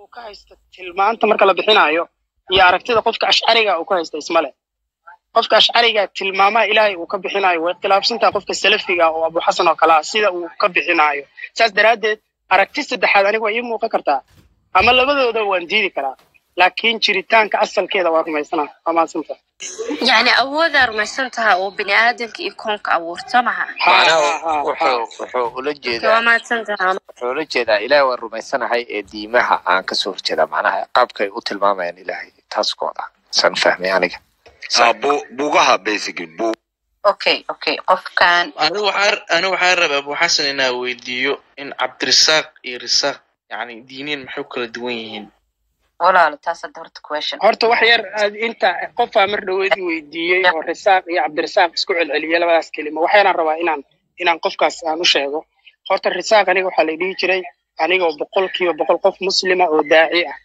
uu ka haysta tilmaanta marka la bixinayo iyo aragtida qofka ashcariga uu ka haysta ismale qofka ashcariga tilmaamaha ilaahay uu ka bixinayo way khilaafsantaha qofka salafiga oo abu xasan oo kale ah sida uu ka bixinayo saas daraaddeed aragti saddexaad aniga waa ii muuqan kartaa ama labadooda waan diidi karaa laakiin jiritaanka asalkeeda waa rumaysana waa mahadsanta يعني أودا رميسنتها وبني آدم يكون كأورتا معها macnaha wuxuu wuxuu ula jeedaa وما تنتهى wuxuu ula jeedaa ilaahay waan rumaysanahay ee diimaha aan kasoo horjeedaa macnaha qaabkay u tilmaamayaan ilaahay taas kooda san fahmay aniga Ah, bu- buugaha basically bu- okay okay qofkan anigu waxaa anigu waxaa rabaa abu xasan inaa weydiiyo in cabdirisaaq iyo risaaq yani diiniin maxay u kala duwan yihiin walaalo taas hadda horta question horta wax yar aad inta qofaa mar dhaweed i weydiiyey oo risaaq iyo cabdirisaaq isku celceliyey labadaas kelimo waxaanaan rabaa inaan inaan qofkaas aan u sheego horta risaaq aniga waxaa la dhihi jiray anigoo boqolkiiba boqol qof muslima oo daaci ah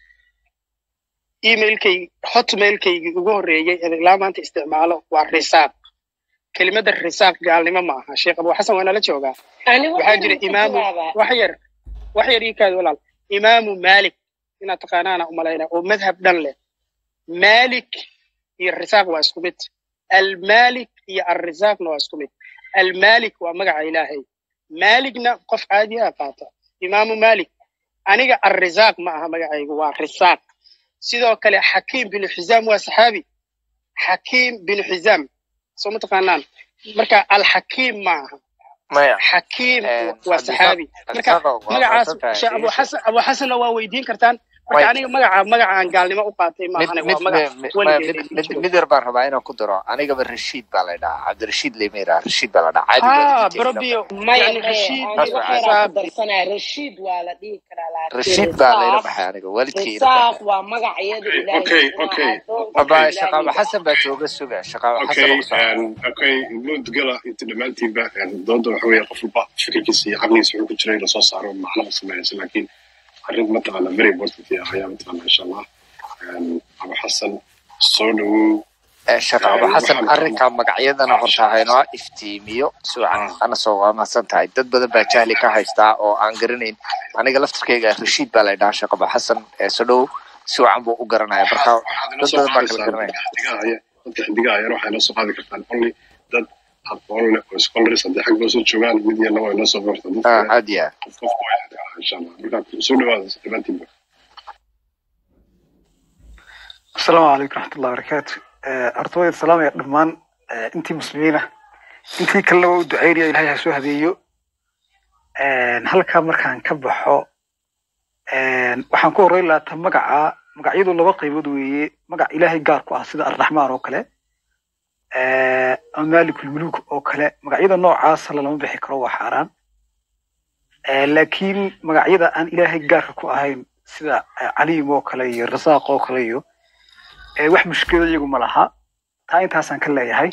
emailkay hotmailkaygii ugu horreeyey ee ilaa maanta isticmaalo waa risaaq kelimada risaaq gaalnimo ma aha sheekh abu xasan waa nala joogaa waxaa jira imaamu wax yar wax yar ii kaadi walaal imaamu malik inaad taqaanaana umalayna oo madhab dhan leh malik iyo risaaq waa isku mid almalik iyo alrisaaqna waa isku mid almalik waa magaca ilaahay maligna qof caadi ah qaata imaamu malik aniga alrisaaq ma aha magacaygu waa risaaq sidoo kale xakiim binu xizaam waa saxaabi xakiim binu xizaam soo ma taqaanaan marka alxakiim ma aha maya xakiim Eh, waa saxaabi marka Cabdirasaaq waa- magacaas waa sheekh abu fahmay. xasan abu xasanna waa weydiin kartaan marka Way- aniga magaca magaca aan gaalnimo u qaatay ma mid ahane mid waa magac mid- weligeed mid- mid mid yar baan rabaa inaan ku daro anigaba rashiid baa la dhahaa cabdirashiid lama yidhaha rashiid baa la dhahaa caadi ha waa brobio maya yani maya rashiid aniga Taas waa waxaan caadi. ku darsanaya rashiid waa la dhihi karaa laakiin rashiid baa layla risaaq baxay aniga waalidkii ila risaaq baxay waa magacayada ilaahay okay inaa okay addoonka aba okay shaqaabo ilaahay xasan baa jooga suga shaqaabo xasan okay oo ku socda um, okay guud gala inta dhammaantiinba um, doonta waxa weeye qof walba fikirkiisa iyo caqligiisa wuxuu ku jira inuu soo saaro macnaha sameeyaysa laakiin arrin mataqaana very important ah ayaa mataqaana insha allah um, abu xasan soo dhawow Eh, shaqaabo um, xasan waxaan arrinka magacyadana horta haynoo iftiimiyo suucan ah, ana soo waamasan tahay dad badan baa jahli ka haystaa oo aan garanayn aniga laftirkeyga rashiid baa la dhahaa shaqaabo xasan ee soo dhow si wacan buu u garanaya marka waxaad inoo dad soo badan baa kala qaadaysaan garanaya dadka xidigaha aya dadka xidigaha ayana waxay noo soo qaadi kartaan only dad aqoon leh oo scholars haddii xag noo soo joogaan mid yarna waa inoo soo qorta dad Ah, kale aad iyo aad qof qofku waa xidigaha insha allah marka soo dhawaada dhammaantiinba asalaamu calaykum raxmatullahi wabarakaatu Eh, horta waa salaamaya dhammaan eh, intii muslimiina intii kalena waa u ducaynaya ilahay ha soo habeeyo Eh, halkaa markaan ka baxo eh, waxaan ku horreyn lahaa ta magaca magacyadu laba qaybood weeye magac ilaahay gaar ku ah sida arraxmaan oo kale eh, ama maalikulmuluuk oo kale magacyada noocaasa lalama bixi karo waa xaaraan Eh, laakiin magacyada aan ilaahay gaarka ku ahayn sida eh, caliim oo kale iyo rasaaq oo kale iyo eh, wax mushkilad iyagu ma laha taa intaasaan ka leeyahay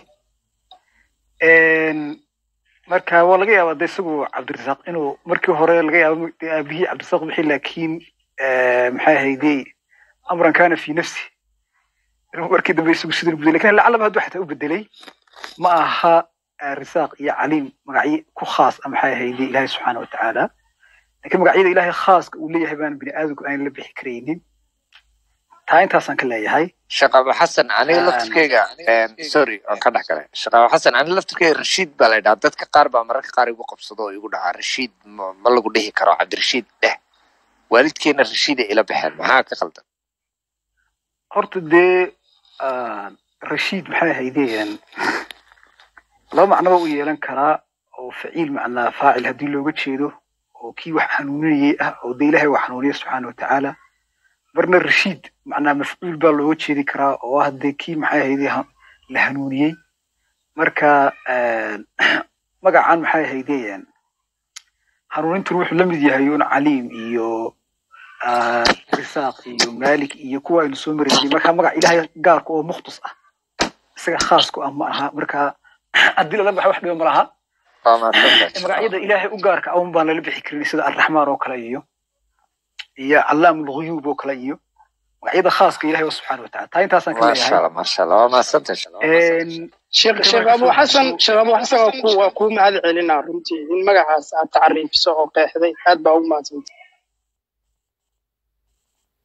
Een, marka waa laga yaabaa de isagu cabdirasaaq inuu markii hore laga yaabo dee aabihii cabdirasaaq bixi laakiin eh, maxay ahayde amran kana fi nafsi inuu markii dambe isagu sidii bedelay lakin lacalaba hadduu xataa u bedelay ma aha eh, risaaq iyo caliim magacyo ku khaas ah maxay ahayde ilaahay subxaana wa tacaala laakiin magacyada ilaahay khaaska uu leeyahay baan bini aadamku aan la bixi karaynin taa intaasaan ka leeyahay shaqaabo xasan aniga Een, laftirkeyga sorry waan ka dhex galay shaqaabo xasan aniga laftirkeyga rashiid baa la dhahaa dadka qaar baa mararka qaar igu qabsado oo igu dhahaa rashiid ma ma lagu dhihi karo cabdirashiid dheh waalidkeena rashiida ila baxeen maxaa ka qaldan horta dee ah, rashiid maxay ahaydeen laba macnoba u yeelan karaa oo faciil macnaa faacil haddii looga jeedo oo kii wax hanuuninayay ah oo dee ilaahay wax hanuuniya subxaana wa tacaala marna rashiid macnaa mafcuul baa looga jeedi karaa oo ah dee kii maxay ahayde ha- la hanuuniyey marka ah, magacan maxay ahaydeen hanuunintun wuxuu la mid yahay un caliim iyo ah, risaaq iyo malik iyo kuwa aynu soo maraynay marka magac ilaahay gaarka oo mukhtas ah isaga khaas ku ah ma aha marka haddii lala baxa wax dhiba ma laha waa mahadsantahay magacyada ilaahay u gaarka ah un baan lala bixi karin sida arraxmaan oo kale iyo iyo callaam lghuyuub oo kale iyo magacyada khaaska ilahay wa subxaana wa tacala taa intaasaan ka maasha leeyahay allah maasha allah waa mahadsantahay Een, sheekh inta sheekh marka abu soo xasan gudbo sheekh abu xasan waa ku waa kuu mahad celinaa runtii in magacaas aad tacriifiso oo qeexday aad baa ugu mahadsantay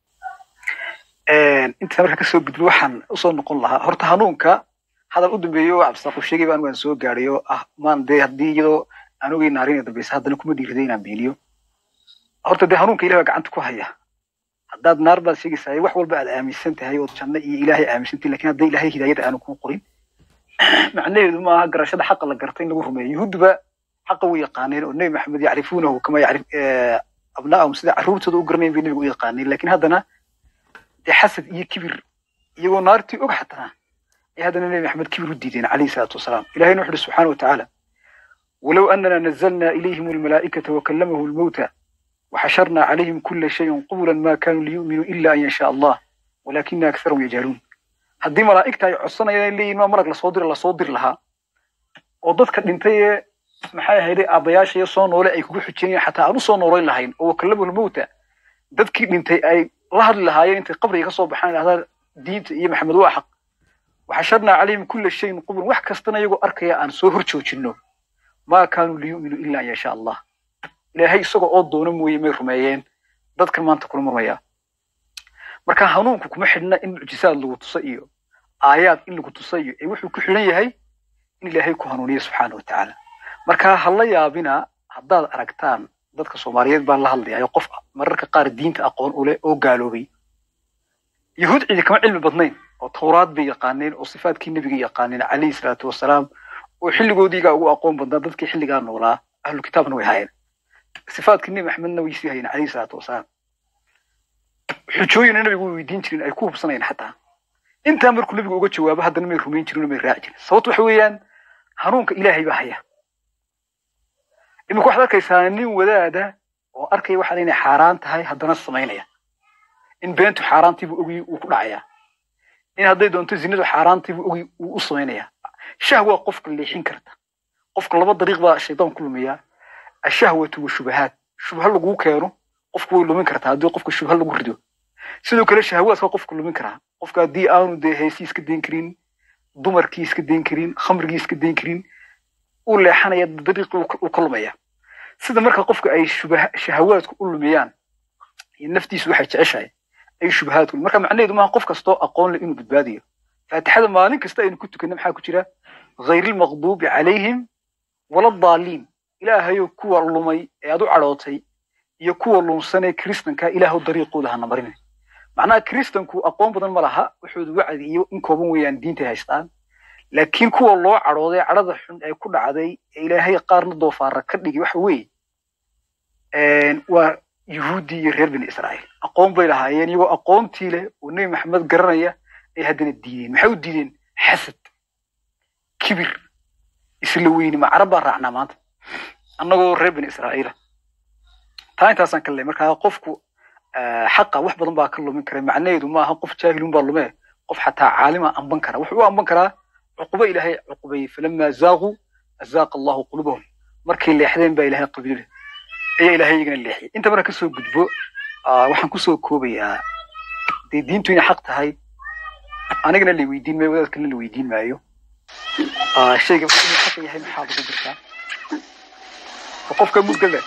inta marka kasoo gudbo waxaan usoo noqon lahaa horta hanuunka hadal u dambeeyo cabdisaaqu sheegay baan waan soo gaadhay oo ah maan dee haddii iyadoo aan ogey naarin dambeysa haddana kuma dhiiriday inaan beeniyo horta dee hanuunka ilahi baa gacanta ku haya haddaad naar baad sheegaysaa wax walba aad aaminsan tahay ood janno iyo ilaahay aaminsantahay lakin hadday ilaahay hidaayada aanu kuu qorin macnaheedu maaha garashada xaqa la garta in lagu rumeeyo yuhuudba xaqa u yaqaaneen oo nebi maxamed yacrifuunahu kama yacrif abnaahum sida carruurtooda u garanayn bay nebiga u yaqaaneen lakin haddana dee xasad iyo kibir iyagoo naartii og xataa ay haddana nebi maxamed kibir u diideen calayhi salaatu wasalaam ilahayna wuxu uhi subxaana watacaala walow anana nazalna ilayhim almalaa'ikata wakalamahu lmawta وحشرنا عليهم كل شيء قبلا ما كانوا ليؤمنوا إلا أن يشاء الله ولكن أكثرهم يجهلون haddii malaa'igta ay codsanayaan leeyihin maa marag lasoo diri lasoo diri lahaa oo dadka dhintay ee maxay ahayday aabbayaasha iyo soo noole ay kugu xujinayaan xataa aan u soo noolayn lahayn oo wakallamul mawta dadkii dhintay ay la hadli lahaayeen intay qabriga ka soo baxaan idhahdaan diinta iyo maxamed waa xaq waxasharnaa calayhim kulla shayin qublan wax kastana iyagoo arkaya aan soo hor joojinno maa kaanuu liyu'minuu ila an yashaa allah ilaahay isagoo oo doono mooye may rumeeyeen dadkan maanta kula murmaya marka hanuunku kuma xidhna in mucjisaad lagu tuso iyo aayaad in lagu tuso iyo ee wuxuu ku xidhan yahay in ilaahay ku hanuuniyo subxaana wa tacaala marka ha la yaabina haddaad aragtaan dadka soomaaliyeed baan la hadlayayo qof mararka qaar diinta aqoon u leh oo gaaloobay yahuud cidi kama cilmi badnayn oo tawraad bay yaqaaneen oo sifaadkii nebiga yaqaaneen calayhi salaatu wasalaam oo xilligoodiigaa ugu aqoon badnaa dadkii xilligaa noolaa ahlu kitaabna way haayeen sifaadkii nebi maxamedna way sii hayeen calayhi salaatu wasalaam xujooyina nabigu way weydiin jirin ay ku hubsanayeen xataa intaa markuu nabigu uga jawaabo haddana may rumayn jirin oo may raaci jirin sababtu waxa weeyaan hanuunka ilaahay baa haya imika waxaad arkaysaa nin wadaada oo arkaya waxaan inay xaaraan tahay haddana samaynaya in beentu xaaraantiibuu ogi uu ku dhacayaa in hadday doonto zinadu xaaraantiibuu ogi uu u samaynayaa shahwa qofka leexin karta qofka laba dariiq baa shaydaan ku lumiyaa ashahwatu washubahaat shubha laguu keeno qofku way lumin kartaa haddii qofka shubha lagu rido sidoo kale shahawaadka qofka lumin karaa qofka haddii aanu dee heesii iska dayn karin dumarkii iska dayn karin khamrigii iska dayn karin uu leexanaya dariiqii uu ka lumaya sida marka qofka ay shahawaadku u lumiyaan iyo naftiisu waxay jeceshahay ay shubahaadku marka macnaheedu maaha qof kastoo aqoon leh inuu badbaadiyo faatixada maalin kasta aynu ku tukanna maxaa ku jira hayrilmaqduubi calayhim wala daaliin ilaahayo kuwa lumay ee aad u cadhootay iyo kuwa lunsanee kristanka ilaahu dariiqooda hana marin macnaha kristanku aqoon badan ma laha wuxuudu wacdi iyo in kooban weeyaan diintay haystaan laakiin kuwa loo cadhooday cadhada xun ee ku dhacday ee ilaahay qaarna doofaara ka dhigi waxa weeye waa yuhuuddii iyo reer bani israa'iil aqoon bay lahaayeen iyagoo aqoontii leh oo nebi maxamed garanaya ay haddana diideen maxay u diideen xasad kibir isla weyni ma carab baan raacnaa maanta annagoo reer bani israa'iila taa intaasaan ka leey markaa qofku xaqa wax badan baa ka lumin kara macnaheedu maaha qof jaahilun baa lumee qof xataa caalima amban kara wuxuu u amban karaa cuqubo ilaahay cuqubayey falamaa zaaquu azaaqa allahu qulubahum markay leexdeen baa ilaahay qabiile ayaa ilaahay iyagana leexiyay inta marka kasoo gudbo waxaan kusoo koobayaa dee diintu inay xaq tahay anigana la weydiin maayo wadaadkana la weydiin maayo shayga inuu xaq yahay maxaa lagu dirtaa qofka mugada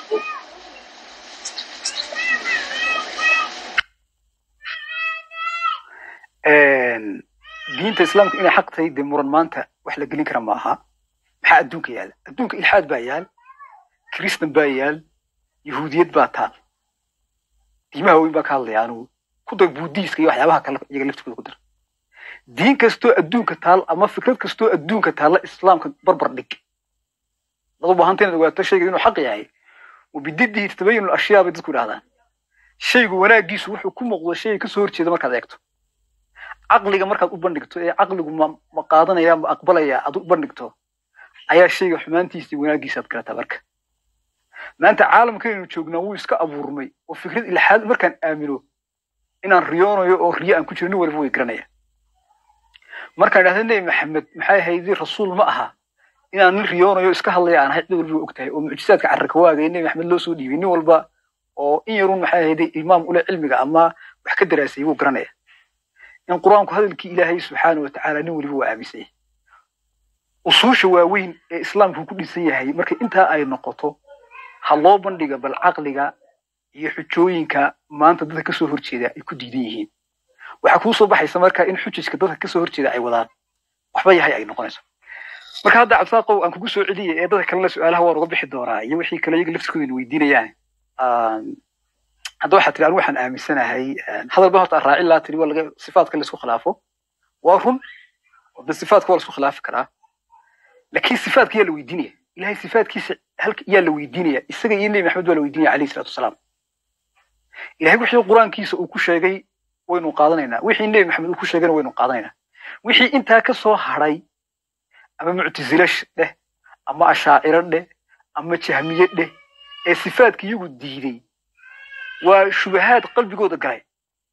diinta islaamku inay xaq tahay dee muran maanta wax la gelin kara ma aha maxaa adduunka yaala adduunka ilxaad baa yaal kristan baa yaal yahuudiyad baa taal diimaha weyn baa ka hadlaya anugu ku dar buudiiska iyo waxyaabaha kale iyaga laftigooda ku dar diin kastoo adduunka taal ama fikrad kastoo adduunka taalla islaamka barbar dhig dad u baahanta inaad ogaato shayga inuu xaq yahay wabididihi tatabayanu ashyaa bay dadku idhahdaan shaygu wanaagiisu wuxuu ku muuqdo shayga kasoo horjeeda markaad eegto caqliga markaad u bandhigto ee caqligu ma ma qaadanaya ma aqbalaya aad u bandhigto ayaa shayga xumaantiisa iyo wanaagiisa aad garataa marka maanta caalamkaynu joognaa wuu iska abuurmay oo fikrad ilxaad markaan aamino inaan riyoonayo oo riyo aan ku jiro nin waliba way garanaya markaan idhahda nebi maxamed maxay ahaydii rasuul ma aha inaan nin riyoonayo iska hadlaya aan ahay cid walba og tahay oo mucjisaadka carraka waaga ee nebi maxamed loo soo dhiibay nin walba oo in yarun maxay ahaydee imaam ule cilmiga ama wax ka daraasayay wuu garanaya in qur-aanku hadalkii ilaahay subxaana watacaala nin waliba waa aaminsan yahay usuusha waaweyn ee islaamku ku dhisan yahay marka intaa ay noqoto ha loo bandhiga bal caqliga iyo xujooyinka maanta dadka kasoo horjeeda ay ku diidan yihiin waxaa kuu soo baxaysa marka in xujajka dadka kasoo horjeeda ay wadaan waxba yahay ay noqonayso marka hadda cabsaaqow aan kugu soo celiyay ee dadka kalena su-aalaha waan uga bixi doonaa iyo wixii kale iyaga laftirkooda weydiinayaan hadda waxaa tiri anigu waxaan aaminsanahay hadal ba horta aan raacin laa tiri waa laga sifaadka laisku khilaafo waa run oo de sifaadka waa laisku khilaafi karaa laakiin sifaadka yaa la weydiinaya ilahay sifaadkiisa halka yaa la weydiinaya isaga iyo nebi maxamed waa la weydiinaya alayhi salaatu wasalaam ilahay wixii qur-aankiisa uu ku sheegay waynu qaadanaynaa wixii nebi maxamed uu ku sheegayna waynu qaadanaynaa wixii intaa ka soo hadhay ama muctasile dheh ama ashaaciro dheh ama jahmiye dheh ee sifaadka iyagu diiday waa shubahaad qalbigooda galay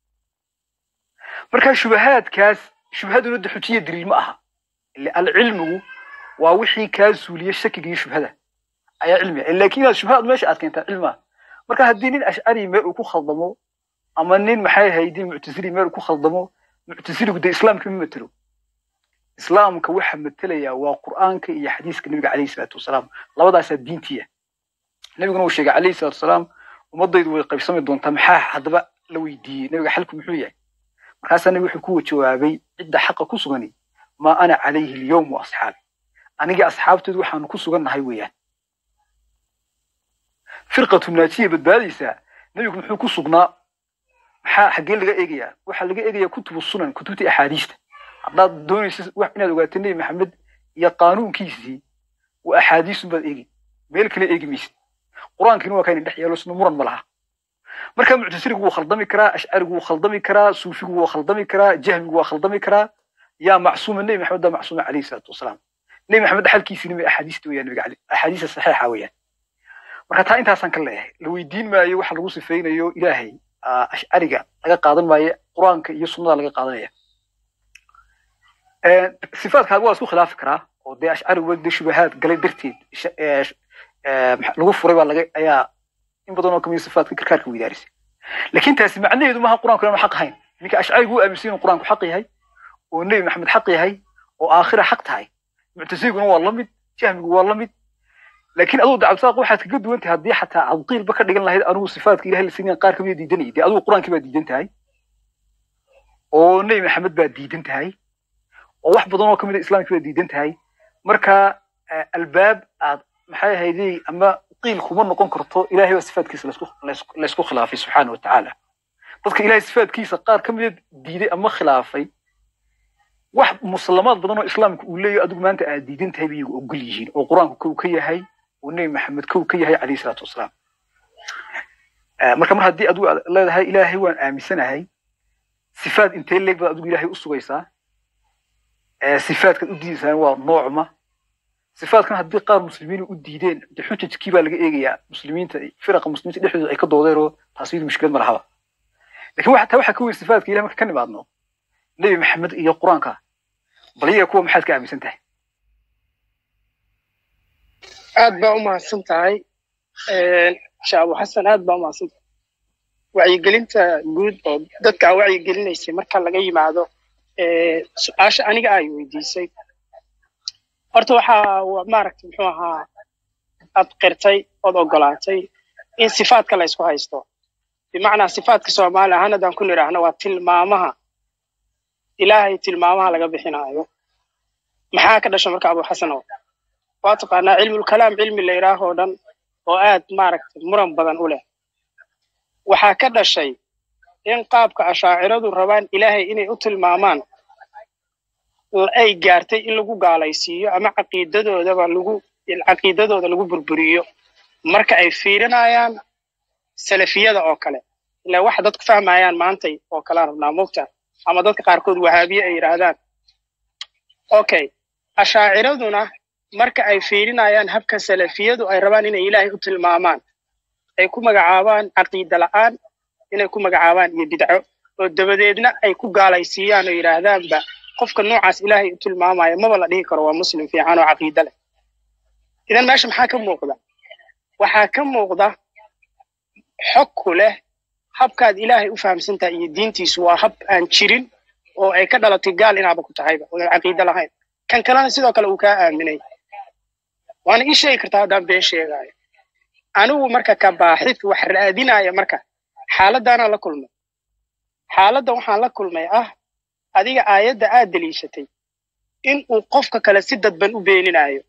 marka shubahaadkaas shubhaduna de xujiya daliil ma aha ile alcilmigu waa wixii kaa suuliya shakiga iyo shubhada ayaa cilmiga laakiin inaad shubhaad meesha aad keentaa cilmaa marka haddii nin ashcari meel uu ku khaldamo ama nin maxay haydi muctasili meel uu ku khaldamo muctasiligu dee islaamka ma matelo islaamka waxa matalaya waa qur'aanka iyo xadiiska nabiga calayhi salaatu wasalaam labadaasaa diintiya nabiguna uu sheegay calayhi salaatu wasalaam ummadaydu way qaybsami doontaa maxaa haddaba la weydiiyey nabiga xalku muxuu yahay markaasaa nabi wuxuu ku jawaabay cidda xaqa ku sugani maa ana calayhi alyawm wa asxaabi anigii asxaabteedu waxaanu ku sugannahay weeyaan firqatu naajiya badbaadaysaa nabigu muxuu ku sugnaa maxaa xaggee laga eegayaa waxaa laga eegayaa kutubu sunan kutubta axaadiista haddaad doonaysa wax inaad ogaato nebi maxamed iyo qaanuunkiisii waa axaadiisun baad eegi meel kale eegi maysid qur-aankiina waa kayna dhex yaalo isna muran ma laha marka muctasiligu wuu khaldami karaa ashcarigu wuu khaldami karaa suufigu wuu khaldami karaa jahmigu waa khaldami karaa yaa macsuuma nebi maxamed baa macsuuma calayhi salaatu wasalaam nebi maxamed xalkiisina may axaadiista weeyaan nabiga axaadiista saxiixa weeyaan marka taa intaasaan ka leeyahay la weydiin maayo waxa lagu sifaynayo ilaahay ashcariga laga qaadan maayo qur-aanka iyo sunnada laga qaadanaya sifaadka waa isku khilaafi karaa oo dee ashcarigu de shubahaad galay darteed lagu furay baa laga ayaa in badan oo kamid sifaadka karkaarka weydaarisay laakiin taasi macnaheedu maaha qur-aanku inaanu xaq ahayn ninka ashcarigu u aaminsan inuu qur-aanku xaq yahay oo nebi maxamed xaq yahay oo aakhira xaq tahay muctasiguna waa la mid jahmigu waa la mid laakiin aduu dacabsaaq waxaad kaga duwan tahay haddii xataa cabdiilba ka dhigan lahayd anugu sifaadka ilahay la sinaya qaar kamida diidanayay dee adugu qur-aankii baa diidan tahay oo nebi maxamed baa diidan tahay oo wax badan oo kamid a islaamkii baa diidan tahay marka albaab aad maxay ahaydey ama qiil kuma noqon karto ilahay baa sifaadkiisa laysku khilaafay subxaana watacaala dadka ilahay sifaadkiisa qaar ka mida diiday ama khilaafay wax muslamaad badan oo islaamka uu leeyahy adigu maanta aad diidan tahay bay iyagu ogol yihiin oo qur-aanku kow ka yahay oo nebi maxamed kow ka yahay calayhi salaatu wasalaam marka mar haddii adigu aad leedahay ilaahay waan aaminsanahay sifaad intee leeg baad adigu ilaahay u sugaysaa sifaadkaad u diidaysaan waa noocma sifaadkan haddii qaar muslimiin u diideen de xujajkii baa laga eegayaa muslimiinta firaqa muslimiinta dhexdooda ay ka doodeen oo taas iyadu mushkilad ma lahaba lakin waxa taa waxaa ka weyn sifaadka ilahay marka ka nimaadno nebi maxamed iyo qur-aanka bal iyaga kuwa maxaad ka aaminsan tahay aad baa u mahadsan tahay sheekh abu xasan aad baa u mahadsan tahay wacyigelinta guud oo dadka aa wacyigelinaysay marka laga yimaado su-aasha aniga ay weydiisay horta waxaa maaragta muxuu ahaa aad qirtay ood ogolaatay in sifaadka la ysku haysto bimacnaa sifaadka soomaali ahaan haddaan ku nidhaahno waa tilmaamaha ilaahay tilmaamaha laga bixinaayo maxaa ka dhasha marka abu xasanow waa taqaanaa cilmulkalaam cilmi la yidhaahoo dhan oo aad maaragta muran badan u leh waxaa ka dhashay in qaabka ashaaciradu rabaan ilaahay inay u tilmaamaan ay gaartay in lagu gaalaysiiyo ama caqiidadoodaba lagu caqiidadooda lagu burburiyo marka ay fiirinayaan salafiyada oo kale ilaa waxa dadku fahmayaan maantay oo kalaan rabnaa mogta ama dadka qaarkood wahaabiye ay yidhaahdaan okay ashaaciraduna marka ay fiirinayaan habka salafiyadu ay rabaan inay ilaahay u tilmaamaan ay ku magacaabaan caqiida la'aan inay ku magacaabaan iyo bidco oo dabadeedna ay ku gaalaysiiyaan oo yidhaahdaanba qofka noocaas ilaahay u tilmaamaya maba la dhihi karo waa muslim fiican oo caqiide leh idan meesha maxaa ka muuqda waxaa ka muuqda xog ku leh habkaad ilaahay u fahamsantahay iyo diintiisu waa hab aan jirin oo ay ka dhalatay gaal inaaba ku tahayba oodan caqiide lahayn kan kalena sidoo kale uu kaa aaminay waana ii sheegi kartaa haddaan been sheegaayo anigu marka ka baaxid wax raadinaya marka xaaladaanaan la kulmay xaaladdan waxaan la kulmay ah adiga aayadda aad deliishatay in uu qofka kale si dadban u beeninayo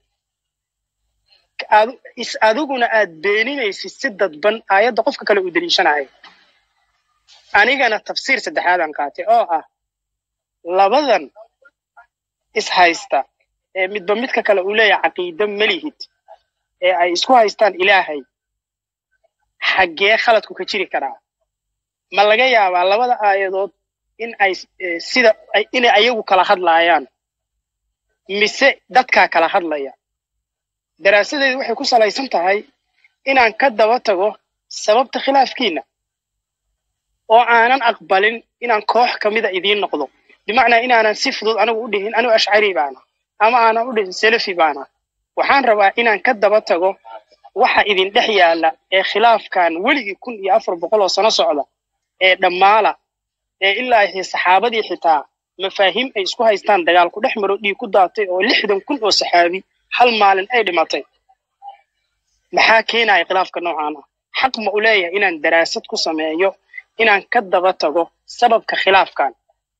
Adu- is adiguna aad beeninaysid si dadban aayadda qofka kale uu deliishanayo anigana tafsiir saddexaadaan qaatay oo ah labadan is haysta ee midba midka kale uu leeyahay caqiide melihid ee ay isku haystaan ilaahay xaggee khaladku ka jiri karaa ma laga yaabaa labada aayadood in ay eh, sida ay- inay ayagu kala hadlaayaan mise dadkaa kala hadlaya daraasadeedu waxay ku salaysan tahay inaan ka daba tago sababta khilaafkiina oo aanan aqbalin inaan koox ka mida idiin noqdo bimacnaa inaanan si fudud anigu u dhihin anigu ashcari baana ama aanan u dhihin salafi baana waxaan rabaa inaan ka daba tago waxa idin dhex yaalla ee khilaafkan weligii kun iyo afar boqol oo sano socda ee dhammaala ee ilaa iyo saxaabadii xitaa mafaahiim ay isku haystaan dagaal ku dhex maro dhiig ku daatay oo lixdan kun oo saxaabi hal maalin ay dhimatay maxaa keenaya khilaafka noocaan ah xaq ma u leeyahay inaan daraasad ku sameeyo inaan ka daba tago sababka khilaafkan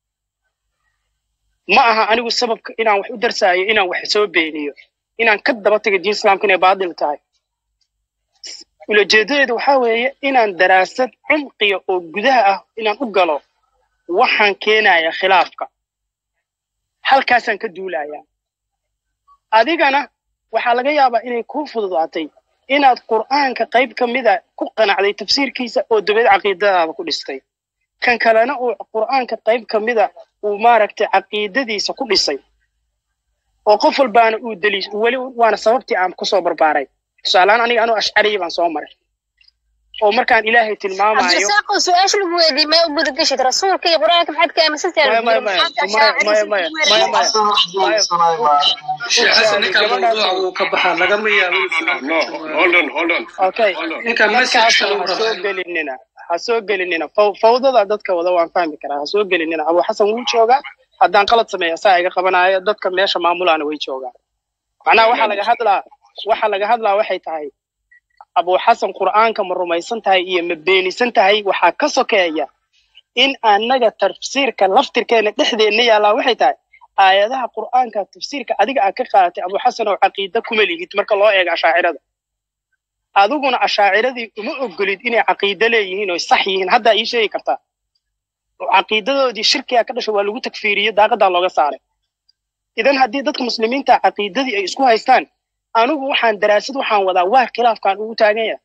ma aha anigu sababka inaan wax u darsaayo inaan wax soo beeniyo inaan ka daba tago diin islaamka inay baadil tahay ulajeedadeedu waxaa weeye inaan daraasad cumqiya oo gudaha ah inaan u galo waxaan keenaya khilaafka halkaasaan ka duulayaa adigana waxaa laga yaabaa inay kuu fududaatay inaad qur'aanka qayb ka mida ku qanacday tafsiirkiisa oo dabeed caqiidadaada ku dhistay kan kalena uu qur'aanka qayb ka mida uu maaragtay caqiidadiisa ku dhisay oo qof walbaana uu deliis weli waana sababtii aan kusoo barbaaray tusaalehaan aniga anuu ashcariya baan soo maray oo markaan ilaahay tilmaamayo cabdirasaaqo su-aasha lagu weydiiyey may u guda geshid rasuulka iyo qur-aanka maxaad ka aaminsantahay maya maya maya maya maya maya maya xasan ninkan mawduuca wuu ka baxaa lagama yaabo no hold on hold on okay hold on ninkan message markaas uu ha soo rabaa gelinina ha soo gelinina Faw- fawdada dadka wada waan fahmi karaa ha soo gelinina abu xasan wuu joogaa haddaan qalad sameeya saa iga qabanaayo dadka meesha maamulaana way joogaan macnaha waxaa laga hadlaa waxaa laga hadlaa waxay tahay abu xasan qur'aanka ma rumaysan tahay iyo ma beenisan tahay waxaa ka sokeeya in annaga tafsiirka laftirkeena dhexdeenna yaallaa waxay tahay aayadaha qur'aanka tafsiirka adiga aad ka qaadatay abu xasan oo caqiide kuma lihid marka loo eego ashaacirada adiguna ashaaciradii uma ogolid inay caqiide leeyihiin oo sax yihiin haddaa ii sheegi kartaa oo caqiidadoodii shirkiga ka dhashay waa lagu takfiiriyey daaqadaa looga saaray idan haddii dadka muslimiinta caqiidadii ay isku haystaan anigu waxaan daraasad waxaan wadaa waa khilaafkaan ugu taagan yahay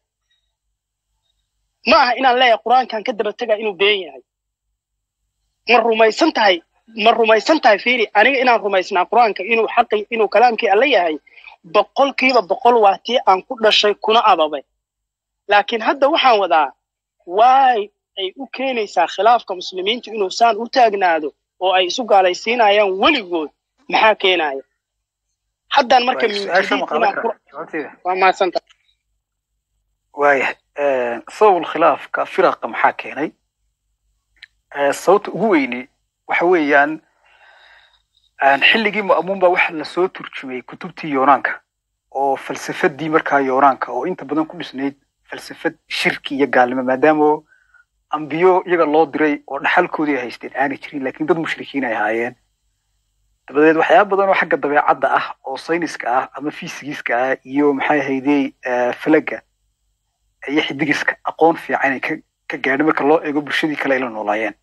ma aha inaan leeyahay qur-aankan ka daba tegaa inuu been yahay ma rumaysan tahay ma rumaysan tahay fiiri aniga inaan rumaysnaa qur-aanka inuu xaqi inuu kalaamkii alle yahay boqolkiiba boqol waa tii aan ku dhashay kuna ababay laakiin hadda waxaan wadaa waay ay u keenaysaa khilaafka muslimiintu inuu saan u taagnaado oo ay isu gaalaysiinayaan weligood maxaa keenaya haddaan marka Waay, min su-aasha ma jadiid qaban inaan karaa ku jawaabteeda waa mahadsanta waayahay sabab khilaafka firaqa maxaa keenay Eh, sababta ugu weyni waxa weeyaan aan xilligii ma'muun baa waxa lasoo turjumay kutubtii yoonaanka oo falsafadii markaa yoonaanka oo inta badan ku dhisnayd falsafad shirki iyo gaalnimo maadaama ambiyo iyaga loo diray oo dhaxalkoodii ay haysteen aanay jirin laakiin dad mushrikiin ay ahaayeen dabadeed waxyaaba badan oo xagga dabeecadda ah oo sayniska ah ama fisigiska ah iyo maxay ahaydey eh, falaga iyo xidigiska aqoon fiican ay ka ka gaadhay marka loo eego bulshadii kale ay la noolaayeen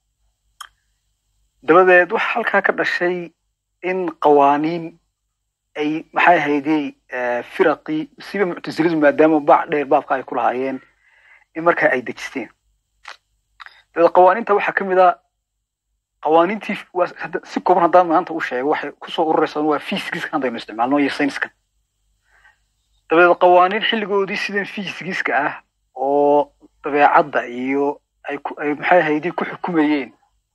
dabadeed waxa halkaa ka dhashay in qawaaniin ay maxay ahaydey eh, firaqii siba muctasiladu maadaama baac dheer baabka ay ku lahaayeen in markaa ay dejisteen dabadeed qawaaniinta waxaa ka mid a qawaaniintii waa hadda- si kooban haddaan maanta u sheego waxay kusoo ururaysaa waa fiisigiska haddaynu isticmaalno iyo sayniska dabadeed qawaaniin xilligoodii sidan fiisigiska ah oo dabeecadda iyo ay ku ay maxay ahaydey ku xukumayeen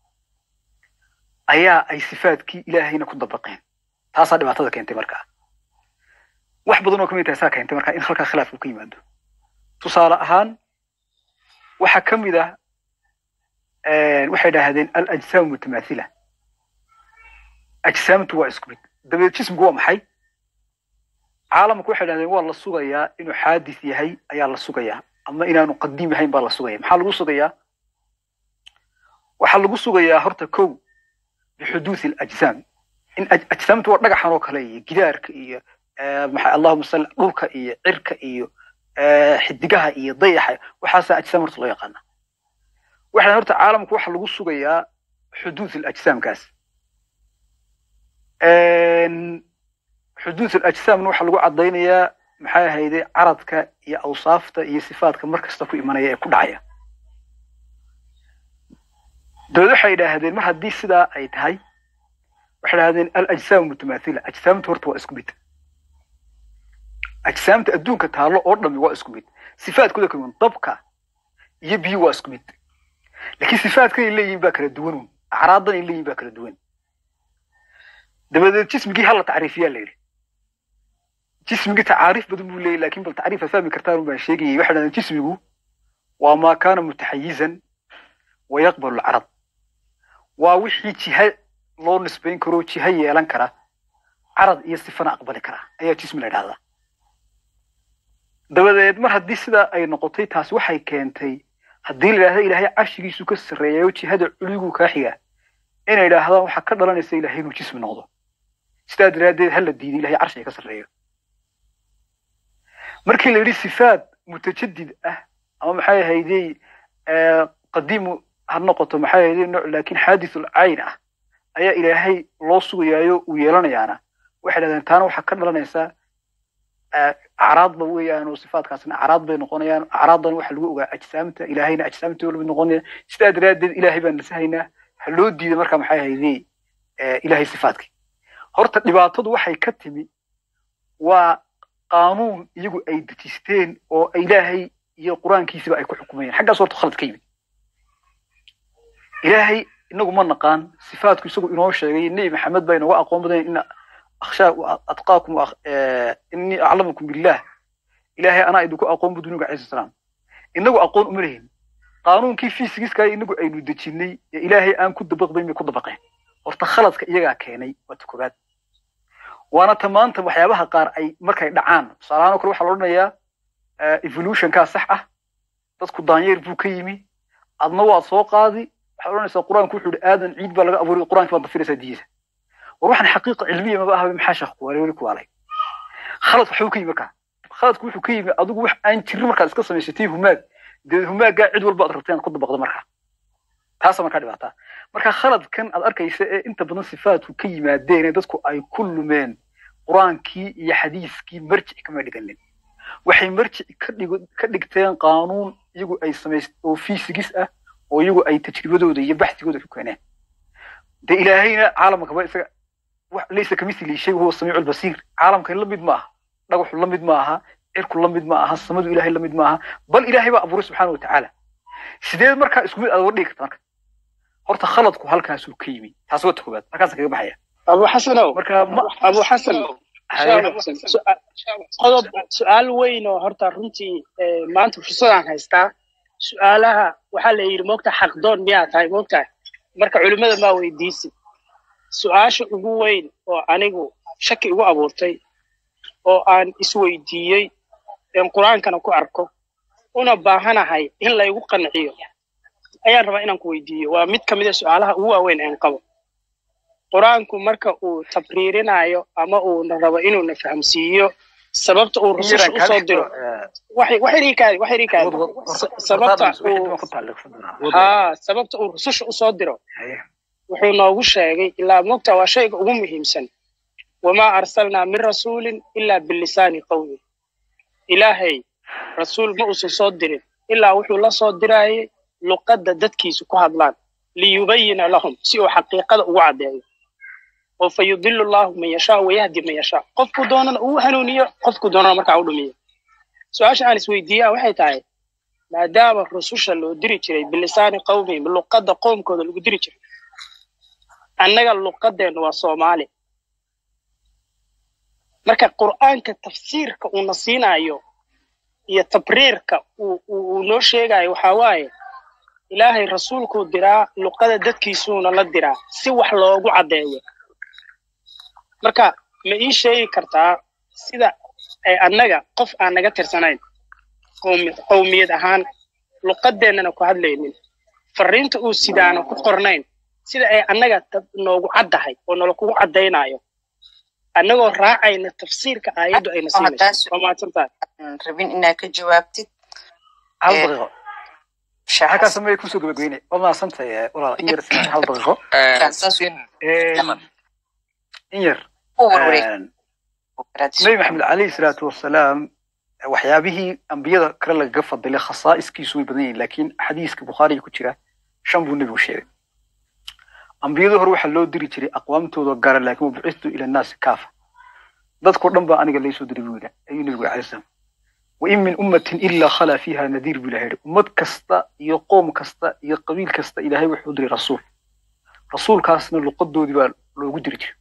ayaa ay sifaadkii ilaahayna ku dabaqeen taasaa dhibaatada keentay markaa wax badan oo kamid tahay saa keentay markaa in halkaa khilaaf uu ka yimaado tusaale ahaan waxaa ka mid ah waxay idhaahdeen alajsaamu mutamaathila ajsaamtu waa isku mid dabeed jismigu waa maxay caalamku waxay idhahdeen waa la sugayaa inuu xaadis yahay ayaa la sugayaa ama inaanu qadiim yahayn baa la sugaya maxaa lagu sugayaa waxaa lagu sugayaa horta kow bixuduuthi alajsaam in aj- ajsaamtu waa dhagaxan oo kale iyo gidaarka iyo eh, maxaa allahuma salli dhulka iyo cirka iyo eh, xidigaha iyo dayaxa waxaasaa ajsaam horta loo yaqaana waxaan horta caalamku waxa lagu sugayaa xuduuth alajsaamkaas xuduuth alajsaamna waxaa lagu caddaynayaa maxay ahayde caradka iyo awsaafta iyo sifaadka mar kasta ku imanaya ee ku dhacaya dabeed waxay idhaahdeen mar haddii sidaa ay tahay waxay idhahdeen alajsaamu mutamaathila ajsaamtu horta waa isku mid ajsaamta adduunka taallo oo dhami waa isku mid sifaadkooda kala duwan dabka iyo biyo waa isku mid laakiin sifaadkan ay leeyihiin baa kala duwan acraadan ay leeyihiin baa kala duwan dabadeed jismigii hala tacriifiyaa la yidhi jismigii tacaariif badan buu leeyahy laakiin bal tacriif fahmi kartaan baan sheegayay waxay dhahdeen jismigu waa maa kaana mutaxayizan wa yaqbalu alcarad waa wixii jiha loo nisbayn karo jiha yeelan kara carad iyo sifana aqbali kara ayaa jismi la idhahdaa dabadeed mar haddii sidaa ay noqotay taas waxay keentay haddii la idhahda ilaahay carshigiisu ka sarreeyayo jihada culigu kaa xiga inay idhaahdaan waxaa ka dhalanaysa ilaahay inuu jismi noqdo sidaa daraaddeed hala diiday ilahay carshiga ka sarreeyo markii la yidhi sifaad mutajadid ah ama maxay ahaydey qadiimu ha noqoto maxay ahaydey nooc laakiin xaadithul cayn ah ayaa ilaahay loo sugayaayo uu yeelanayaana waxay dhahdeen taana waxaa ka dhalanaysaa acraadba weeyaan oo sifaadkaasna acraad bay noqonayaan acraadan waxa lagu ogaa ajsaamta ilaahayna ajsaamta lamid noqonaya sidaa daraaddeed ilaahay baan nasahaynaa ha loo diida marka maxay ahaydey ilaahay sifaadkii horta dhibaatadu waxay ka timi waa qaanuun iyagu ay dejisteen oo ilaahay iyo qur-aankiisiba ay ku xukumayeen xaggaas horta khalad ka yimid ilaahay inagu ma naqaan sifaadku isagu inoo sheegay nebi maxamed baa inooga aqoon badan ina akhshaa atqaakum innii aclamukum billah ilaahay anaa idinku aqoon bu dunuga calayhi salaam inagu aqoon uma lehin qaanuunkii fiisigiska inagu aynu dejinay ee ilaahay aan ku dabaqbayn bay ku dabaqeen horta khaladka iyagaa keenay waa ta koobaad waana ta maanta waxyaabaha qaar ay markay dhacaan tusaalahaan oo kale waxaa la odhanayaa evolutionkaa sax ah dadku daanyeer buu ka yimi adna waad soo qaadi waxaad odhanaysaa qur-aanku wuxuu yihi aadan ciid baa laga abuuray qur-aanki baad dafiraysaa diisa war waxaan xaqiiqa cilmiya maba ahaba maxaa sheekh kuwaalay weli kuwaalay khalad waxbuu ka yimi markaa khaladku wuxuu ka yimi adigu wax aan jirin markaad iska samaysatay humaag dee humaaggaa cid walba aad rabtay inaad ku dabaqdo markaa taasa markaa dhibaataa marka khaladkan aad arkaysa ee inta badan sifaadku ka yimaadeen ee dadku ay ku lumeen qur-aankii iyo xadiiskii marjic kama dhiganin waxay marjic ka dhig ka dhigteen qaanuun iyagu ay samays oo fiisigis ah oo iyagu ay tajribadooda iyo baxsigooda ku keeneen dee ilaahayna caalamkaba isaga laysa kamithli shay huwa samiicu lbasiir caalamkan la mid ma aha dhagaxu la mid ma aha cirku la mid ma aha samadu ilahay la mid ma aha bal ilaahay baa abuuray subxaana watacaala sideed markaa isku mid aad uga dhigi karta marka horta khaladku halkaasuu ka yimi taas waa ta koobaad halkaasa kaga baxaya abu xasanow marka abu xasan qodob su-aal weyn oo horta runtii maanta fursadaan haystaa su-aalaha waxaa la yidhi moogta xaqdoon miyaa tahay moogtahay marka culimmada maa weydiisid su-aasha ugu weyn oo anigu shaki igu abuurtay oo aan isweydiiyey een qur-aankana ku arko una baahanahay in laygu qanciyo ayaan rabaa inaan ku weydiiyo waa mid ka mida su-aalaha ugu waaweyn een qabo qur-aanku marka uu tabriirinayo ama uuna rabo inuuna fahamsiiyo sababta uu rususha usoo diro sababta ha sababta uu rususha usoo diro wuxuu noogu sheegay ilaa mogta waa shayga ugu muhiimsan wamaa arsalnaa min rasuulin ilaa bilisaani qawmi ilaahay rasuul ma uusan soo dirin ilaa wuxuu la soo diraayay luqadda dadkiisu ku hadlaan liyubayina lahum si uu xaqiiqada ugu caddeeyo oo fa yudilu llahu man yashaa wayahdi man yashaa qofku doonana uu hanuuniyo qofku doonana markaa u dhumiyo su-aasha aan isweydiiyaa waxay tahay maadaama rususha loo diri jiray bilisaani qawmihim luqadda qoomkooda lagu diri jiray annaga luqadeennu waa soomaali marka qur'aanka tafsiirka uuna siinaayo iyo tabriirka uu noo sheegayo waxaa waaye ilaahay rasuulkuu diraa luqada dadkiisuuna la diraa si wax loogu caddeeyo marka ma ii sheegi kartaa sida ay annaga qof aan naga tirsanayn qowmiyad ahaan luqadeennana ku hadlaynin fariinta uu sidaana ku qornayn sida ay annaga tab- noogu caddahay oo nala kugu caddaynayo annagoo raacayna tafsiirka aayaddu ayna oo haddaa siinayso waa mahadsantahay su- rabin inaad ka jawaabtid hal ee, daqiiqo sheekh maxaa kaa xasan sameeya kusoo gabageyne waa mahadsantahay eh, walaal in yar siin hal daqiiqo saas sin Een, in yar u warwareeg een, nabi maxamed calayhi salaatu wasalaam waxyaabihii ambiyada kale lagaga fadilay khasaa'iskiisu way badan yihiin laakiin xadiiska bukhaariga ku jira shan buu nebigu sheegay ambiyada hore waxaa loo diri jiray aqwaamtooda gara laakiin wabucistu ila nnaasi kaafa dadkoo dhan baa aniga laysoo diray buu yidhi ayuu nebigu calay salaam wain min ummatin ilaa khalaa fiiha nadiir buu ilahay yidhi ummad kasta iyo qoom kasta iyo qabiil kasta ilaahay wuxuu diray rasuul rasuulkaasna luqadoodii baa loogu diri jiray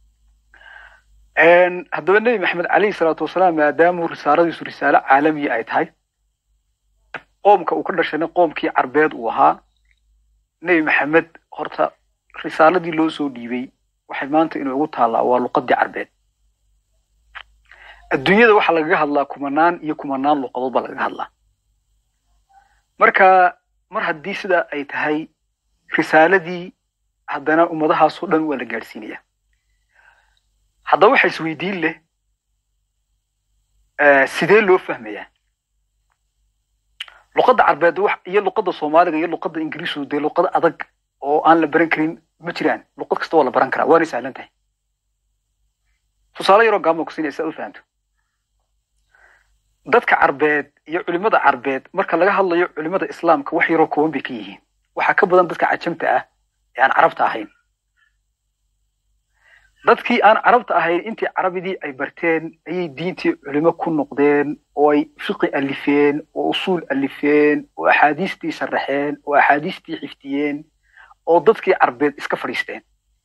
Een, haddaba nebi maxamed calayhi salaatu wasalaam maadaamuu risaaladiisu risaalo caalamiya ay tahay qoomka uu ka dhashayna qoomkii carbeed uu ahaa nebi maxamed horta risaaladii loo soo dhiibay waxay maanta inoogu taallaa waa luqadii carbeed adduunyada waxaa lagaga hadlaa kumanaan iyo kumanaan luqadood baa lagaga hadlaa marka mar haddii sidaa ay tahay risaaladii haddana ummadahaasoo dhan waa la gaadhsiinaya haddaba waxa isweydiin leh eh, sidee loo fahmayaa luqadda carbeed wax- iyo luqadda soomaaliga iyo luqadda ingiriisku dee luqad adag oo aan la baran karin ma jiraan luqad kasta waa la baran karaa waanay sahlan tahay tusaale yaroo gaabma kusinaya si aad u fahamto dadka carbeed iyo culimada carbeed marka laga hadlayo culimada islaamka wax yaroo kooban bay ka yihiin waxaa ka badan dadka cajamta ah ee aan carabta ahayn dadkii aan carabta ahayn intii carabidii ay barteen ayay diintii culimo ku noqdeen oo ay fiqi alifeen oo usuul alifeen oo axaadiistii sharaxeen oo axaadiistii xifdiyeen oo dadkii carbeed iska fadhiisteen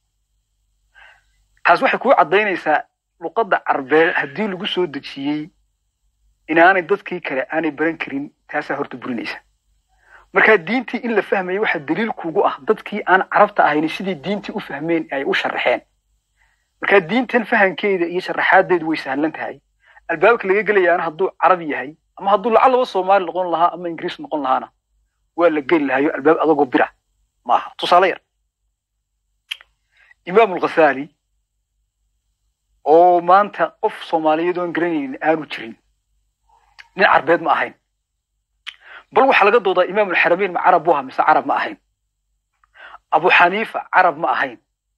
taas waxay kuu caddaynaysaa luqadda carbeed haddii lagu soo dejiyey inaanay dadkii kale aanay baran karin taasaa horta burinaysa marka diintii in la fahmayo waxaa daliil kuugu ah dadkii aan carabta ahayn sidii diintii u fahmeen ay u sharaxeen marka diintan fahankeeda iyo sharaxaadeedu way sahlan tahay albaabka laga gelayaana hadduu carabi yahay ama hadduu lacalaba soomaali noqon lahaa ama ingiriis noqon lahaana waa la geli lahayo albaab adagoo bira maaha tusaale yar imaam alghasaali oo maanta qof soomaaliyeed oon garanaynin aanu jirin nin carbeed ma ahayn bal waxaa laga doodaa imaam alxarameyn ma carab buu ahaa mise carab ma ahayn abu xaniifa carab ma ahayn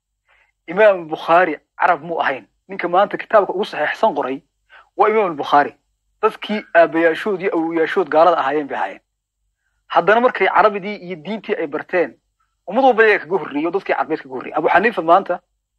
imaam bukhaari carab mu ahayn ninka maanta kitaabka ugu saxiixsan qoray waa imaam albukhaari dadkii aabayaashood iyo awoyaashood gaalada ahaayeen bay ahaayeen haddana markay carabidii iyo diintii ay barteen ummad walba iyaga kaga horreeyey oo dadkii carbeed kaga horreeyey abu xaniifa maanta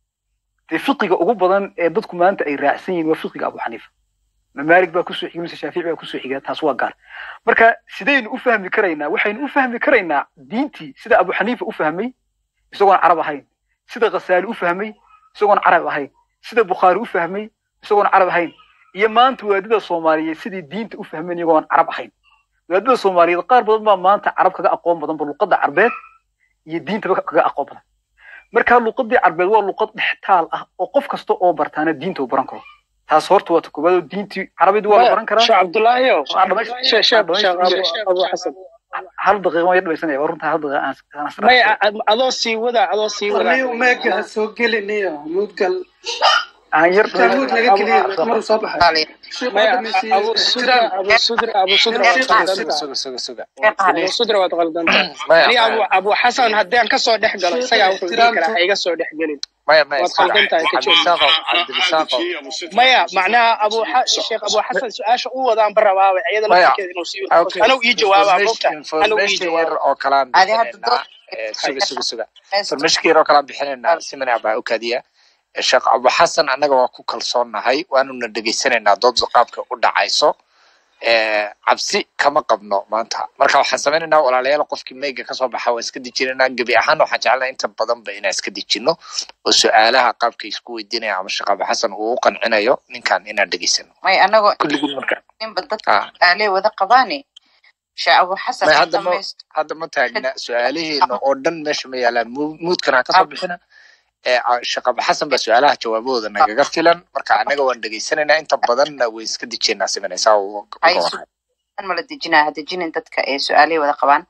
dee fiqiga ugu badan ee dadku maanta ay raacsan yihiin waa fiqiga abu xaniifa ma maalig baa kusoo xiga mise shaafici baa kusoo xiga taas waa gaar marka sidaynu u fahmi karaynaa waxaynu u fahmi karaynaa diintii sida abu xaniifa u fahmay isagoon carab ahayn sida khasaali u fahmay isagoon carab ahayn sida bukhaari u fahmay isagoon carab ahayn iyo maanta waadida soomaaliyeed sidii diinta u fahmeen iyagoon carab ahayn waadida soomaaliyeed qaar badan baa maanta carab kaga aqoon badan ba luqadda carbeed iyo diintaba kaga aqoon badan marka luqadii carbeed waa luqad dhextaal ah oo qof kasta oo bartaana diinta uu baran karo taas horta waa ta koobaad oo diintii carabidii waa la baran karaa sheekh cabdullaahi o Waa dhamays- sheekh sheekh waa sheekh dhamays- abu abu xasan hal daqiiqa waan yar dhamaysanaya waa runtaa hal daqiiqa aan aan israacsan. maya ad- adoo sii wada adoo sii wada warniyo meega ha soo gelinayo mudgal aan yar taamuud naga geliya maruu soo baxay sheekh maya waa dhamaysiiyey abu sudra ixtiraam abu sudra abu sudra waad suga suga qaldantaa suga suga suga abu sudra waad qaldantaa maya ani abu maya abu xasan haddii aan kasoo dhex galo isagaa wuxuu dhihi karaa ha iga soo dhex gelin maya maya waad suga qaldan tahay ka joog cabdirisaaqow cabdirisaaqow maya macnaha abu xa- sheekh abu xasan su-aasha u wadaan barabaaba iyada maya laftirkeeda inuu sii okay anuu ii jawaabaa mogta information anuu ii information yar jawaaba oo kalaan adi hadda bixinaynaa dood Eh, suga suga suga information yar oo kalaan bixinaynaa simana baa u kadiya sheekh abu xasan annaga waa ku kalsoonnahay waanuna dhegaysanaynaa doodda qaabka u dhacayso Eh, cabsi kama qabno maanta marka waxaan samaynaynaa walaalayaal qofkii meyga kasoo baxa waan iska dejinaynaa gebi ahaan waxaan jecelnaa inta badanba inaan iska dejino oo su-aalaha qaabka isku weydiinaya ama sheekh abu xasan uu u qancinayo ninkan inaan dhegaysano may anagoo kulligiin marka ninba dadka ah aalee wada qabaane sheekh abu xasan may ha hadda ma dhamaysto hadda ma taagna su-aalaheena oo dhan meesha ma yaalaan Mu- muudkan ha kasoo bixina ee ah, sheekh abu xasan baa su-aalaha jawaabahooda nagaga filan marka annaga waan dhegaysanaynaa inta badanna way iska dejeynaa simanaysaa uga hay warhay su-aal mala dejinaa ha dejinin dadka ee su-aalay wada qabaan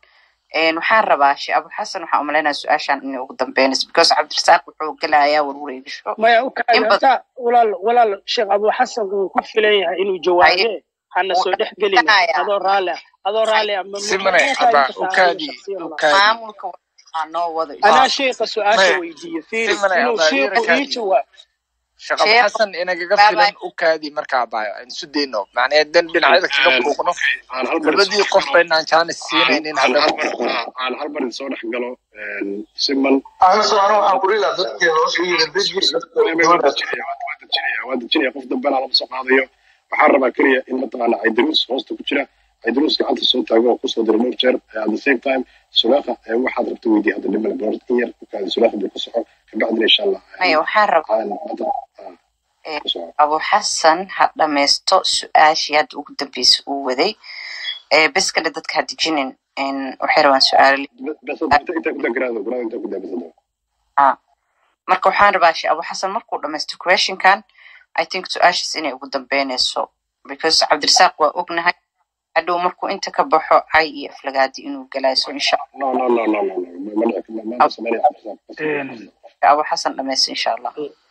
Een, waxaan rabaa shee abu xasan waxaan umalaynaya su-aashan inay ugu dambeynayso because cabdirasaaq wuxuu gelayaa warwareegisho maya u in badan kacayata walaal walaal sheekh abu xasan wuu ku filan yahay inuu jawaabe hana soo dhex gelina Kacaya. adoo raalli ah adoo raalli ah ma simane muxuu aba tahay inta ukaadi shakhsiyan ma ukaadi maamulka waxaa noo wada anaa sheekha su-aasha maya weydiiye fiiri simane inuu aba sheekhu ii irakaadi jawaab sheekh abu sheekh xasan inagaga baabay filan ukaadi markaa baayo aan isu dayno macnaheed dan dhinacyada kaga Aan- buuqno aan hal mar labadii soo qof galo baynaan jaanis aan siinaynin aan haddaba hal mar aan hal mar soo dhex galo een, siman aniso anu waxaan ku dhihi lahaa dadkeeda hoos u yiri deji dadka Way- way- waa gabadhaas dejinaya waa waa dejinaya waa dejinaya qof dambena lama soo qaadayo waxaan rabaa keliya in mataqaana caydaruus hoosta ku jira caydaruus gacanta soo taago oo kusoo dira dhowr jeer Eh, at the same time sulaakha eh, waxaad rabta weydiiya hadda dhimale boord in yar ukaadi sulaakha buu ku soco kabacdina insha allah maya waxaan rabaa aan hadda ah, ee, ku soco abu xasan ha dhammaysto su-aashii hadda ugu dambeysay uu waday ee bes kale dadka ha dejinin Een, waxay rabaan su-aalo bes hadda inta inta ku daa garaado garaado inta ku daa bes hadda ah marka waxaan rabaa shee abu xasan markuu dhamaysto questionkan i think su-aashaas inay ugu dambeynayso because cabdirasaaq waa ognahay hadhow markuu inta ka baxo cay iyo aflagaadi inuu galaayo so insha no no no no no no ma dhici ma ma sameynaya cabdisaaq qasab Een, qasab abu xasan dhamaysto insha allah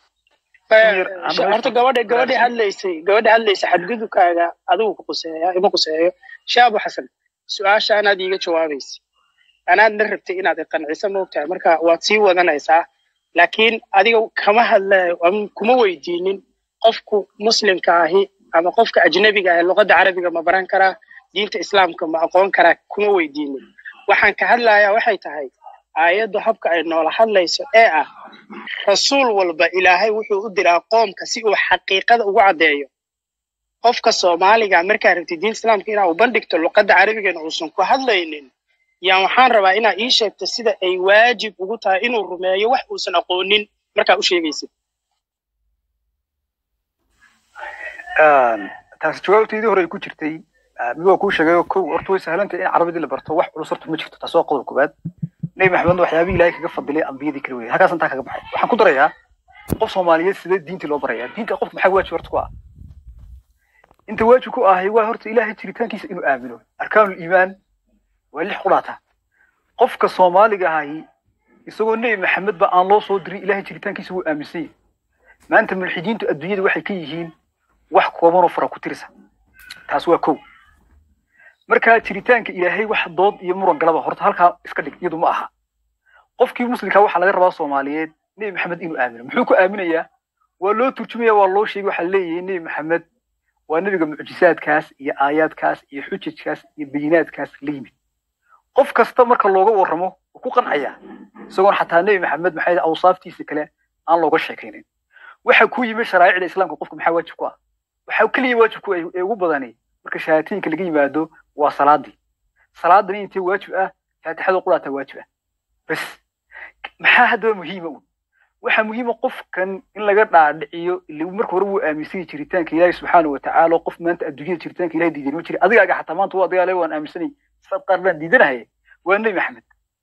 in yar aan horta dhageysto gabadha gabadha su-aasha hadlaysay gabadha hadlaysay xadgudubkaaga adigu ku quseeya ima quseeyo shee abu xasan su-aasha anaad iiga jawaabaysa anaadna rabtay inaad iqanciso moogtahay marka waad sii wadanaysaa laakiin adiga kama hadlayo ama kuma weydiinin qofku muslimka ahi ama qofka ajnabiga ahi luqadda carabiga ma baran karaa diinta islaamka ma aqoon karaa kuma weydiinin waxaan ka hadlayaa waxay tahay aayaddu habka ay noola hadlayso ee ah rasuul walba ilaahay wuxuu u diraa qoomka si uu xaqiiqada ugu caddeeyo qofka soomaaliga markaa rabtid diinta islaamka inaa u bandhigto luqadda carabigana uusan ku hadlaynin yaan waxaan rabaa inaa ii sheegto sida ay waajib ugu tahay inuu rumeeyo wax uusan aqoonin markaa u sheegaysid Een, taasi jawaabteydii hore ay ku jirtay ah, mid waa kuu sheegayo kow horta way sahlantahay in carabidii la barto wax culus horta ma jirto taas waa qodob koowaad nebi maxamed waxyaabihii ilaahay kaga fadilay ambiyadii kala weeyay halkaas intaa kaga baxay waxaan ku darayaa qof soomaaliyeed sidee diintii loo barayaa diinta qof maxaa waajib horta ku ah inta waajib ku ahay waa horta ilaahay jiritaankiisa inuu aamino arkaanul iimaan waa lix qudhaata qofka soomaaliga ahi isagoo nebi maxamed ba aan loo soo dirin ilaahay jiritaankiisa wuu aaminsan yahay maanta mulxidiintu adduunyada waxay ka yihiin wax kooban oo fara ku tirisa taas waa kow markaa jiritaanka ilaahay wax dood iyo muran galaba horta halkaa iska dhig iyadu ma aha qofkii muslimkaa waxaa laga rabaa soomaaliyeed nebi maxamed inuu aamino muxuu ku aaminayaa waa loo turjumaya waa loo sheegay waxaa leeyahay nebi maxamed waa nebiga mucjisaadkaas iyo aayaadkaas iyo xujajkaas iyo bayinaadkaas la yimid qof kasta marka looga warramo wuu ku qancaya isagoon xataa nebi maxamed maxay awsaaftiisa kale aan looga sheekaynin waxa ku yimi sharaa'icda islaamka qofka maxaa waajib ku ah waxaa keliya waajib ku ah ee ugu badani marka shahaatiinka laga yimaado waa salaadii salaadani intee waajib ah faatixada quraataa waajib ah bas maxaa haddaba muhiima un waxaa muhiima qofkan in laga dhaadhiciyo ila marka hore wuu aaminsan yahay jiritaanka ilaahi subxaana wa tacaala qof maanta adduunyada jiritaanka ilahi diidan ma jira adigaaga xataa maanta waa adigaa le waan aaminsanay sad qaar baan diidanahay waa nebi maxamed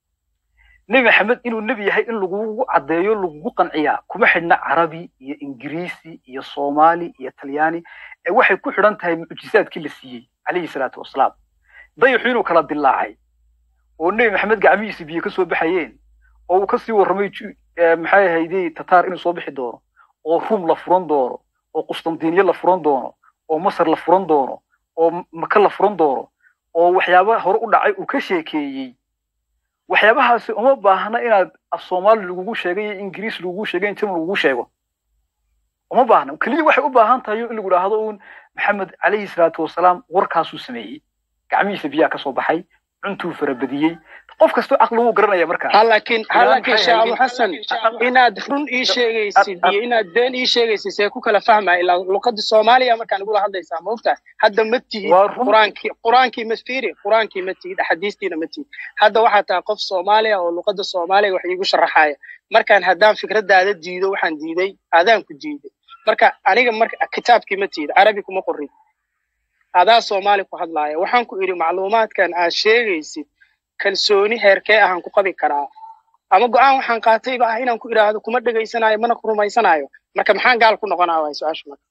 nebi maxamed inuu nebi yahay in lagugu caddeeyo lagugu qanciyaa kuma xidhna carabi iyo ingiriisi iyo soomaali iyo talyaani ee waxay ku xidhan tahay mucjisaadkii la siiyey calayhi salaatu wasalaam dayaxu inuu kala dilaacay oo nebi maxamed gacmihiisa biyo ka soo baxayeen oo uu kasii warramay ju- eh, maxay ahaydey tataar inuu soo bixi doono oo ruum la furan doono oo qustantiniye la furan doono oo masar la furan doono oo maka la furan doono oo waxyaaba hore u dhacay uu ka sheekeeyey waxyaabahaasi uma baahna inaad af soomaali lagugu sheegay iyo ingiriis lagugu sheegay in german lagugu sheego uma baahna keliya waxay u baahan tahay in lagu idhaahdo uun maxamed calayhi salaatu wasalaam warkaasuu sameeyey gacmihiisa biyaa ka soo baxay cuntuu farabadiyey qof kastoo caqli wuu garanaya markaa ha laakiin ha ilaan laakiin maxay sheekh abu ahayd xasan inaad run ii sheegaysid iyo inaad been ii sheegaysid see ku kala fahmaya ilaa luqadda soomaaliya markaan igula hadlaysaa ma ogtahay hadda ma tihid waa run quraankii quraankii ma fiiri quraankii ma tihid axaadiistiina ma tihid hadda waxaa tahay qof soomaaliya oo luqadda soomaaliga wax iigu sharaxaya markaan haddaan fikradaada diido waxaan diiday adaan ku diiday marka aniga marka kitaabkii ma tihid carabi kuma qorin adaa soomaali ku hadlaaya waxaan ku idhi macluumaadkan aad sheegaysid kalsooni heerkee ahaan ku qabi karaa ama go-aan waxaan qaatayba ah inaan ku idhaahdo kuma dhegaysanayo mana ku rumaysanayo marka maxaan gaal ku noqonaa waay su-aasha marka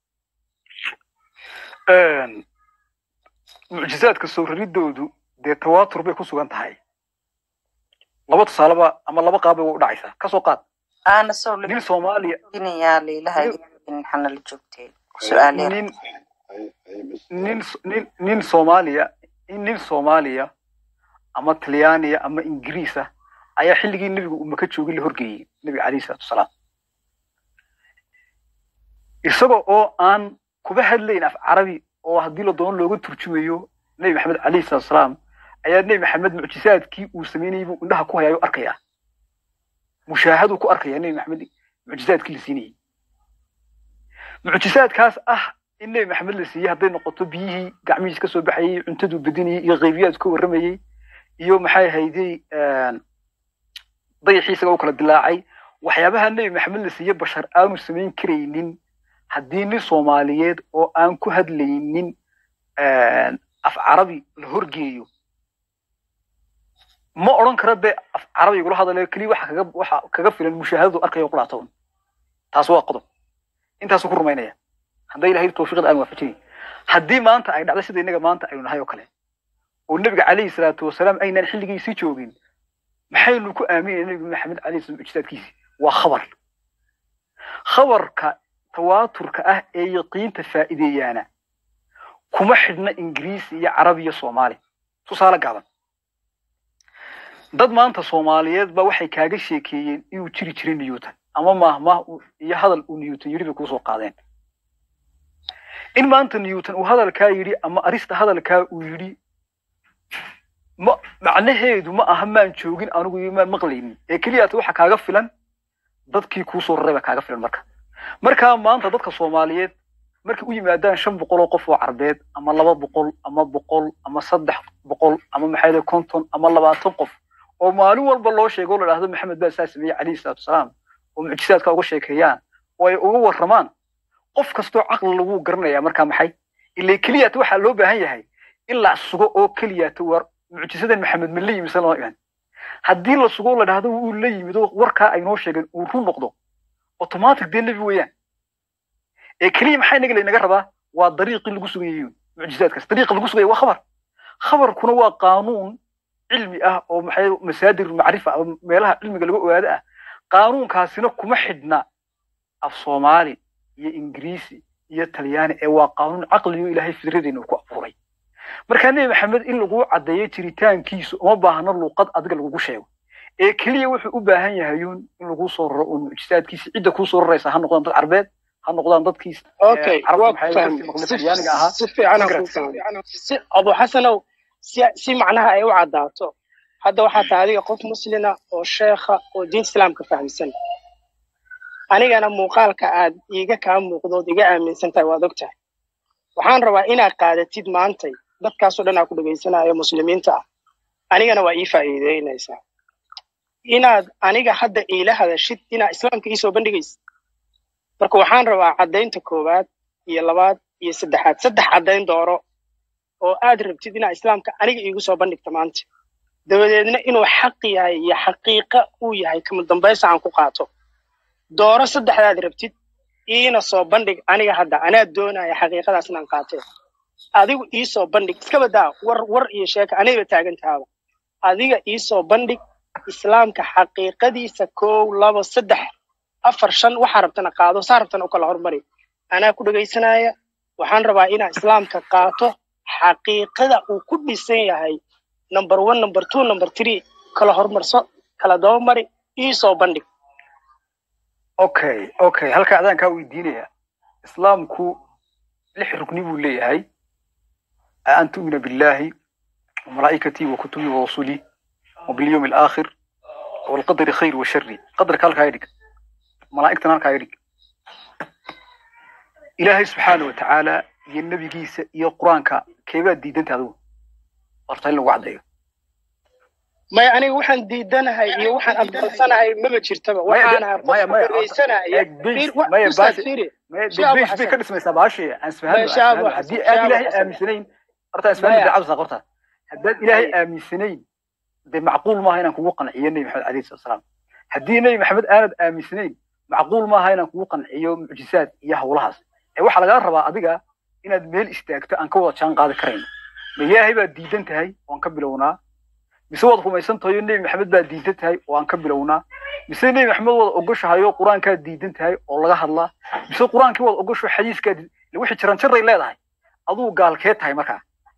Een, mucjisaadka soo raridoodu dee tawaatur bay ku sugan tahay laba tusaaleba ama laba qaab bay u dhacaysaa kasoo qaad aana sow nin soomaaliya laginayaa liilaha xana la joogtee su-aal yar nin nin nin nin soomaaliya nin soomaaliya ama talyaaniya ama ingiriis ah ayaa xilligii nebigu uu maka joogay la horgeeyey nebiga calayhi salaatu wasalaam isaga oo aan kuba hadlayn af carabi oo haddii la doono looga turjumayo nebi maxamed calayhi salaatu wasalaam ayaa nebi maxamed mucjisaadkii uu samaynayay buu indhaha ku hayayo arkaya mushaahaduu ku arkaya nebi maxamed mucjisaadkii la siinayey mucjisaadkaas ah in nebi maxamed la siiyey hadday noqoto biyihii gacmihiis ka soo baxayey cuntaduu bedinayey iyo qaybiyaad ka warramayey iyo maxay ahaydey dayaxii isaga u kala dilaacay waxyaabaha nebi maxamed la siiyey bashar aanu samayn karaynin haddii nin soomaaliyeed oo aan ku hadlaynin af carabi la horgeeyo ma odhan kara dee af carabi igula hadalayo keliya waxa kaga waxa kaga filan mushaahadadu arkayo qulaatoon taas waa qodob intaasuu ku rumaynaya hadday ilahay tawfiiqda aan waafajinayn haddii maanta ay dhacdo sida innaga maanta aynu nahay oo kale oo nebiga calayhi salaatu wasalaam aynaan xilligiisii joogin maxaynu ku aaminayna nebi maxamed calayhi salaam mucjisaadkiisi waa khabar khabarka tawaaturka ah ee yaqiinta faa'iideeyaana kuma xidhna ingiriisi iyo carabi iyo soomaali tusaale gaaban dad maanta soomaaliyeed ba waxay kaaga sheekeeyeen inuu jiri jiray newton ama maahmaah iyo hadal uu newton yidhi bay kuusoo qaadeen in maanta newton uu hadalkaa yidhi ama arista hadalkaa uu yidhi ma macnaheedu ma aha maan joogin anigu iyo maan maqlaynin ee keliyaata waxa kaaga filan dadkii kuusoo raray baa kaaga filan marka markaa maanta dadka soomaaliyeed markay u yimaadaan shan boqol oo qof oo carbeed ama laba boqol ama boqol ama saddex boqol ama maxay konton ama labaatan qof oo maalin walba loo sheego la dhahdo maxamed baa saa sameeyey calayhi salaatu wasalaam oo mucjisaadka uga sheekeeyaan oo ay uga warramaan qof kastoo caqli lagu garanayaa markaa maxay ilaa keliyaata waxaa loo baahan yahay in la sugo oo keliyaata war mucjisadan maxamed ma la yimisan lama iman haddii la sugo la dhahdo wuu la yimid oo warkaa ay noo sheegeen uu run noqdo automatic dee nebi weeyaan ee keliya maxaa inaga laynaga rabaa waa dariiqii lagu sugayayo mucjisaadkaas dariiqa lagu sugaya waa khabar khabarkuna waa qaanuun cilmi ah oo maxay masaadir macrifa ama meelaha cilmiga laga ogaado ah qaanuunkaasina kuma xidhna af soomaali iyo ingiriisi iyo talyaani ee waa qaanuun caqliyo ilaahay fidradeena uu ku abuuray markaa nebi maxamed in lagu caddeeyo jiritaankiisu uma baahno luuqad adiga lagugu sheego ee keliya wuxuu u baahan yahayuun in lagu soo raro uun mucjisaadkiisa cidda kuu soo raraysa ha noqdaan dad carbeed ha noqdaan dadkiis okay waa fahmay si fiican aan ku fahmay si abu xasanow si si macnaha ay u caddaato hadda waxaa tahay adiga qof muslina oo sheekha oo diinta islaamka fahamsan anigana muuqaalka aad iiga kaa muuqdood iga aaminsan tahay waad og tahay waxaan rabaa inaad qaadatid maantay dadkaasoo dhan aa ku dhegaysanayo muslimiinta ah anigana waa ii faa'iideynaysaa inaad aniga hadda iila hadashid inaad islaamka iisoo bandhigaysid marka waxaan rabaa caddaynta koowaad iyo labaad iyo saddexaad saddex caddayn dooro oo aad rabtid inaad islaamka aniga iigu soo bandhigto maanta dabadeedna inuu xaq yahay iyo xaqiiqa uu yahay kama dambaysa aan ku qaato dooro saddexdaad rabtid iina soo bandhig aniga hadda anaa doonaya xaqiiqadaas inaan qaatee adigu iisoo bandhig iska badaa war war iyo sheeka anayba taagan tahaaba adiga iisoo bandhig islaamka xaqiiqadiisa kow labo saddex afar shan waxaa rabtana qaado saa rabtana u kala hormari anaa ku dhegaysanaya waxaan rabaa inaan islaamka qaato xaqiiqada uu ku dhisan yahay number one number two number three kala hormarso kala dabamari iisoo bandhig okay okay halka adaan kaa weydiinaya islaamku lix rukni buu leeyahay an tu'mina billahi وملائكتي وكتبي ورسلي وباليوم الآخر والقدر خير وشر قدر كالك هيدك ملائكتنا هالك هيدك إلهي سبحانه وتعالى يا النبي جيس يا قرآنك كيف ديدنت هذا أرتين لو وعد maya aniga waxaan diidanahay iyo waxaan aqbalsanahay maba jirtaba waxaan ahay qof dhegaysanaya بيش بي كدس ما يسابعش عن سبحانه هدي إلهي آمسنين أرتا سبحانه دعوة ساقرتها haddaad ilaahay aaminsanayn dee macquul maaha inaan kugu qanciyo nebi maxamed alayhi salatu wasalaam haddii nebi maxamed aanad aaminsanayn macquul maaha inaan kugu qanciyo mucjisaad iyo hawlahaas ee waxaa lagaa rabaa adiga inaad meel istaagto aan ka wada jaan qaadi karayno ma ilaahay baad diidan tahay waan ka bilownaa mise waad rumaysan tahay oo nebi maxamed baa diidan tahay oo aan ka bilownaa mise nebi maxamed waad ogoshahay oo qur-aankaa diidan tahay oo laga hadlaa mise qur-aankii waad ogosho xadiiskaa diidan wixii jiran jaray leedahay aduu gaalkee tahay markaa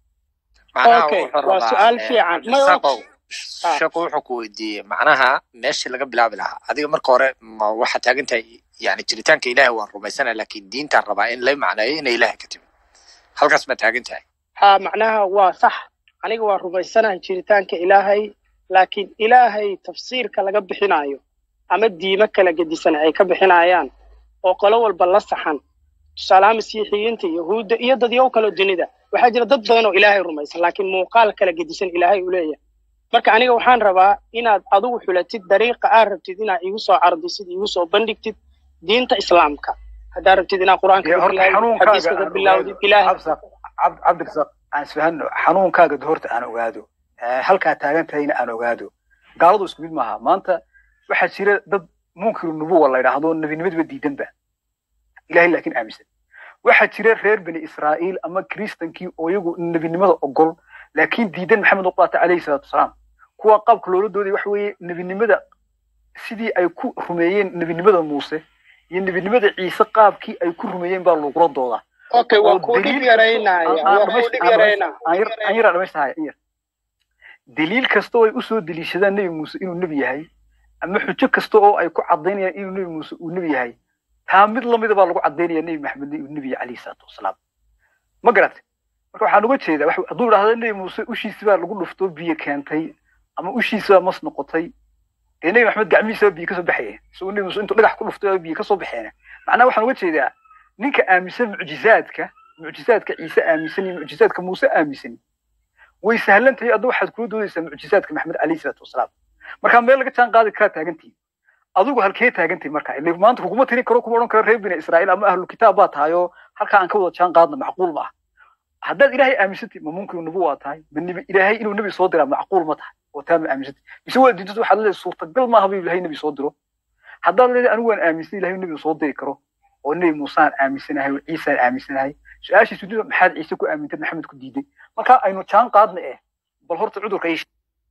macnaha Okay, wuxuu waa rabaa su'aal eh, fiican. Ma- cabdirasaaqow Ah. sheekhu wuxuu ku weydiiyey macnaha meeshii laga bilaabi lahaa adiga marka hore ma waxaa taagan tahay yani jiritaanka ilaahay waan rumaysana laakiin diintaan rabaa in la macneeyo inay ilaahay ka timi halkaas ma taagan tahay haa macnaha waa sax aniga waa rumaysanahay jiritaanka ilaahay laakiin ilaahay tafsiirka laga bixinayo ama diimo kala gedisan ay ka bixinayaan oo qolo walba la saxan tusaalaha masiixiyiinta yahuudda iyo dadyow kaloo dunida waxaa jira dad badan oo ilaahay rumaysan laakiin muuqaal kala gedisan ilaahay uu leeyahay marka aniga waxaan rabaa inaad adigu xulatid dariiqa aad rabtid inaad igu soo cardisid igu soo bandhigtid diinta islaamka haddaad rabtid inaad qur-aanka Dee ka horta bilaawdid xanuunkaaga xadiiska ka aan bilaawdid ogaado ilaahay cabsa cab- cabdirasaaq aan isfahanno xanuunkaaga de horta aan ogaado Eh, halkaa taagan tahayna aan ogaado gaaladu isku mid maaha maanta waxaa jira dad munkiru nubuwa la yidhaahdo nebinimadaba diidanba ilahay laakiin aaminsan waxaa jira reer bani israa'iil ama kiristankii oo iyagu nebinimada ogol laakiin diidan maxamed uqaata calayhi salaatu wasalaam kuwa qaabka loola dooday waxa weeye nebinimada sidii ay ku rumeeyeen nebinimada muuse iyo nebinimada ciise qaabkii ay ku rumeeyeen baa lagula doodaa okay waa oo kuu dhib daliil yaraynaya aan- aan waa kuu dhamays- dhib aan dhamays- yaraynaa aan yar- aan yaraa dhamaystahay in yar daliil kasta oo ay usoo deliishadaan nebi muuse inuu nebi yahay ama xujo kasta oo ay ku cadaynayaan inuu nebi muuse uu nebi yahay taa mid lamida baa lagu cadaynaya nebi maxamed inuu nebi yahay calayhi salaatu wasalaam ma garat marka waxaan uga jeedaa wax- hadduu idhahdo nebi muuse ushiisi baa lagu dhuftoo biyo keentay ama ushiisi baa mas noqotay dee nebi maxamed gacmihiisa baa biyo kasoo baxaya isagoo nebi muuse intuu dhagax ku dhuftay baa biyo kasoo baxeena macnaha waxaan uga jeedaa ninka aaminsan mucjizaadka mucjizaadka ciise aaminsan iyo mucjizaadka muuse aaminsan way sahlan tahay adda waxaad kula doodaysaa mucjizaadka maxamed calayhi salaatu wasalaam markaa meel laga jaan qaadi karaa taagantihin adigu halkee taagantihin marka ile maanta kuguma tiri karo kuma odhan karo reer bini israa'iil ama ahlu kitaab baa tahay oo halkaa aan ka wada jaan qaadna macquul ma ah haddaad ilaahay aaminsantihi ma mumkin nubu waa tahay ma nebi ilaahay inuu nebi soo diraa macquul ma tahay oo taa ma aaminsantihi mise waa diidad waxaad leedahay suurtagal maaha buu ilaahay nebi soo diro haddaad leedahay anigu waan aaminsan ilahay nebi soo diri karo oo nebi muusaan aaminsanahay oo ciisaan aaminsanahay su-aashiisu dida maxaad ciise ku aamintay maxamed ku diiday marka aynu jaan qaadna eh bal horta cudurka ii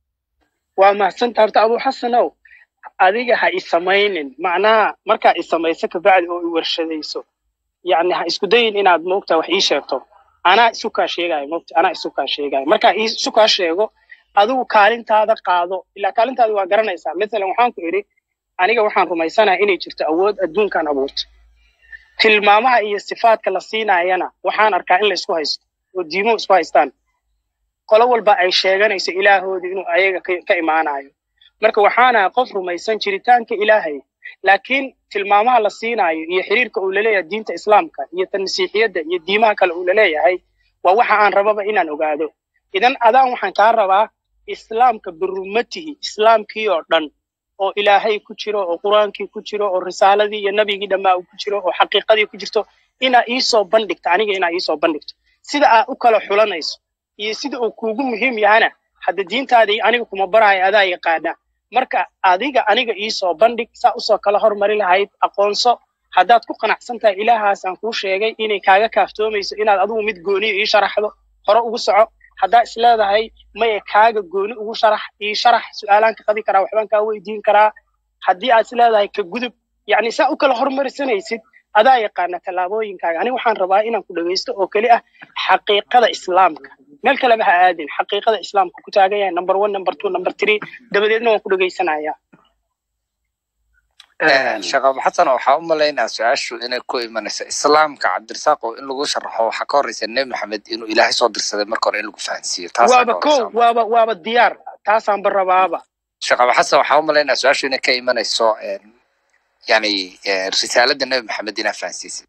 waa mahadsantaa horta abuu xasanow adiga ha isamaynin macnaha markaa isamayso kabacdi oo i warshadayso yacni ha isku dayin inaad moogta wax ii sheegto anaa isu kaa sheegayo moogta anaa isu kaa sheegayo markaa ii- isu kaa sheego adigu kaalintaada qaado ilaa kaalintaada waa garanaysaa masalan waxaan ku idhi aniga waxaan rumaysanahay inay jirto awood adduunkan abuurta tilmaamaha iyo sifaadka la siinaayana waxaan arkaa in la isku haysto oo diimuhu isku haystaan qolo walba ay sheeganayso ilaahoodii inuu ayaga ka ka imaanayo marka waxaana qof rumaysan jiritaanka ilaahay laakiin tilmaamaha la siinaayo iyo xiriirka uu laleeyahay diinta islaamka iyo tan masiixiyadda iyo diimaha kale uu laleeyahay waa waxa aan rababa inaan ogaado idan adaan waxaan kaa rabaa islaamka birumatihi islaamkii oo dhan oo ilaahay ku jiro oo qur-aankii ku jiro oo risaaladii iyo nabigii dhammaa uu ku jiro oo xaqiiqadii ku jirto inaa iisoo bandhigto aniga inaa iisoo bandhigto sida aad u kala xulanayso iyo sida uu kuugu muhiim yahana hadda diintaadii aniga kuma baraayo adaa yaqaana marka adiga aniga iisoo bandhig saa usoo kala hormari lahayd aqoonso haddaad ku qanacsan tahay ilaahaas aan kuu sheegay inay kaaga kaaftoomayso inaad adigu mid gooniyo ii sharaxdo hore ugu soco haddaa is leedahay maya kaaga gooni ugu sharax ii sharax su-aalaan ka qabi karaa waxbaan kaa weydiin karaa haddii aad is leedahay ka gudub yacni saa u kala hormarisanaysid adaa yaqaana tallaabooyinkaaga aniga waxaan rabaa inaan ku dhegaysto oo keli ah xaqiiqada islaamka meel kaleba ha aadin xaqiiqada islaamka ku taagan yahay number one number two number three dabadeedna waan ku dhegaysanayaa sheekh abu xasan waxaa u malaynaa su-aashu inay ku imanayso islaamka cabdirasaaq oo in lagu sharaxo waxaa ka horeysa nebi maxamed inuu ilaahay soo dirsaday marka hore in lagu fahansiiyo taasaa waaba ka ko horeysa waaba waaba diyaar taasaanba rabaaba sheekh abu xasan waxaa u malaynaa su-aashu inay ka imanayso een, yani eh, risaalada nebi maxamed inaa fahansiisay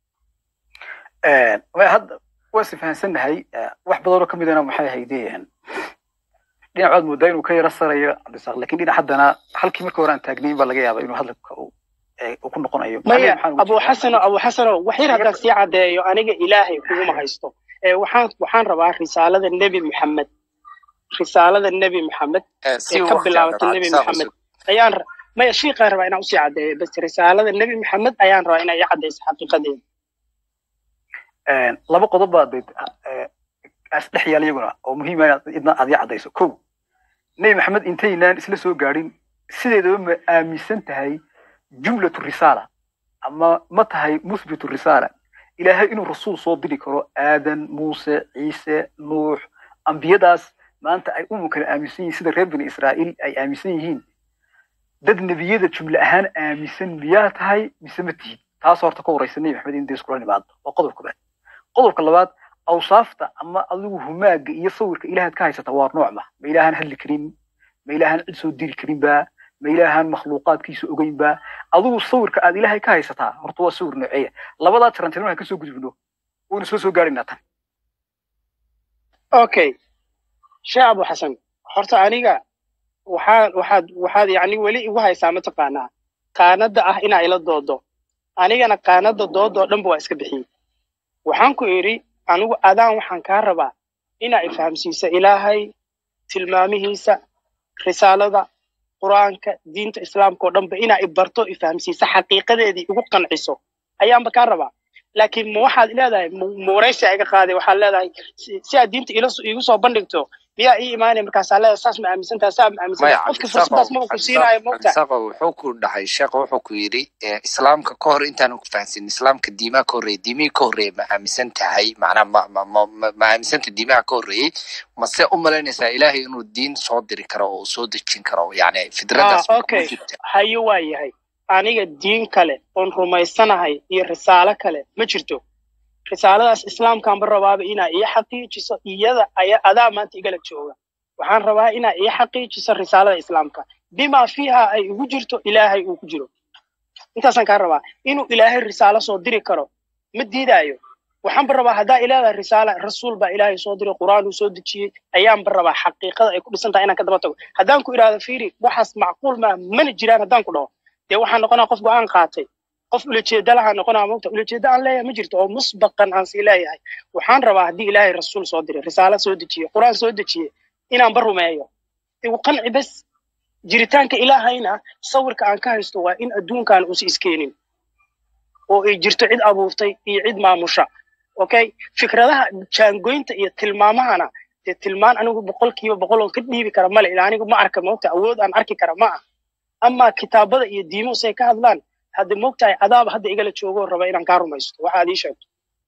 waa hadda waa is fahansannahay eh, wax badanoo ka midana maxay haydeen dhinac waad moodaa inuu ka yara sarayo cabdisaaq lakin dhinac haddana halkii marka hore aan taagnayn baa laga yaaba inuu hadalka uu eh, uu ku noqonayo maya Macnaheedu maxaan uga abu jeedaa? xasano abu xasano wax yar haddaan sii caddeeyo aniga ilaahay kuguma haysto ee waxaan waxaan rabaa risaalada nebi maxamed risaalada nebi maxamed Eh, si ee ka waqti bilaabata aan nebi cabdirasaaq maxamed usug ayaan ra- maya shiiqaan rabaa inaan usii caddeeyo bas risaalada nebi maxamed ayaan rabaa inay i caddayso xaqiiqadeeda Eh, laba qodob baa dee eh, is dhex yaal iyaguna oo muhiim ah inaad idna aad ii caddayso kow nebi maxamed intaynaan isla soo gaadhin sideedaba ma aaminsan tahay jumlatu risaala ama ma tahay muthbitu risaala ilaahay inuu rasuul soo diri karo aadan muuse ciise nuux ambiyadaas maanta ay umunkana aaminsan yihiin sida reer bani israa'iil ay aaminsan yihiin dad nebiyada jumle ahaan aaminsan miyaa tahay mise ma tihid taas horta ka horeysa nebi maxamed in dee iskula nimaado waa qodob koobaad qodobka labaad awsaafta ama adigu humaaga iyo sawirka ilaahaad ka haysata waa nooc ma ma ilaahaan hadli karin ma ilaahaan cid soo diri karin ba ma ilaahaan makhluuqaadkiisa ogeyn ba adigu sawirka aad ilaahay ka haysataa horta waa sawir nooceeya labadaa tirantirma ka soo gudubno waynu soo soo gaaraynaa tan okay sheekh abu xasan horta aniga waxaa waxaad waxaad yacni weli igu haysaa mataqaanaa qaanadda ah inaa ila doodo anigana qaanadda doodoo dhanba waa iska bixiyey waxaan ku idhi anigu adaan waxaan kaa rabaa inaa ifahamsiisa ilaahay tilmaamihiisa risaalada qur-aanka diinta islaamka oo dhanba inaa ibarto ifahamsiisa xaqiiqadeedii igu qanciso ayaanba kaa rabaa laakiin ma waxaad leedahay ma waraysi iga qaaday waxaad leedahay si aad diinta iigu soo bandhigto miyaa ii imaanaya markaasaa leedahay saas ma aaminsantaha saa ma aaminsantaha qofki fursadaas maba ku siinaayo mogta cabdisaaqo wuxuu ku dhahay sheekh wuxuu ku yidhi islaamka ka hor intaanu ku fahansin islaamka diimaha ka horreeyey diimihii ka horreeyey ma aaminsan tahay macnaa ma ma ma ma ma aaminsanta diimaha ka horreeyey mase u malaynaysaa ilaahay inuu diin soo diri karo oo soo dejin karo yani fidradaas ah okay hayo waa yahay aniga diin kale oon rumaysanahay iyo risaalo kale ma jirto risaaladaas islaamkaanba rabaaba inaa ii xaqiijiso iyada aya adaa maanta igala jooga waxaan rabaa inaa ii xaqiijiso risaalada islaamka bimaa fiiha ay igu jirto ilaahay uu ku jiro intaasaan kaa rabaa inuu ilaahay risaalo soo diri karo ma diidaayo waxaanba rabaa haddaa ileedahay risaala rasuul baa ilaahay soo diray qur'aan uu soo dejiyey ayaanba rabaa xaqiiqada ay ku dhisan tahay inaan ka daba tago haddaan ku idhaahdo fiiri waxaas macquul maa mana jiraan haddaan ku dhaho dee waxaan noqonaa qof go-aan qaatay qof ulajeeda lahaa noqonaa mogta ulajeeda aan leeyahay ma jirto oo musbaqan aan sii leeyahay waxaan rabaa haddii ilaahay rasuul soo diray risaalo soo dejiyey qur'aan soo dejiyey inaanba rumeeyo igu qanci bes jiritaanka ilaahayna sawirka aan ka haysto waa in adduunkan uusa iskeenin oo ay jirto cid abuurtay iyo cid maamusha okay fikradaha jaangoynta iyo tilmaamahana dee tilmaan anigu boqolkiiba boqol oon ka dhiibi kara male ilaa anigu ma arka mogta awood aan arki kara ma ah ama kitaabada iyo diimuhu say ka hadlaan hadda mogtahay adaaba hadda igala joogo raba inaan kaa rumaysto waxa aad ii sheegto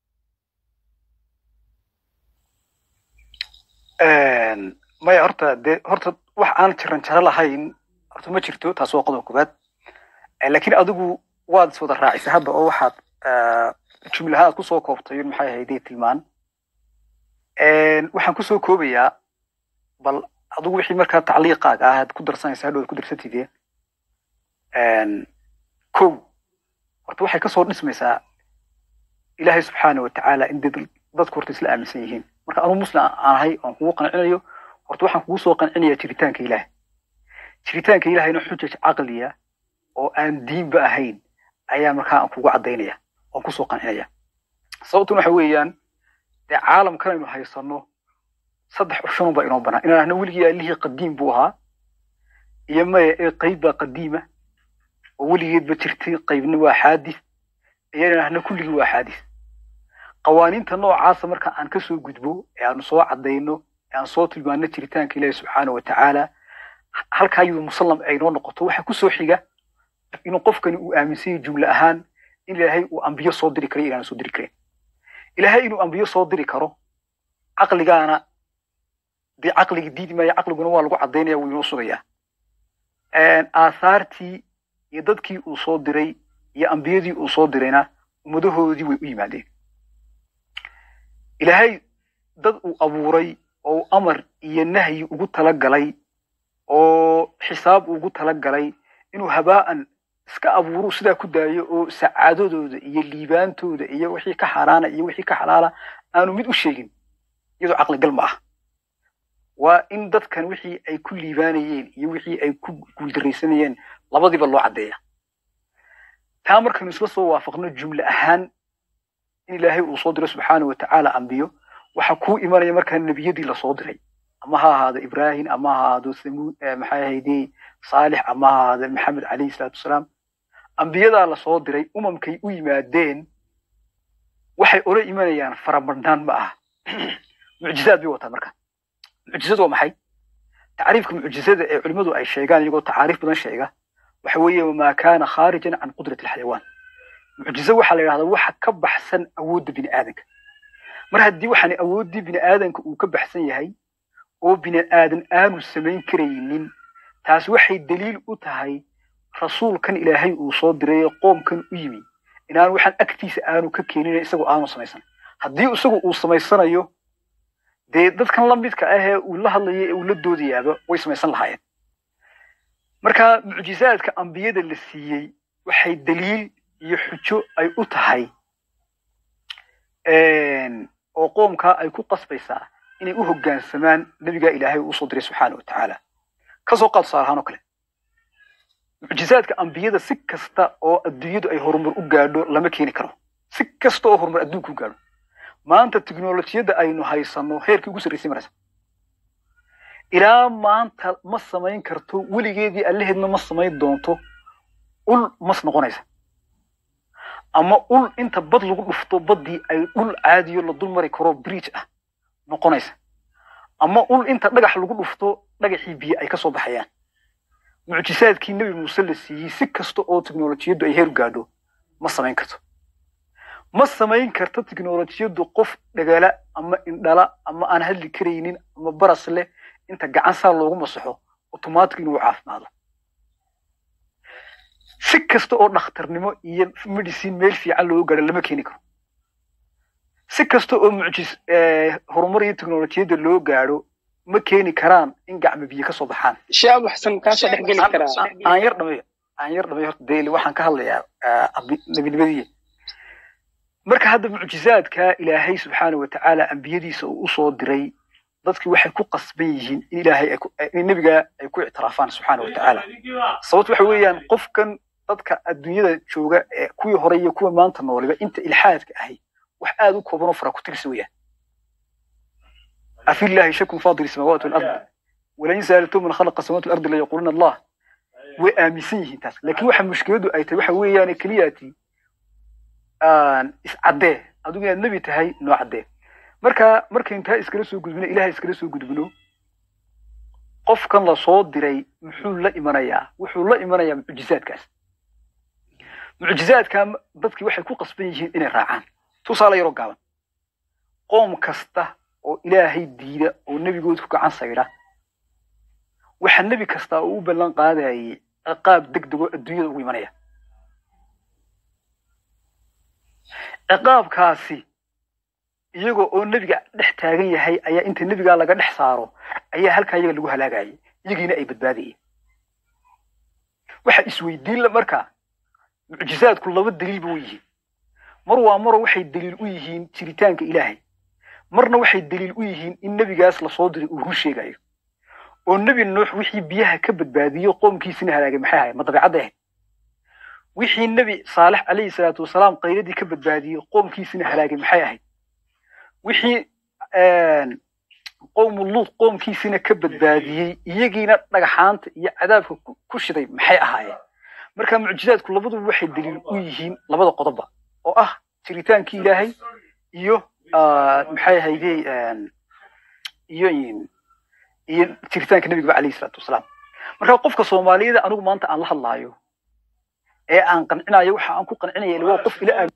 maya horta dee horta wax aan jiran jaro lahayn horta ma jirto taas waa qodob koobaad laakiin adigu waad is wada raacisa hadda oo waxaad jumlaha aad kusoo koobtay maxay ahaydee tilmaan waxaan kusoo koobayaa bal adigu wixii markaa tacliiqaaga ah aad ku darsanaysa hadhow aad ku darsatidee kow horta waxay kasoo dhismaysaa ilaahay subxaana watacaala in dad dadku horta isla aaminsan yihiin marka anuu muslim aan ahay oon kugu qancinayo horta waxaan kugu soo qancinayaa jiritaanka ilaah jiritaanka ilaahayna xujaj caqliya oo aan diinba ahayn ayaa markaa aan kugu caddaynaya oon kusoo qancinaya sababtuna waxa weeyaan dee caalamkan aynu haysano saddex option baa inoo banaan inaan ahna weligii allihii qadiim buu ahaa iyo maya ee qayb baa qadiima oo weligeedba jirtay qaybna waa xaadis iyo inaan ahna kulligii waa xaadis qawaaniinta noocaasa marka aan kasoo gudbo ee aanu soo caddayno ee aan soo tilmaano jiritaanka ilaahi subxaana wa tacaala halkaa iyadu musallam ay noo noqoto waxaa kusoo xiga inuu qofkani uu aaminsan yahay jumle ahaan in ilaahay uu ambiyo soo diri karo inaan soo diri karin ilaahay inuu ambiyo soo diri karo caqligaana dee caqliga diidi maayo caqliguna waa lagu caddaynaya wuu inoo sugayaa aahaartii iyo dadkii uu soo diray iyo ambiyadii uu soo dirayna ummadahoodii way u yimaadeen ilaahay dad uu abuuray oo amar iyo nahyi ugu talagalay oo xisaab ugu talagalay inuu habaa'an iska abuuru sidaa ku daayo oo sacaadadooda iyo liibaantooda iyo wixii ka xaaraana iyo wixii ka xalaala aanu mid u sheegin iyadoo caqligal ma ah waa in dadkan wixii ay ku liibaanayeen iyo wixii ay ku guuldaraysanayeen labadiiba loo caddeeya taa markaynu isla soo waafaqno jumle ahaan in ilaahay uu soo diray subxaana wa tacaala ambiyo waxa kuu imanaya markaa nebiyadii lasoo diray ama ha ahaado ibrahim ama ha ahaado samuud maxay ahayde saalix ama ha ahaado maxamed calayhi salaatu wasalaam ambiyadaa lasoo diray umamkay u yimaadeen waxay ola imanayaan farabadhnaan ma aha mucjizaad bay wataan marka mucjizadu waa maxay tacriifka mucjizada ee culimmadu ay sheegaan iyagoo tacaariif badan sheega waxa weeye wamaa kaana khaarijan can qudrati alxayawaan mucjizo waxaa la yidhahdaa waxa ka baxsan awoodda bini aadanka mar haddii waxaan awooddii bini aadanka uu ka baxsan yahay oo bini aadan aanu samayn karaynin taas waxay daliil u tahay rasuulkan ilaahay uu soo diray ee qoomkan u yimi inaan waxaan agtiisa aanu ka keenin isagoo aanu samaysan haddii isagu uu samaysanayo dee dadkan la midka ah ee uu la hadlayo ee uu la doodayaaba way samaysan lahaayeen marka mucjizaadka ambiyada la siiyey waxay daliil iyo xujo ay u tahay oo qoomkaa ay ku qasbaysaa inay u hoggaansamaan nebigaa ilaahay uu usoo diray subxaana wa tacaala kasoo qaad tusaale ahaan oo kale mucjizaadka ambiyada si kasta oo adduunyadu ay horumar u gaadho lama keeni karo si kasta oo horumar adduunka u gaadho maanta tiknolojiyadda aynu haysanno heerkii ugu sarraysay maraysa ilaa maanta ma samayn karto weligeedii allaheedna ma samayn doonto ul mas noqonaysa ama ul inta bad lagu dhufto baddii ay dhul caadiyo la dul mari karo bridge ah noqonaysa ama ul inta dhagax lagu dhufto dhagaxii biyo ay ka soo baxayaan mucjisaadkii nebi muuse la siiyey si kasta oo tiknolojiyaddu ay heer u gaadho ma samayn karto ma samayn karto tiknolojiyaddu qof dhagala ama indhala ama aan hadli karaynin ama baras leh inta gacan saa loogu masaxo automatic inuu caafimaado si kasta oo dhakhtarnimo iyo medicine meel fiican loogu gaadho lama keeni karo si kasta oo mucjis horumar iyo teknolojiyadda loo gaadho ma keeni karaan in gacmo biyo ka soo baxaan shaab waxsan kaasoo dhex geli karaa aan yar dhamay aan yar dhamay horta daily waxaan ka hadlayaa nebinimadii marka hadda mucjizaadka ilaahay subxaana wa tacaala ambiyadiisa uu usoo diray dadkii waxay ku qasban yihiin in ilaahay in nebiga ay ku ictiraafaan subxaana wa tacaala sababto waxa weeyaan qofkan dadka adduunyada jooga ee kuwii hore iyo kuwa maanta nooliba inta ilxaadka ahay wax aad u kooban oo fara ku tirsi weeyaan afi llahi shakun faadir samaawaati walard walain saaltum man khalaqa samaawaati walardi layaquluna allah way aaminsan yihiin taas laakiin waxa mushkiladu ay tahay waxa weeyaan keliyaati iscaddee adigu inaad nebi tahay noo caddee marka markaynu taa iskala soo gudbino ilahay iskala soo gudbino qofkan la soo diray muxuu la imanayaa wuxuu la imanayaa mucjizaadkaas mucjizaadka dadkii waxay ku qasban yihiin inay raacaan tusaale yaroo gaaban qoom kasta oo ilaahay diida oo nebigood ku gacan sayda waxa nebi kasta uu u ballan qaadayay ciqaab degdegoo adduunyada ugu imanaya ciqaabkaasi iyagoo oo nebiga dhex taagan yahay ayaa inta nebigaa laga dhex saaro ayaa halkaa iyaga lagu halaagayay iyagiina ay badbaadayeen waxa isweydiin la markaa mucjizaadku laba daliil ba u yihiin mar waa maro waxay daliil u yihiin jiritaanka ilaahay marna waxay daliil u yihiin in nebigaas lasoo diray uu run sheegayo oo nebi nuux wixii biyaha ka badbaadiyo qoomkiisina halaagay maxay ahayd ma dabeecadda ahayd wixii nebi saalex calayhi salaatu wasalaam qayladii ka badbaadiyey qoomkiisina halaagay maxay ahayd wixii qowmu luud qoomkiisina ka badbaadiyey iyagiina dhagaxaanta iyo cadaabka ku shiday maxay ahaayeen marka mucjizaadku labaduba waxay daliil u yihiin labada qodobba oo ah jiritaankii ilaahay iyo maxay ahayde iyo iyo jiritaanka nebigaba calayhi salaatu wasalaam marka qofka soomaaliyada anigu maanta aan la hadlaayo ee aan qancinayo waxa aan ku qancinaya ila waa qof ila aamin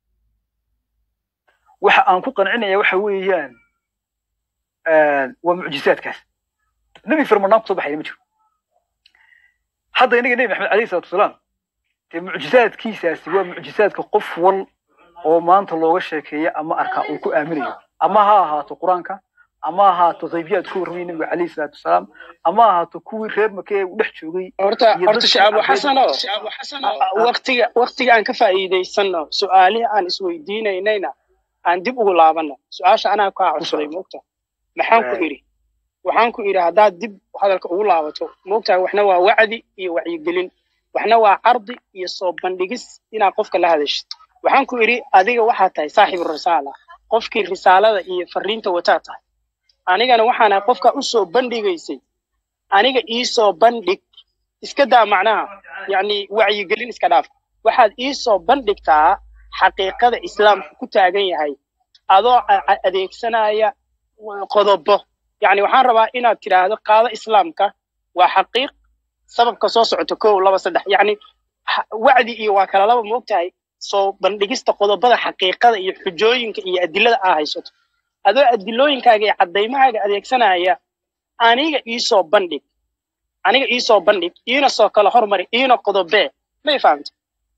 waxa aan ku qancinaya waxa weeyaan waa mucjizaadkaas nebi firmanaan kusoo baxayna ma jiro hadda inaga nebi maxamed calayhi salaatu wasalaam dee mucjizaadkiisaasi waa mucjizaadka qof wal oo maanta looga sheekeeya ama arkaa uu ku aaminayo ama ha ahaato qur-aanka ama ha ahaato qaybiyaad ku warramaya nebiga calayhi salaatu wasalaam ama ha ahaato kuwii reer make ee uu dhex joogay horta horta shacabo xasano waqtiga waqtiga aan ka faa'iidaysano su-aalihii aan isweydiinaynayna aan dib ugu laabano su-aasha anaa kaa codsaday moogta maxaan ku idhi waxaan ku idhi haddaad dib hadalka ugu laabato moogtahay waxna waa wacdi iyo wacyigelin waxna waa cardi iyo soo bandhigis inaad qofka la hadashid waxaan ku idhi adiga waxaa tahay saaxibu risaala qofkii risaalada iyo fariinta wataa tahay anigana waxaana qofka u soo bandhigaysay aniga ii soo bandhig iska daa macnaha yacni wacyigelin iska dhaaf waxaad ii soo bandhigtaa xaqiiqada islaamku ku taagan yahay adoo adeegsanaya qodobo yacni waxaan rabaa inaad tidhaahdo qaado islaamka waa xaqiiq sababka soo socota kow laba saddex yacni ha- wacdi iyo waa kala laba moogtahay soo bandhigista qodobada xaqiiqada iyo xujooyinka iyo adilada aa haysato adoo adilooyinkaaga iyo caddaymahaaga adeegsanaya aniga iisoo bandhig aniga iisoo bandhig iina soo kala hormari iina qodobee may fahamta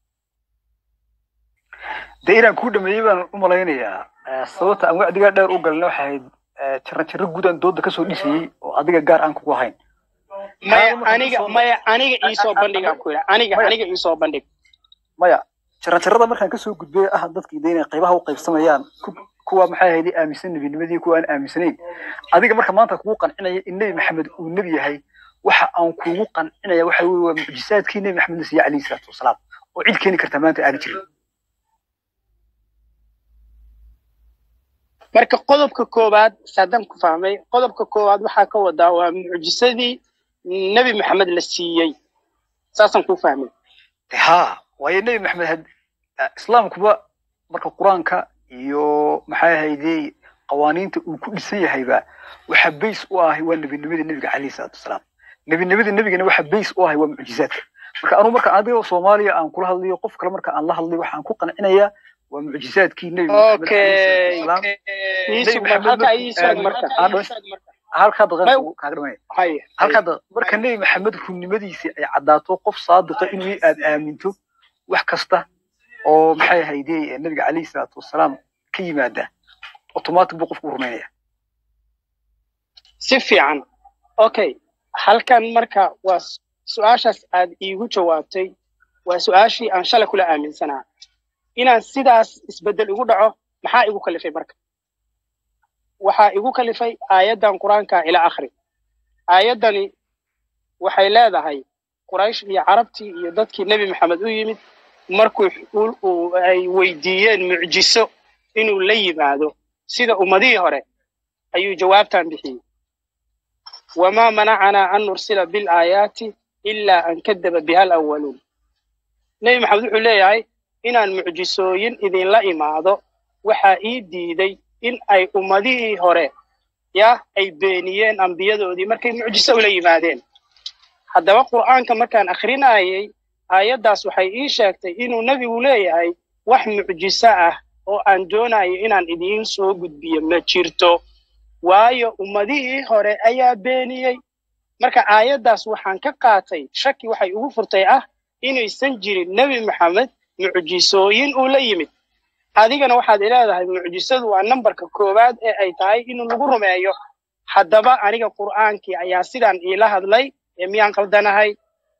dee inaan kuu dhameeyey baan u malaynayaa Eh, sababta aan wacdigaa dheer u galna waxay ahayd eh, jaran jaro guud aan dooda kasoo dhisayey oo adiga gaar aan kugu ahayn maya Taada markaan aniga kasoo- maya aniga iisoo bandhigaan ku yidha aniga Maya. aniga iisoo bandhig maya jaran jarada markaan kasoo gudbay ah dadkii de inay qaybaha u qaybsamayaan ku- kuwa maxay ahayd aaminsan nebinimadii kuwa aan aaminsanayn adiga marka maanta kugu qancinaya in nebi maxamed uu nebi yahay waxa aan kugu qancinaya waxa weye waa mucjisaadkii nebi maxamed la siiyey calayhi salaatu wasalaam oo cid keeni karta maanta aani jirin marka qodobka koowaad saadam ku fahmay qodobka koowaad waxaa ka wadaa waa mucjisadii nebi maxamed la siiyey saasaan ku fahmay De haa waayo nebi maxamed had eh, islaamkuba marka qur-aanka iyo maxay ahayde qawaaniinta uu ku dhisan yahayba waxa bays u ahay waa nebinimada nebiga calayhi salaatu wasalaam nebinimada nebigana waxa bays u ahay waa mucjizaadka marka anuu marka adiga soomaaliya aan kula hadlayo qof kale marka aan la hadlayo waxaan ku qancinayaa waa mucjizaadkii nebi maxamed calayhi salaatu okay wasalaam ii nebi sug maxamed halkaa markuu ii sug aamin marka aan dhameys- halkaa may daqiiqa kaaga dhameeya haye haye halkaa da- marka nebi maxamed runnimadiisii ay caddaato qof saadiqa inuu aad aaminto wax kasta oo maxay ahayde nebiga calayhi salaatu wasalaam ka yimaada automatic buu qofku u rumaynaya si fiican okay halkan marka waa s- su-aashaas aad iigu jawaabtay waa su-aashii aan shalay kula aaminsanaa inaan sidaas isbeddel igu dhaco maxaa igu kalifay marka waxaa igu kalifay aayaddan qur-aanka ila akhri aayaddani waxay leedahay quraysh iyo carabtii iyo dadkii nebi maxamed u yimid markuu uu- uu- ay weydiiyeen mucjiso inuu la yimaado sida ummadihii hore ayuu jawaabtan bixiyey wamaa manacanaa an nursila bilaayaati ilaa an kadaba biha alawaluun nebi maxamed wuxuu leeyahay inaan mucjisooyin idinla imaado waxaa ii diiday in ay ummadihii hore ya ay beeniyeen ambiyadoodii markay mucjiso ula yimaadeen haddaba qur'aanka markaan akhrinayay aayaddaas waxay ii sheegtay inuu nebigu leeyahay wax mucjiso ah oo aan doonayo inaan idiin soo gudbiyo ma jirto waayo ummadihii hore ayaa beeniyey marka aayaddaas waxaan ka qaatay shaki waxay ugu furtay ah inaysan jirin nebi maxamed mucjisooyin uu la yimid adigana waxaad ileedahay mucjisadu waa nambarka koowaad ee ay tahay in lagu rumeeyo haddaba aniga qur'aankii ayaa sidaan iila hadlay ee miyaan qaldanahay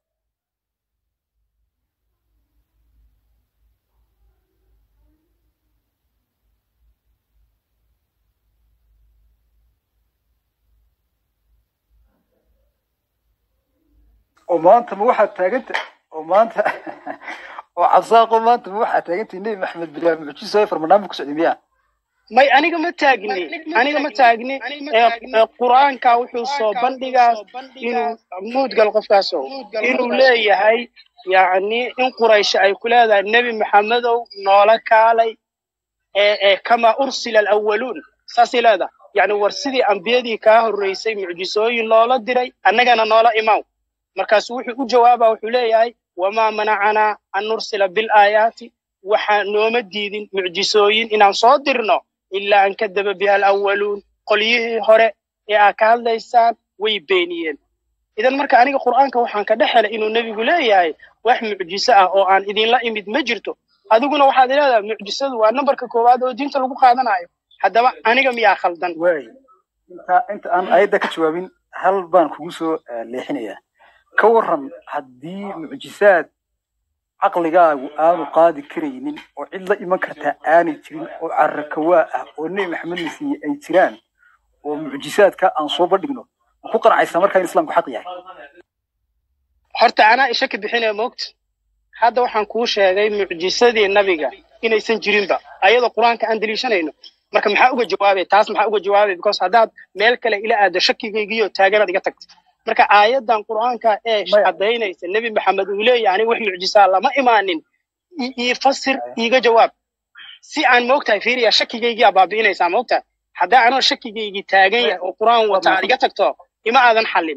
oo maanta ma waxaad taaganta oo maanta oo cabsaaqo maanta ma waxaad taagantahay nebi maxamed bilaa mucjiso ee farmanaami ku socday miyaa may aniga ma taagni aniga ma taagni ee ee qur'aanka wuxuu soo bandhigaa inuu muudgal qofkaaso inuu leeyahay yacni in quraysh ay ku leedahay nebi maxamedow noola kaalay ee ee kama ursila alawaluun saasay leedahay yacni war sidii ambiyadii kaa horreysay mucjisooyin loola diray annagana noola imaw markaasu wuxuu u jawaabaa wuxuu leeyahay wamaa manacanaa an nursila bilaayaati waxaa nooma diidin mucjisooyin inaan soo dirno ilaa an kadaba biha alawaluun qolyihii hore ee aad ka hadlaysaan way beeniyeen idan marka aniga qur'aanka waxaan ka dhex helay inuu nebigu leeyahay wax mucjiso ah oo aan idinla imid ma jirto adiguna waxaad leedahay mucjisadu waa nambarka koowaad oo diinta lagu qaadanayo haddaba aniga miyaa khaldan waay inta inta aan ayadda ka jawaabin hal baan kugu soo eh, leexinayaa ka waran haddii mucjisaad caqligaagu aanu qaadi karaynin oo cid la iman kartaa aanay jirin oo carrakawaa ah oo nebi maxamed la siiyey ay jiraan oo mucjisaadka aan soo bandhigno ma ku qancaysaa markaa in islaamku xaq yahay horta anaa ishaki bixinaya moogta hadda waxaan kuu sheegay mucjisadii nabiga inaysan jirinba ayadoo qur-aanka aan deliishanayno marka maxaa uga jawaabay taas maxaa uga jawaabay because haddaad meel kale ila aado shakigaygiyo taaganaad iga tagta marka aayaddan qur'aanka ee maya caddaynaysa nebi maxamed uu leeyahay aniga wax mucjisaa lama imaanin i- ii fasir iiga jawaab si aan moogtahay fiiriya shakigaygiyaa baabi'inaysaa moogtahay haddaa anoo shakigaygii taagan yahay oo qur-aan wata aad iga tagto ima aadan xallin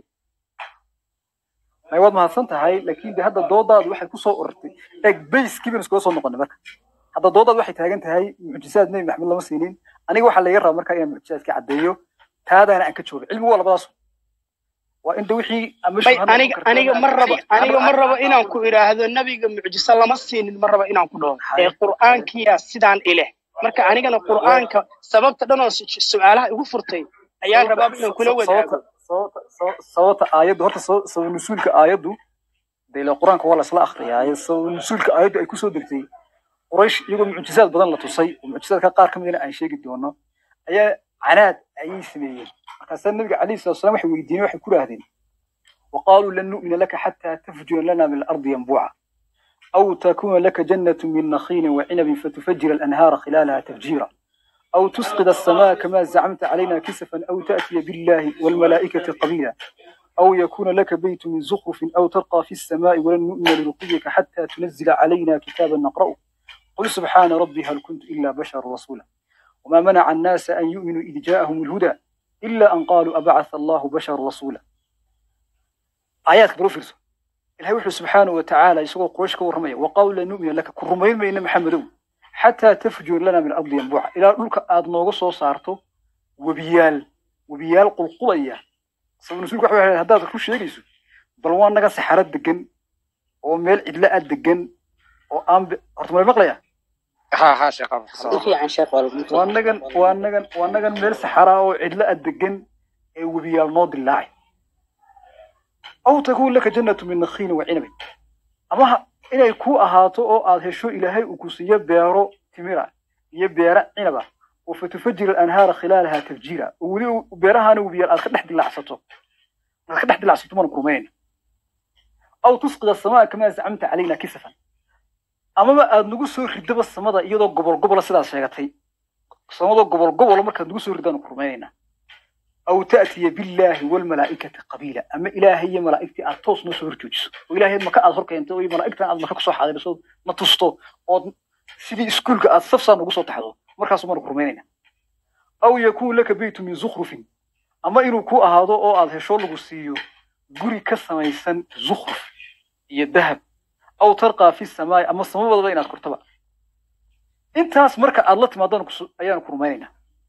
may waad mahadsan tahay laakiin de hadda doodaadu waxay kusoo ururtay eeg bayskii baynu iskaga soo noqonay marka hadda doodaadu waxay taagan tahay mucjisaad nebi maxamed lama siinin aniga waxaa laga rabaa marka inaan mucjisaadka caddeeyo taadaana aan ka joogo cilmigu waa labadaas waa inta wixii ama may shubha noqon aniga karta aniga ma rabo aniga ma rabo inaan ku idhaahdo nabiga mucjiso lama siinin ma rabo inaan ku dhaho ee qur'aankiyaa sidaan ileh marka anigana qur'aanka sababta dhan oo su- su-aalaha igu furtay ayaan rabaa inaan kula wadaago sababta sababta sababta aayaddu horta saba- sabab nusuulka aayaddu de ila qur-aanka waa lasla akhriyaaye sabab nusuulka aayaddu ay kusoo degtay quraysh iyagoo mucjisaad badan la tusay oo mucjisaadka qaar ka midana aan sheegi doono ayaa canaad ayay sameeyeen markaasaa nabiga calayhi salatu wasalaam waxay weydiiyeen waxay ku idhaahdeen وقالوا لن نؤمن لك حتى تفجر لنا من الأرض ينبوعا أو تكون لك جنة من نخيل وعنب فتفجر الأنهار خلالها تفجيرا أو تسقط السماء كما زعمت علينا كسفا أو تأتي بالله والملائكة قبيلا أو يكون لك بيت من زخرف أو ترقى في السماء ولن نؤمن لرقيك حتى تنزل علينا كتابا نقرأه قل سبحان ربي هل كنت إلا بشر رسولا وما منع الناس أن يؤمنوا إذ جاءهم الهدى إلا أن قالوا أبعث الله بشر رسولا آيات بروفيرسو إلهي وحده سبحانه وتعالى يسوق قريش كورمية وقالوا لن نؤمن لك كرمين بين محمد حتى تفجر لنا من الأرض ينبوعا إلى دولك آد نوغو سو سارتو وبيال وبيال قلقلية sabab nusuulku waxa weeye haddaad ku sheegayso bal waa naga saxarad degan oo meel cidla ah degan oo aan bi- horta ma maqlaya ha ha sheekh Abu Xasan. si fiican sheekh walba waa nagan waa nagan waa nagan meel saxara oo cidla ah degan ee webiyaal noo dilaacay aw takuun laka jannatu min nakhiilin wa cinabin ama ha- inay ku ahaato oo aad hesho ilaahay uu ku siiyo beero timira iyo beero cinaba oo fatufajir alanhaara khilaalaha tafjiira oo weli u- beerahaana webiyaal aad ka dhex dilaacsato aad ka dhex dilaacsato mana kurmayn aw tusqid asamaa kamaa zacamta calayna kisafan amaba aad nagu soo ridaba samada iyadoo gobol gobola sidaad sheegatay samadoo gobol gobola markaad nagu soo ridaanu kurmaynayna aw ta'tiya billaahi walmalaa'ikati qabiila ama ilaahay iyo malaa'igtii aad toos noo soo horjoojiso oo ilaahay maka aad hor keento iyo malaa'igtan aad maka kusoo xaadiriso na tusto ood sidii iskuulka aad safsaan ugu soo taxdo markaasu maanu kurmaynayna aw yakuun laka beytu min zukhrufin ama inuu ku ahaado oo aad hesho lagu siiyo guri ka samaysan zukhruf iyo dahab aw tarqaa fi samaai ama samabadaba inaad kortaba intaas marka aad la timaadaan ayaanu ku rumaynaynaa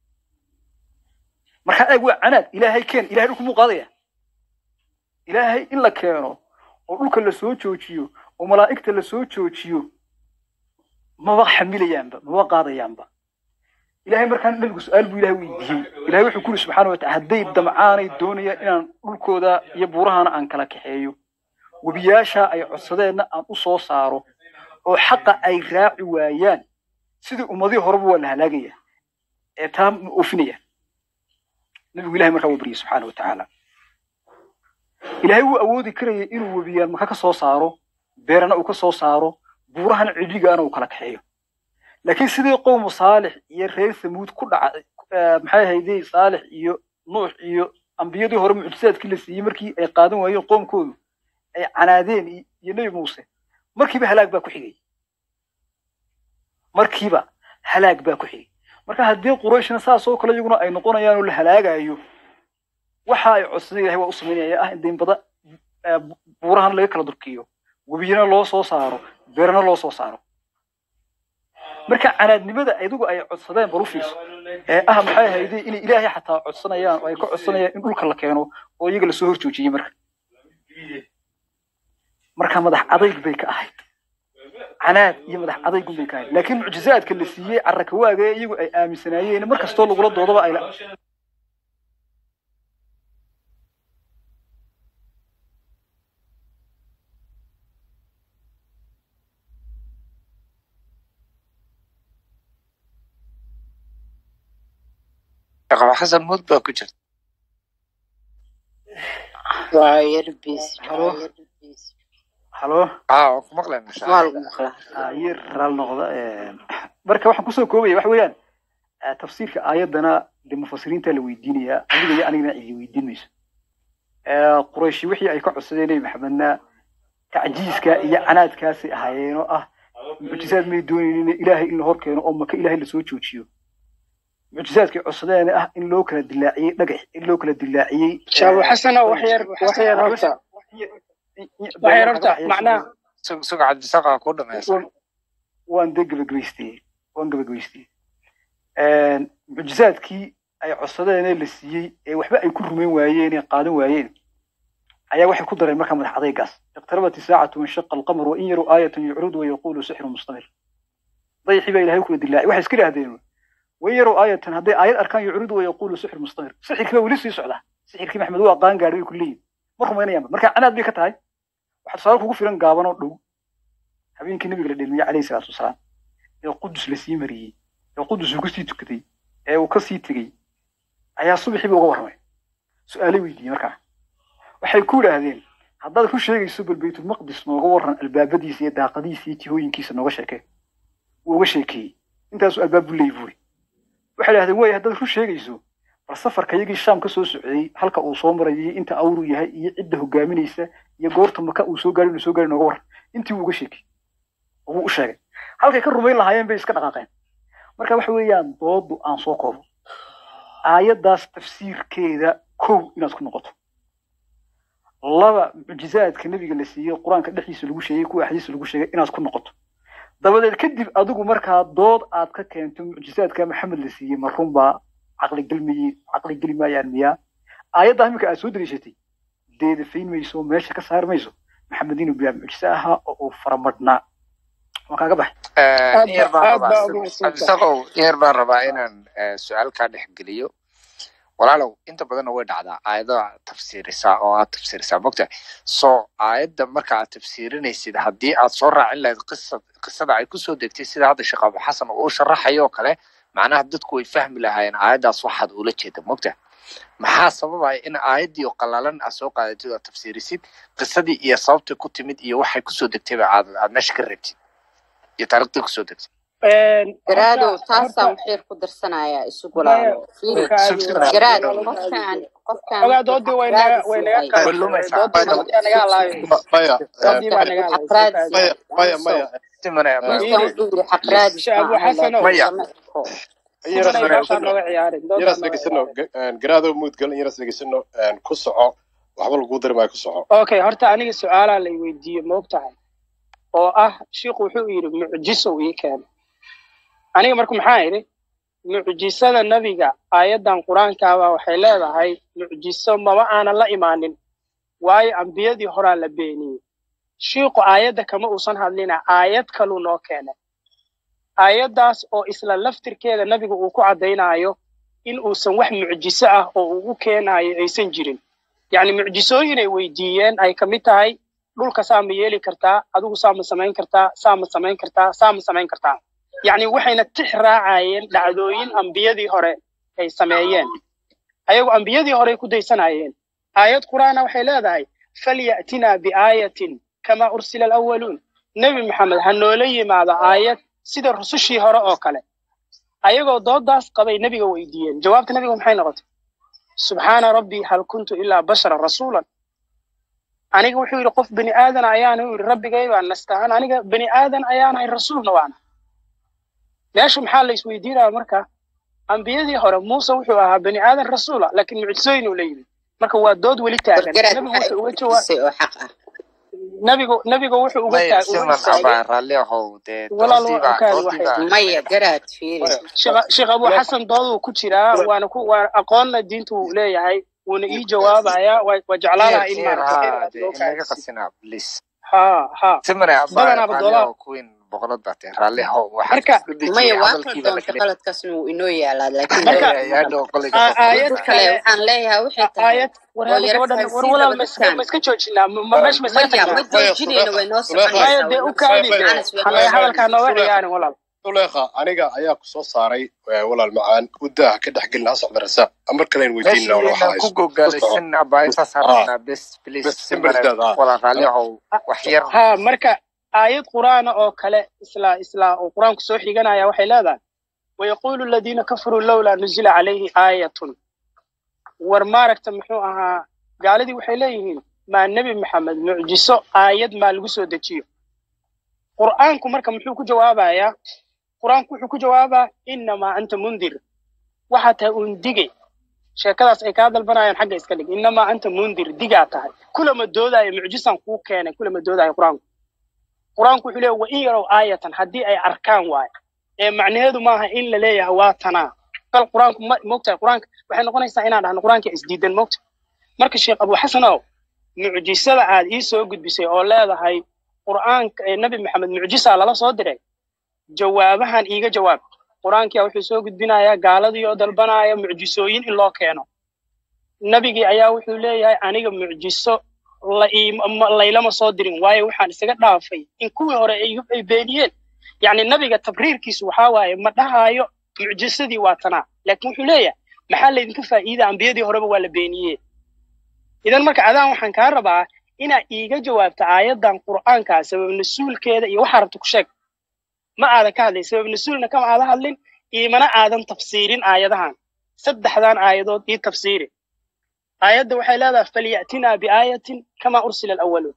marka eeg waa canaad ilaahay keen ilahay dhulku muu qaadaya ilaahay in la keeno oo dhulka la soo joojiyo oo malaa'igta la soo joojiyo maba xamilayaanba maba qaadayaanba ilaahay markaan nabigu su-aal buu ilahay weydiiyey ilahay wuxuu ku yiri subxaana wa tacala hadday damcaanay doonayaan inaan dhulkooda iyo buurahana aan kala kaxeeyo webiyaasha ay codsadeenna aan u soo saaro oo xaqa ay raaci waayaan sidii ummadihii horeba waa la halaagaya ee taa ma oofinaya nabigu ilahay markaa wuu baryay subxaana wa tacaala ilaahay wuu awoodi karayay inuu webiyaal maka ka soo saaro beerana uu ka soo saaro buurahana cidhigaana uu kala kaxeeyo laakiin sidii qowmu saalix iyo reer samuud ku dhacay maxay ahaydey saalix iyo nuux iyo ambiyadii hore mucjisaadkii la siiyey markii ay qaadan waayeen qoomkoodu ay canaadeen iyo nebi muuse markiiba halaag baa ku xigay markiiba halaag baa ku xigay marka haddii qurayshna saas oo kale iyaguna ay noqonayaan oo la halaagayo waxa ay codsadeen ilahay waa u samaynaya ah in daynbada buurahan laga kala durkiyo webiyana loo soo saaro beerana loo soo saaro marka canaadnimada iyagu ay codsadeen bal u fiirso ee ah maxay ahayday inay ilaahay xataa codsanayaan oo ay ka codsanayaan in dhulka la keeno oo iyaga lasoo horjoojiyey marka marka madax adayg bay ka ahayd canaad iyo madax adaygun bay ka ahayd laakiin mucjizaadka la siiyey carrakawaaga ee iyagu ay aaminsanaayeen mar kastoo lagula doodaba ay shaqaba xasan mud baa ku jirta waa yar bis halo halo aa waan ku maqlayna maa lagu maqlaa yar raal noqda marka waxaan kusoo koobaya waxa weeyaan tafsiirka aayaddana dee mufasiriinta la weydiinayaa adiga iyo anigana cidi weydiin mayso qurayshi wixii ay ka codsadeen nebi maxamedna tacjiiska iyo canaadkaasay ahaayeen oo ah mucjisaad may doonaynin ilaahay in la hor keeno oo maka ilaahay lasoo joojiyo mucjizaadkii codsadeen ah in loo kala dilaaciyey dhagax in loo kala dilaaciyey shaabo xasano wax yar wax yar horta wax yar horta macnaha suga cabdisaqa ku dhamaysa waan de gabagabaystiyey waan gabagabaystiyey mucjizaadkii ay codsadeen ee la siiyey ee waxba ay ku rumayn waayeen ee qaadan waayeen ayaa waxay ku dareen markaa madax adaygaas iqtarabat isaacatu wanshaqa alqamar wain yaruu aayatan yucrudu wayaqulu sixru mustamir dayxii baa ilahay kula dilaacay waxay iska idhahdeen wain yaruu aayatan hadday aayad arkaan yucrudu wayaqulu sixru mustamir sixirkii baa weli sii socdaa sixirkii maxmed waa qaan gaadhay bay ku leeyihin ma rumaynayaanba marka canaad bay ka tahay waxaa tusaale kugu filan gaaban oo dhow habeenkii nabiga la dhelmiyey calayhi salaatu wasalaam ee qudus la sii mariyey ee qudus uu kasii tukaday ee uu kasii tegey ayaa subaxiiba uga warramay su-aalay weydiiyey markaa waxay ku idhaahdeen haddaad ku sheegayso bal baytulmaqdis nooga warran albaabadiisa iyo daaqadiisa iyo jihooyinkiisa nooga sheekee wuu uga sheekeeyey intaasuu albaab buu leeyi buuri waxay idhahdeen way haddaad ku sheegayso bal safarka iyagii shaam ka soo socday halka uu soo marayay inta awru yahay iyo cidda hogaaminaysa iyo goorta maka uu soo gaari inuu soo gaari nooga warran intii wuu uga sheekay oo wuu u sheegay halkay ka rumayn lahaayeen bay iska dhaqaaqeen marka waxa weeyaan doodu aan soo koobo aayaddaas tafsiirkeeda kow inaad ku noqoto laba mucjizaadka nebiga la siiyey qur-aanka dhexdiisa lagu sheegay kuwa axdiisa lagu sheegay inaad ku noqoto dabadeed kadib adigu markaa dood aad ka keento mucjizaadka maxamed la siiyey ma runbaa caqligelmiyi caqligeli maayaan miyaa aayaddaa iminka aad soo dariishatay deedafayn mayso meesha ka saari mayso maxamed inuu bilaa mucjize ahaa oo uu faramadhnaa waan kaaga baxay yar baan rabaa cabdisaqow yar baan rabaa inaan su-aal kaa dhex geliyo walaalow inta badanna way dhacdaa aayadaha tafsiirisaa oo aad tafsiirisaa mogta so aayadda marka aad tafsiirinaysid haddii aad soo raacin lahayd qisa qisada ay kusoo degtay sida hadda sheekh abu xasan uu sharaxayo oo kale macnaha dadku way fahmi lahaayeen aayaddaas waxaad ula jeeda mogta maxaa sababaya in aayaddii oo qalalan aad soo qaadatid oo aad tafsiirisid qisadii iyo sababtay ku timid iyo waxay kusoo degtayba aad aad meesha ka reebtid iyo taariikhdii kusoo degtay garaadow taasaan waxyar ku darsanayaa isugu laalo fiiri garaad qofkaan qofkaan ogaa doodii way naga way naga doodii naga halaabay maya doodii baa naga halaabay maya maya maya ninkan wuxuu yiri xaqraadis shaabu xasano maya simanay meeshaa nooga ciyaarin yaras dhegeysano garaado muudgal yaras dhegeysano ku soco waxba lagu dari maayo ku soco okay horta aniga su-aalaa lay weydiiyey ma og tahay oo ah shiiku wuxuu yidhi mucjisow ii keenay aniga marka maxaa idhi mucjisada nebiga aayaddan qur-aankaaba waxay leedahay mucjiso maba aanan la imaanin waayo ambiyadii horaa la beeniyey shiiku aayadda kama uusan hadlina aayad kaluu noo keenay aayaddaas oo isla laftirkeeda nebiga uu ku caddaynaayo in uusan wax mucjiso ah oo uu u keenaayo aysan jirin yacni mucjisooyinay weydiiyeen ay ka mid tahay dhulka saa ma yeeli kartaa adigu saa ma samayn kartaa saa ma samayn kartaa saa ma samayn kartaa yacni waxayna tix raacayeen dhacdooyin ambiyadii hore ay sameeyeen ayagu ambiyadii horey ku daysanayeen aayad qur'aana waxay leedahay falya'tinaa biaayatin kama ursila alawaluun nebi maxamed ha noola yimaado aayad sida rusushii hore oo kale ayagoo doodaas qabay nebiga weydiiyeen jawaabta nebiga maxay noqotay subxaana rabbii hal kuntu ilaa bashara rasuulan aniga wuxuu yidhi qof bani aadan ayaana u yidhi rabbigay baan nastahan aniga bani aadan ayaanahay rasuulna waana meesha maxaa la isweydiinaya marka ambiyadii hore muuse wuxuu ahaa bani aadan rasuula laakiin mucjisooyin uu la yimid marka waa dood weli taagan nebigu wuxuu uga jawaab nebigu nebigu wuxuu uga taag uga istaagay walaal waa kaadi waxay maya garaad fiiri sheekh abu xasan dooduu ku jiraa waana ku waa aqoonna diintu uu leeyahay wuuna ii jawaabayaa waa waa jeclaanaha in maaragtay ha ha badanaaba doodaa marka maya waa kala doonta qaladkaasna wuu inoo yaalaa laakiin marka aayad kale waxaan leeyahay waxay tahay aayad war hada gabadhan war walaal ma iska ma iska joojinaa ma meesha ma iska maya ma tagnaa joojinayno way noo maya dee u kaadi soconaysaa halay hadalkaa nooga ciyaarin walaal uleekha aniga ayaa ku soo saaray walaal macaan udaaha ka dhex gelin hasocda rasaaq mar kalen weydiinna wala waxa ku gogaalaysan abaaytaas harabnaa bes please waxyar ha marka aayad qur'aana oo kale isla isla oo qur'aanku soo xiganaya waxay leedahay wayaqulu aladiina kafaruu lowlaa nuzila calayhi aayatun war maaragta muxuu ahaa gaaladii waxay leeyihiin maa nebi maxamed mucjiso aayad maa lagu soo dejiyo qur'aanku marka muxuu ku jawaabayaa qur'aanku wuxuu ku jawaabaa innamaa anta mundir waxaa tahay uun dige sheekadaas ay kaa dalbanayaan xagga iska dhig inamaa anta mundir digaa tahay kulama doodaayo mucjisaan kuu keenay kulama doodaayo qur-aanku qur-aanku wuxuu leeyahy wa in yarow aayatan haddii ay arkaan waayo ee macnaheedu maaha in la leeyahay waa tanaa bal qur-aanku ma mogtahay qur-aanka waxay noqonaysaa inaan dhahno qur-aanka isdiidan mogta marka sheekh abu xasanow mucjisada aad ii soo gudbisay oo leedahay qur'aanka ee nabi maxamed mucjisaa lala soo diray jawaabahan iiga jawaab qur-aankia wuxuu soo gudbinayaa gaaladii oo dalbanaya mucjisooyin in loo keeno nabigii ayaa wuxuu leeyahay aniga mucjiso la iima- ma- laylama soo dirin waayo waxaan isaga dhaafay in kuwii hore ay ay beeniyeen yacni nabiga tabriirkiisu waxaa waaye ma dhahaayo mucjisadii waa tanaa laakiin wuxuu leeyahay maxaa laydinka faa'iida ambiyadii horeba waa la beeniyee idan marka adaan waxaan kaa rabaa inaa iiga jawaabto aayaddan qur'aankaa sabab nasuulkeeda iyo waxaa rabta ku sheeg ma aadan ka hadlin sabab nasuulna kama aadan hadlin iimana aadan tafsiirin aayadahan saddexdan aayadood ii tafsiiri aayadda waxay leedahay falyatinaa biaayatin kama ursila alawaluun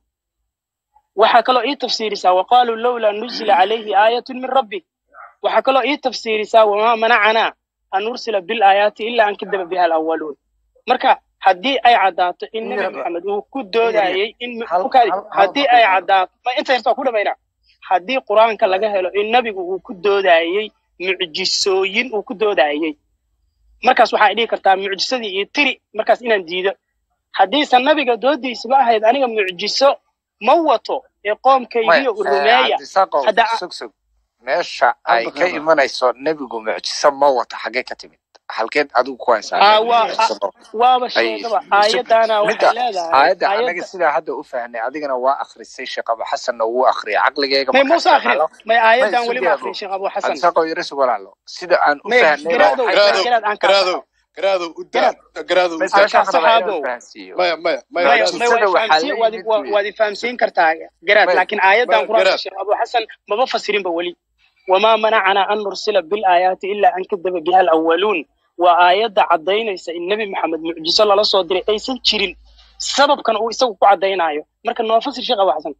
waxaa kaloo ii tafsiirisaa waqaaluu lowlaa nuzila calayhi aayatun min rabbi waxaa kaloo ii tafsiirisaa wamaa manacanaa an nursila bilaayaati ilaa an kadaba biha alawaluun marka haddii ay caddaato in nebi maxamed uu ku doodayey in ukaadi haddii ay caddaato ma inta yarta waa ku dhamaynaa haddii qur-aanka laga helo in nebigu uu ku doodayey mucjisooyin uu ku doodayey markaas waxaa dhihi kartaa mucjisadii iyo tiri markaas inaan diido haddiisan nabiga doodiisaba ahayd aniga mucjiso ma wato ee qoomkaygiyo u rumeeya cabdisaaqow hadda sug sug meesha ay ka imanayso nebigu mucjiso ma wato xaggee ka timid halkeed adigu ku haysaa aa nebigu waa mucjiso ma wato waaba Ay, sheegaba sug aayaddaana waxay midda leedahay aayadda anaga aayadda sidaa hadda u fahnay adigana waa akhrisay sheekh abu xasanna wuu akhriyay caqligeyga may markaan muuse akrin isticmaalo may may aayaddan weli ma sugeebo akrin sheekh abu xasan cabdisaaqow yara sug walaalo sida aan u may fahnayba garaadow waxay tahay garaad aan kaa garaado garaado u daa garaado u may daa su-aashaan rabaa inaan saxaabow fahansiiyo maya maya maya maya garaado may waa mucjisada waxaa ifahamsiin la waad yimid waa- wey waad ifahamsiin kartaa garaad may laakiin aayaddan maya qur-aanka garaad sheekh abu xasan maba fasirinba weli wamaa manacanaa an nursila bilaayaati ilaa an kadaba biha alawaluun waa aayadda caddaynaysa in nebi maxamed mucjiso lala soo diray aysan jirin sababkan uu isagu ku caddaynayo marka noo fasir sheekh abu xasan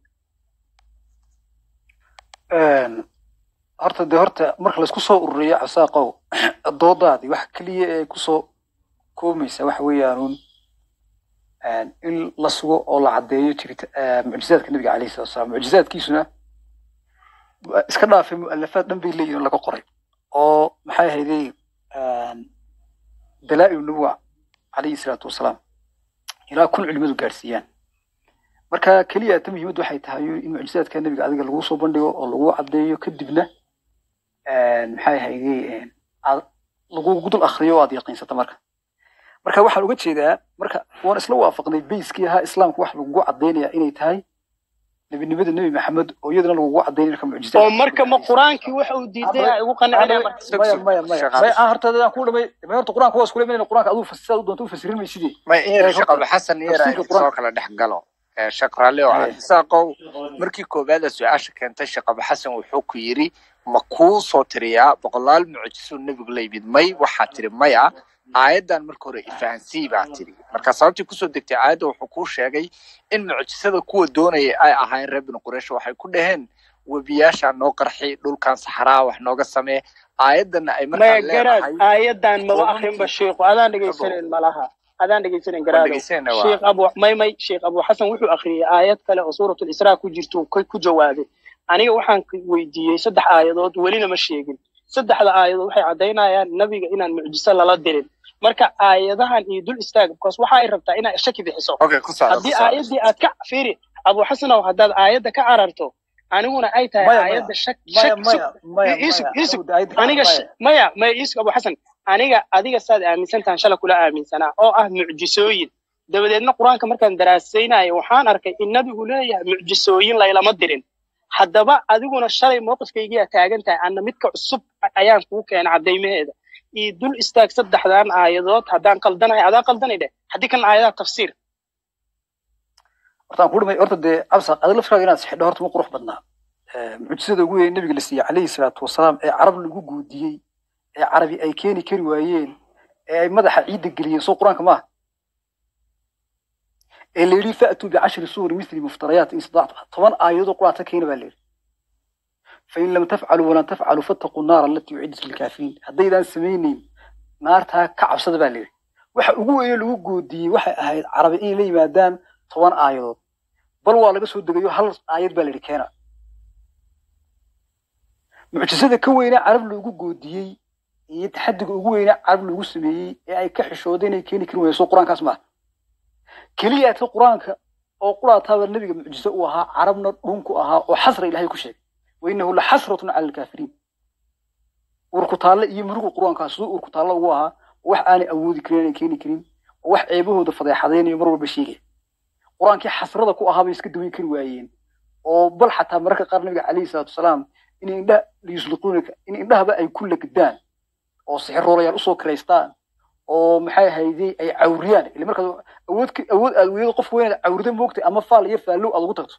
horta dee horta marka laisku soo ururiyo casaaqow doodaadii waxa keliya ee kusoo koomaysa waxa weeyaanuun in la sugo oo la caddeeyo jirita mucjizaadka nabiga calayhi salatu wasalaam mucjizaadkiisuna waa iska dhaafay mu'alafaad dhan bay leeyihin oo laga qoray oo maxay ahaydey dalaa'ilu nubuwa calayhi salaatu wasalaam ilaa kun culimadu gaadhsiiyaan marka keliya ta muhiimaddu waxay tahay in mucjizaadka nabiga adiga lagu soo bandhigo oo lagu caddeeyo kadibna maxay ahaydey aad lagu dul akhriyo oo aad yaqiinsato marka marka waxaan uga jeedaa marka waan isla waafaqnay bayskii ahaa islaamku wax lagugu caddaynaya inay tahay nebinimada nebi maxamed oo iyadana lagugu caddaynaya marka mucjizaadka oo marka ma qur-aankii waxa uu diiday ay ugu qancinaya marka sug maya sug maya maya sheekh maya cabdi aan horta aan ku dhamay ma horta qur-aanka waa iskula imanayna qur-aanka aduu sidaad u doonto u fasirin maysidee may in yar ee sheekh horta abu xasan yar tafsiirka aynu soo qur-aanka kala dhex galo ee sheekh raalli oo haya cabdisaaqow markii koowaada su-aasha keentay sheekh abu xasan wuxuu ku yidhi ma kuu soo tiriyaa boqolaal mucjisuu nebigu la yimid may waxaa tiri maya aayaddan marka hore ifahansii baa tiri marka sababtii kusoo degtay aayadda wuxuu kuu sheegay in mucjisada kuwa doonaya ay ahaayeen reer binu quraysh waxay ku dhaheen webiyaashaa noo qarxi dhulkan saxaraa wax nooga samee aayaddanna ay maya markaan garaad leedahay aayaddan maba akrinba quraankii sheekhu adaan abow dhegaysanayn malaha adaan dhegaysanayn waan garaadow dhegeysanayna waa sheekh abu may may sheekh abu xasan wuxuu akhriyey aayad kale oo suuratul israa ku jirto ku ku jawaabay aniga waxaan ku weydiiyey saddex aayadood welina ma sheegin saddexda aayadood waxay caddaynayaan nabiga inaan mucjiso lala dirin marka aayadahan iyo dul istaag because waxa ay rabtaa inaa shaki bixiso okay ku socda ku haddii socda aayaddii aad ka fiiri abu xasanow haddaad aayadda ka cararto aniguna ay tahay maya maya aayadda shak maya shak sug maya maya iisug maya iisug anigu daayadda ka aniga maya sh- maya maya iisug abu xasan aniga adiga saad aaminsan tahan shala kula aaminsanaa oo ah mucjisooyin dabadeedna qur-aanka markaan daraasaynayo waxaan arkay in nabigu leeyahay mucjisooyin laylama dirin haddaba adiguna shalay mowqifkaygiyaa taagan tahay anna midka cusub ayaan kuu keena caddaymaheeda iyo dul istaag saddexdan aayadood haddaan qaldanahay adaan qaldanay dheh haddii kan aayadaha tafsiir horta aan ku dhamay horta dee cabsa adiga laftiraaga inaad sixidho horta ma qurux badnaa mucjisada ugu weyn nabiga la siiyey calayhi salaatu wasalaam ee carab lagu guudiyey ee carabi ay keeni kari waayeen ee ay madaxa ciidda geliyeen soo qur-aanka maaha ee la yidhi fa'tuu bicashri suuri misli muftarayaat in istadactum toban aayadoo qur-aanka keena baa la yidhi fain lam tafcaluu walan tafcaluu fattaquu naara alatii uciddat lilkaafiriin haddaydaan samaynayn naartaa ka cabsada baa layidhi waxa ugu weeye lagu goodiyey waxay ahayd carabi inay la yimaadaan toban aayadood bal waa laga soo degayo hal aayad baa layidhi keena mucjisada ka weynaa carab loogu goodiyey iyo taxadiga ugu weynaa carab loogu sameeyey ee ay ka xishoodeen inay keeni kari weyso qur-aankaas maaha keliya ta qur-aanka oo quraataaba nebiga mucjiso u ahaa carabna dhunku ahaa oo xasra ilaahay ku sheegay wainahu la xasratun cala alkaafiriin urkutaalle iyo murugu qur-aankaas siduu urkutaalle ugu ahaa wax aanay awoodi karin aanay keeni karin oo wax ceebahooda fadeexadaynayo mar walba sheegaya qur-aankii xasrada ku ahaa bay iska daweyn kari waayeen oo bal xataa mararka qaar nabiga calayhi salaatu wasalaam in indhaha liyusliquunaka in indhahaba ay ku legdaan oo sixiroolayaal usoo kiraystaan oo maxay hayday ay cawriyaan ile markaad awood awood aad weydo qof weyn aad cawrida moogtay ama faal iyo faallow aad ugu tagto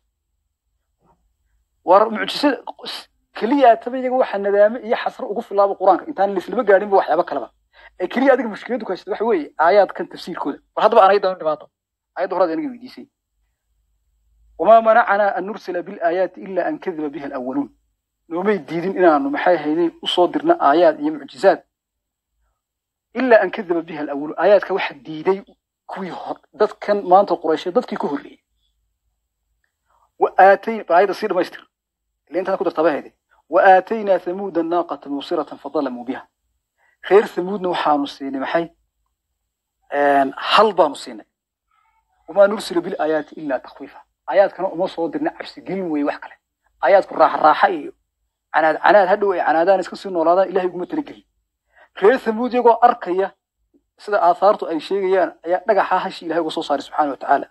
war mucjisada keliya taba iyaga waxa nadaame iyo xasro ugu filaaba qur-aanka intaan laislama gaadhinba waxyaaba kaleba ee keliya adiga mushkiladu ku haysata waxa weeye aayaadkan tafsiirkooda war haddaba aan ayaddan dhibaato ayadda horaad aniga weydiisay wamaa manacanaa an nursila bilaayaati ila an kadaba biha alawaluun noomay diidin inaanu maxay hayday usoo dirna aayaad iyo mucjizaad ilaa an kadaba biha alawaluun aayaadka waxa diiday kuwii hor dadkan maanta qurayshe dadkii ka horreeyey wa aatayn aayadda sii dhamaystir ile intaan ku dartaba hayday wa aataynaa thamuuda naaqata mubsiratan fadalamuu biha reer thamuudna waxaanu siinay maxay hal baanu siinay wamaa nursilu bilaayaati ilaa takwiifa aayaadkana uma soo dirna cabsigelin weeye wax kale aayaadku raaxa raaxa iyo canaad canaad hadhow ay canaadaan iska sii noolaadaan ilahay uguma talageliy reer thamuud iyagoo arkaya sida aathaartu ay sheegayaan ayaa dhagaxa hashi ilahay uga soo saaray subxaana watacaala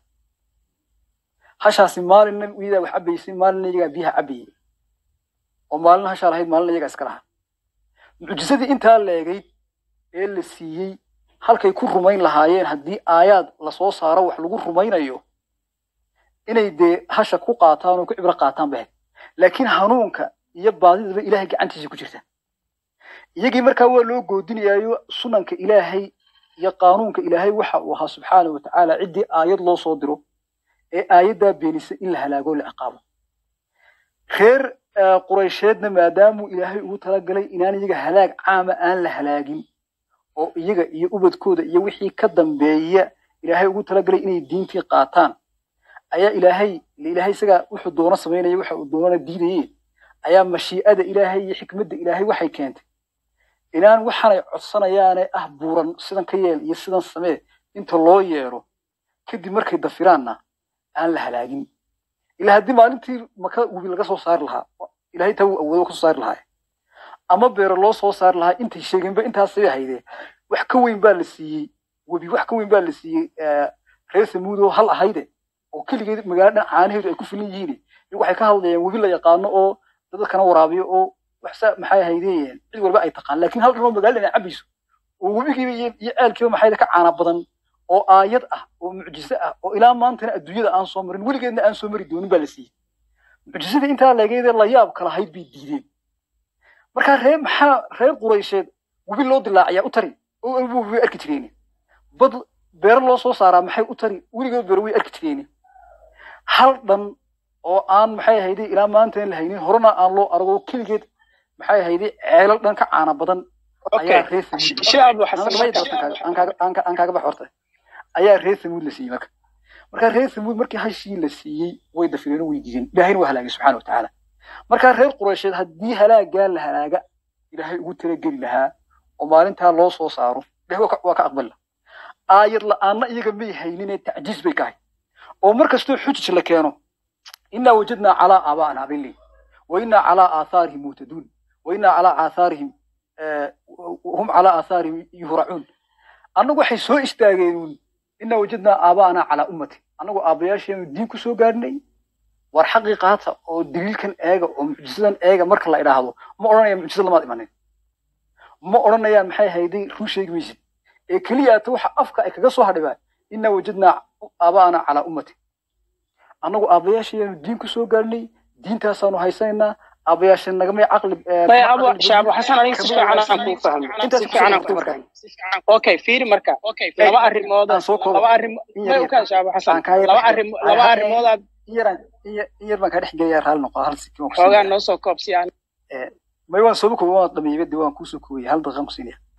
hashaasi maalinna iyadaa wax cabaysay maalinna iyagaa biyaha cabayay oo maalina hashaa lahayd maalina iyagaa iska lahaa mucjisadii intaa leegayd ee la siiyey halkay ku rumayn lahaayeen haddii aayaad lasoo saaro wax lagu rumaynayo inay dee hasha ku qaataan oo ku cibro qaataan bahayd laakiin hanuunka iyo baadidaba ilaahay gacantiisa ku jirta iyagii markaa waa loo goodinayaayo sunanka ilaahay iyo qaanuunka ilaahay waxa uu ahaa subxaana wa tacaala ciddii aayad loo soo diro ee aayaddaa beenisa in la halaago la ciqaabo reer quraysheedna maadaamuu ilaahay ugu talagalay inaan iyaga halaag caama aan la halaagin oo iyaga iyo ubadkooda iyo wixii ka dambeeya ilaahay ugu talagalay inay diintii qaataan ayaa ilaahay ilaahay isagaa wuxuu doono samaynaya waxa uu doonana diidaye ayaa mashii'ada ilaahay iyo xikmadda ilaahay waxay keentay inaan waxaanay codsanayaane ah buuran sidan ka yeel iyo sidan samee inta loo yeero kadib markay dafiraanna aan la halaagin ilaa haddii maalintii maka webi laga soo saari lahaa ilahay taa wuu awoodo ka soo saari lahaa ama beero loo soo saari lahaa intay sheegeenba intaasay haydee wax ka weyn baa la siiyey webi wax ka weyn baa la siiyey reer samuud oo hal ahayde oo keligeed magaalo dhan caanaheedu ay ku filan yihiin iyagu waxay ka hadlayaan webi la yaqaano oo dadkana waraabiyo oo waxsa maxay haydeen cid walba ay taqaan laakiin hal dhan oo magaalada ay cabayso oo webigiiba iyo iyo ceelkiiba maxay ka caana badan oo aayad ah oo mucjiso ah oo ilaa maantana adduunyada aan soo marin weligeedna aan soo mari doonin baa la siiyey mucjisada intaa leegeedee la yaabka lahayd bay diideen markaa reer maxaa reer quraysheed webi loo dilaaciyaa u tari oo webi way arki jireen bad beero loo soo saaraa maxay u tari weligeed beero way arki jireen hal dhan oo aan maxay ahayday ilaa maanta la haynin horena aan loo arago keligeed maxay ahayday ceelal dhan ka caana badan ayaa reer aan kaaga bax horta ayaa reer samuud la siiyey marka markaa reer samuud markii hashii la siiyey way dafireen oo way diideen ilaahayna waa halaagay subxaana watacaala markaa reer quraysheed haddii halaagaa la halaaga ilaahay ugu talageli lahaa oo maalintaa loo soo saaro ilahay waa ka aqbali laha aayad la-aanna iyaga may hayninee tacjiis bay ka hay oo mar kastoo xujij la keeno inaa wajadnaa calaa aabaa'ana bay leeyihin wa inaa calaa aathaarihim muhtaduun wa inaa calaa aathaarihim hum calaa aathaarihim yuhracuun annagu waxay soo istaageenuun inaa wajadnaa aabaa'ana calaa ummati annagu aabbayaasheenu diin ku soo gaadhnay war xaqii qaata oo daliilkan eega oo mucjisadan eega marka la idhaahdo ma odhanaya mucjisad lamaad imanin ma odhanayaan maxay hayday run sheegi maysid ee keliyaata waxa afka ay kaga soo hadhibaan inaa wajadnaa aabaa'ana calaa ummati annagu aabbayaasheenu diin ku soo gaadhnay diintaasaanu haysanaynaa aabbayaasha nagamay caqli maya abu shaabo xasan aniga si fiican aan kuu fahmay si fiican aan kuu fahmay okay fiiri marka laba arrimood laba arrimood may ukaa shaabo xasan laba arrimood laba arrimoodaad in yar baan kaa dhex gelayaa raali noqo hal si xoogaa noo soo koob si aan may waan sooba kooba waan dhameeyey de waan kuusoo koobaya hal daqiiqan ku siinaya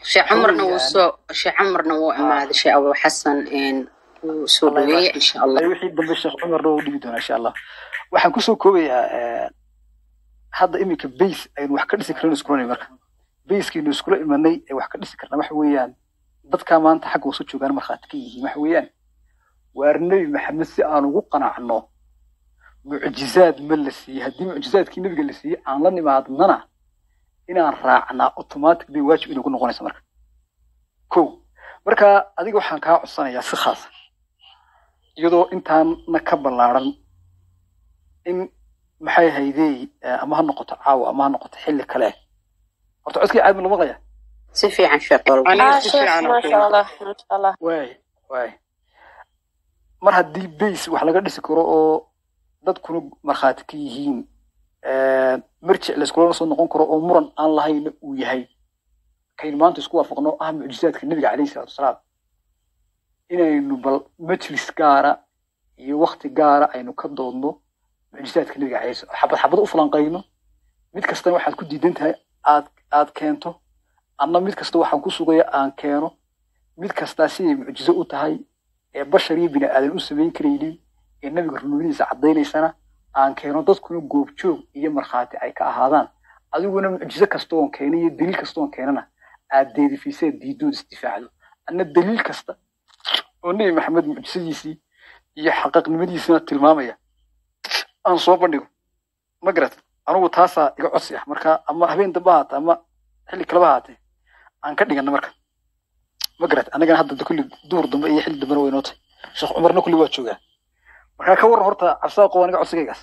sheekh cumarna wuu soo sheekh cumarna wuu imaaday sheekh abu xasan wuu soo Allah dhaweeyey yibaarak insha allah Ay, wixii dambe sheekh cumarna wuu dhigi doonaa insha allah waxaan kusoo koobayaa hadda iminka base aynu wax ka dhisi karno iskulanay marka basekiinu iskula imanay ee wax ka dhisi karna waxa weeyaan dadkaa maanta xagga wasu joogaan markhaati ka yihiin waxa weeyaan waar nebi maxamed si aan ugu qanacno mucjizaad ma la siiyey haddii mucjizaadkii nebiga la siiyey aan la nimaadnana inaan raacnaa automatic bay waajib inagu noqonaysa marka ko marka adiga waxaan kaa codsanayaa si khaasa iyadoo intaana ka ballaaran in maxay haydey ama ha noqoto caawa ama ha noqoto xilli kale horta codkii caad ma la maqlaya si fiican sheekh walba ah sheekh maasha allah maasha allah waay waay mar haddii base wax laga dhisi karo oo dadkuna markhaati ka yihiin marjic layskulana soo noqon karo oo muran aan lahayna uu yahay kaynu maanta isku waafaqno ah mucjizaadka nebiga calayhi salaatu wasalaam inaynu bal majlis gaara iyo wakti gaara aynu ka doodno mucjizaadka nebiga calayhi salaam xabad xabad u falanqayno mid kastana waxaad ku diidan tahay aad aad keento anna mid kasta waxaan ku sugaya aan keeno mid kastaa siday mucjizo u tahay ee bashar iyo bini aadan u samayn karaynin ee nebiga runimadiisa caddaynaysana aan keeno dadkuna goobjoog iyo markhaati ay ka ahaadaan adiguna mucjizo kasta oon keeno iyo daliil kasta oon keenana aad deedifisee diidood isdifaacdo anna daliil kasta oo nebi maxamed mucjisadiisii iyo xaqiiqnimadiisina tilmaamaya aan soo bandhigo ma garat anugu taasaa iga codsi ah marka ama habeen dambe ha haatee ama xilli kaleba ha haatee aan ka dhigana marka ma garat annagana hadda kulli duhur dambe iyo xilli dambena waynoo tahay sheekh cumarna kulli waa joogaa markaa ka waran horta cabsaa qow aniga codsigaygaas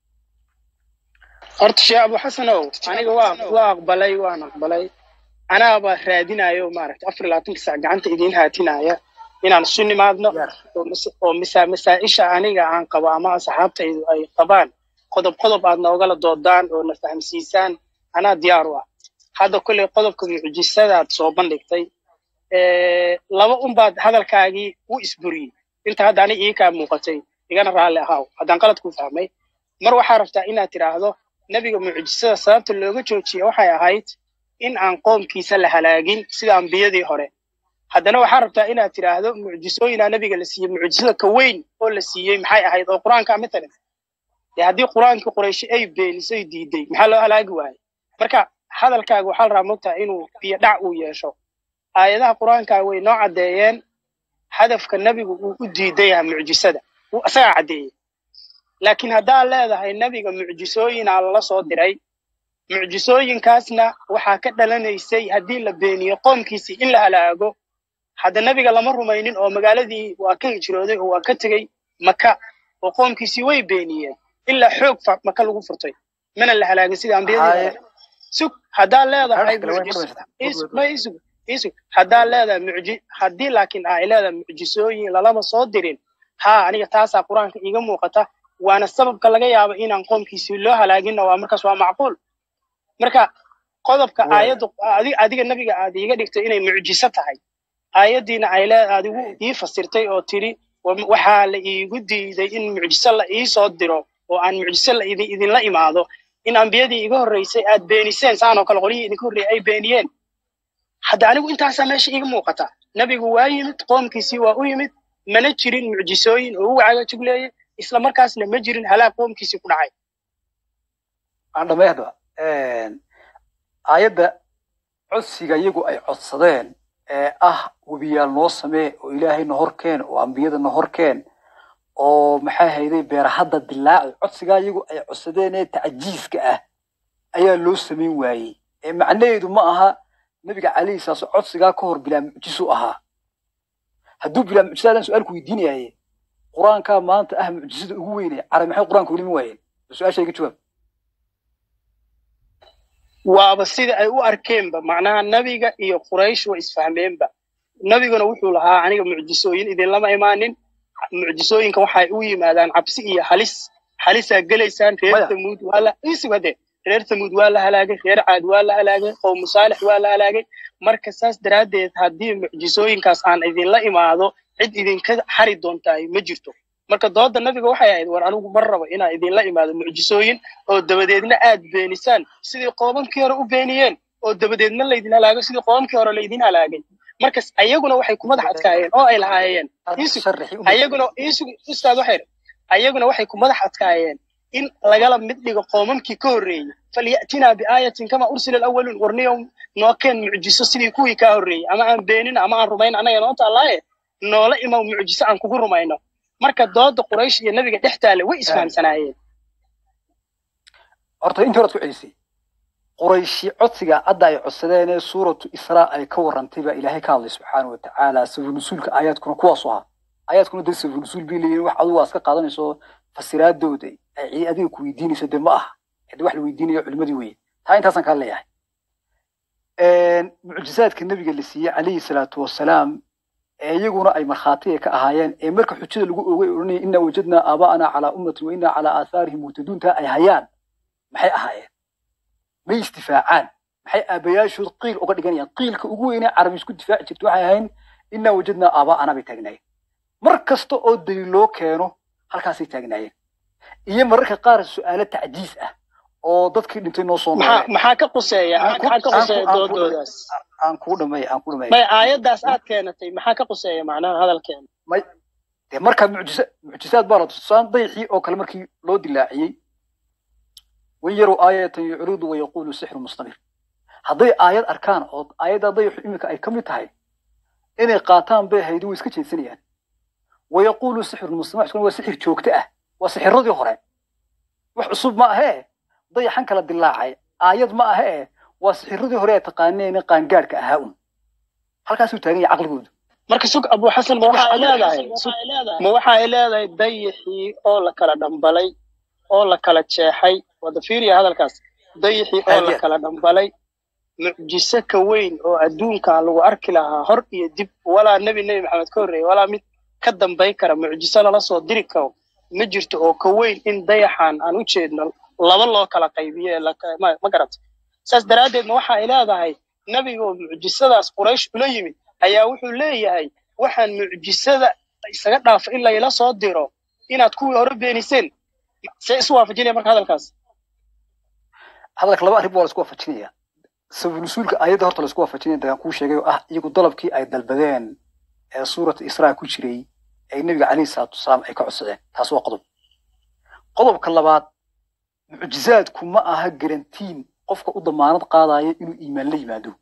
horta sheekh abu xasanow aniga waa waa aqbalay waan aqbalay anaaba raadinayo maaragta afar iyo labaatanka sac gacanta idiin haatinaya inaan isu nimaadno oo mas- oo masa masaa-isha aniga aan qabo ama asxaabtaydu ay qabaan qodob qodob aad noogala doodaan oo na fahamsiisaan anaa diyaar u ah hadda kolley qodobka mucjisadaad soo bandhigtay Eh, laba unbaad hadalkaagii u isburiyey inta hadda ani ii kaa muuqatay igana raalli ahaaw haddaan qalad ku fahmay mar waxaa rabtaa inaad tidhaahdo nebiga mucjisada sababta looga joojiye waxay ahayd in aan qoomkiisa la halaagin sida ambiyadii hore haddana waxaa rabtaa inaad tidhaahdo mucjisooyinaa nebiga la siiyey mucjisada ka weyn oo la siiyey maxay ahayd oo qur-aanka matalan dee haddii qur-aankii qurayshi ay beenisay diiday maxaa loo halaagi waayey marka hadalkaaga waxaa la rabaa mogtaa inuu biyo dhac uu yeesho aayadaha qur-aanka way noo caddeeyeen hadafka nebigu uu u diidan yahay mucjisada wuu isagaa caddeeyey laakiin haddaad leedahay nebiga mucjisooyinaa lala soo diray mucjisooyinkaasna waxaa ka dhalanaysay haddii la beeniyo qoomkiisii in la halaago hadda nebiga lama rumaynin oo magaaladii waa ka hijrooday oo waa ka tegey maka oo qoomkiisii way beeniyeen ilaa xoog fa- maka lagu furtay mana la halaagin sida ambiyadii hore sug haddaad leedahay mucjis is- ma isug isug haddaad leedahay mucji haddii laakiin ay leedahay mucjisooyin lalama soo dirin haa aniga taasaa qur-aanka iiga muuqata waana sababka laga yaabo inaan qoomkiisii loo halaaginna waa markaas waa macquul marka qodobka aayaddu adi- adiga nebiga aad iiga dhigtay inay mucjiso tahay aayaddiina ay lee adigu ii fasirtay oo tidhi wa- waxaa la iigu diiday in mucjiso la ii soo diro oo aan mucjiso la idin idinla imaado in ambiyadii iga horreysay aad beeniseen saanoo kale qolyihii idinka horreeyay ay beeniyeen hadda anigu intaasaa meesha iiga muuqata nebigu waa yimid qoomkiisii waa u yimid mana jirin mucjisooyin oo uga caga jugleeyay isla markaasna ma jirin halaag qoomkiisii ku dhacay aan dhamay haddaba aayadda codsiga iyagu ay codsadeen ee ah webiyaal noo samee oo ilaahayna horkeen oo ambiyadana horkeen oo maxay hayday beerahadda dilaaci codsigaa iyagu ay codsadeen ee tacjiiska ah ayaa loo samayn waayey ee macnaheedu ma aha nebiga calayhi salaam codsigaa ka hor bilaa mucjisu ahaa hadduu bilaa mucjisaadaan su-aalku weydiinayaye qur-aankaa maanta ah mucjisada ugu weynaya carabi maxay qur-aanka weli ma waayeen su-aasha iga jawaab waaba sida ay u arkeenba macnaha nebiga iyo quraysh way isfahmeenba nebiguna wuxuu lahaa aniga mucjisooyin idinlama imaanin mucjisooyinka waxay u yimaadaan cabsi iyo halis halisaa gelaysaan reer Maya. tamuud waa la isug hade reer tamuud waa la halaagay reer caad waa la halaagay qowmu saalix waa la halaagay marka saas daraaddeed haddii mucjisooyinkaas aan idinla imaado cid idinka xari doontaay ma jirto marka dooda nabiga waxay ahayd war anigu mar rabo inaan idinla imaado mucjisooyin oo dabadeedna aad beenisaan sidii qoobankii hore u beeniyeen oo dabadeedna laydin halaago sidii qoomkii hore laydin halaagay markas ayaguna waxay ku madax adkaayeen oo ay lahaayeen iisug ayaguna iisug ustaad waxay ayaguna waxay ku madax adkaayeen in lagala mid dhigo qoomamkii ka horreeyey falyatinaa biaayatin kama ursila alawaluun warniyo noo keen mucjiso sidii kuwii kaa horreeyey ama aan beenin ama aan rumayn annaga noo taallaaye noola imaw mucjiso aan kugu rumayno marka dooda quraysh iyo nebiga dhex taale way isfahamsanaayeen horta intii horaad ku celisay qurayshi codsiga hadda ay codsadeen ee suuratu israa ay ka warrantay baa ilaahay ka hadlay subxaana wa tacaala sabunusuulka aayaadkuna kuwaasu ahaa aayaadkuna dee sabunusuul bay leeyihin wax adigu waa iska qaadanayso fasiraadooda ay adiga ku weydiinayso dee ma aha de wax la weydiinayo culimadii weye taa intaasaan kaa leeyahay mucjizaadka nebiga la siiyey calayhi salaatu wasalaam ee iyaguna ay markhaatiga ka ahaayeen ee marka xujada lagu oogay odhanaya inaa wajadnaa aabaa'anaa calaa ummatin wa inaa calaa aathaarihim muhtaduuntaa ay hayaan maxay ahaayeen may istifaacaan maxay aabayaashood qiil uga dhiganayaan qiilka ugu weynee carabi isku difaaci jirta waxay ahayn inaa wajadnaa aabaa'anaa bay taagnaayeen mar kasta oo daliil loo keeno halkaasay taagnaayeen iyo mararka qaar su'aalo tacjiis ah oo dadkii dhintay noo soo maxaa maxaa ka quseeya maxaa ka quseeya doodoodaas aan kuu dhamay aan kuu dhamay may aayaddaas aad keenatay maxaa ka quseeya macnaha hadalkeena may dee markaa mucjisa mucjisaad baa la tusaan dayxii oo kale markii loo dilaaciyey wan yarow aayatan yucridu wayaquulu sixru mustamir hadday aayad arkaan oo aayadda dayxu iminka ay ka mid tahay inay qaataan bay haydi way iska jeedsanayaan wayaquulu sixru mustamir waa sixir joogto ah waa sixiradii hore wax cusub ma ahee dayaxan kala dilaacay aayad ma ahee waa sixiradii hore ee taqaaneen qaangaadhka ahaa un halkaasuu taagan yahay caqligoodu marka sug abu xasan ma waxa ay leedahay ma waxa ay leedahay dayixii oo la kala dhambalay oo la kala jeexay wada fiiriya hadalkaas dayixii oo la kala dhambalay mucjiso ka weyn oo adduunkan lagu arki lahaa hor iyo dib walaa nebi nebi maxamed ka horreeyey walaa mid ka dambayn kara mucjiso lala soo diri karo ma jirto oo ka weyn in dayaxan aan u jeedno laba loo kala qaybiyo ma garata saas daraaddeedna waxa ay leedahay nebiga oo mucjisadaas quraysh ula yimid ayaa wuxuu leeyahay waxaan mucjisada isaga dhaafa in layla soo diro inaad kuwii hore beeniseen see isu waafajinaya marka hadalkaas hadalka laba arrin baa la isku waafajinaya sabunusuulka aayadda horta la isku waafajinaya dagaan kuu sheegay oo ah iyagu dalabkii ay dalbadeen ee suurata israa ku jiray ay nebiga calayhi salaatu wasalaam ay ka codsadeen taas waa qodob qodobka labaad mucjizaadku ma aha garantiin qofka u damaanad qaadaya inuu iimaan la yimaado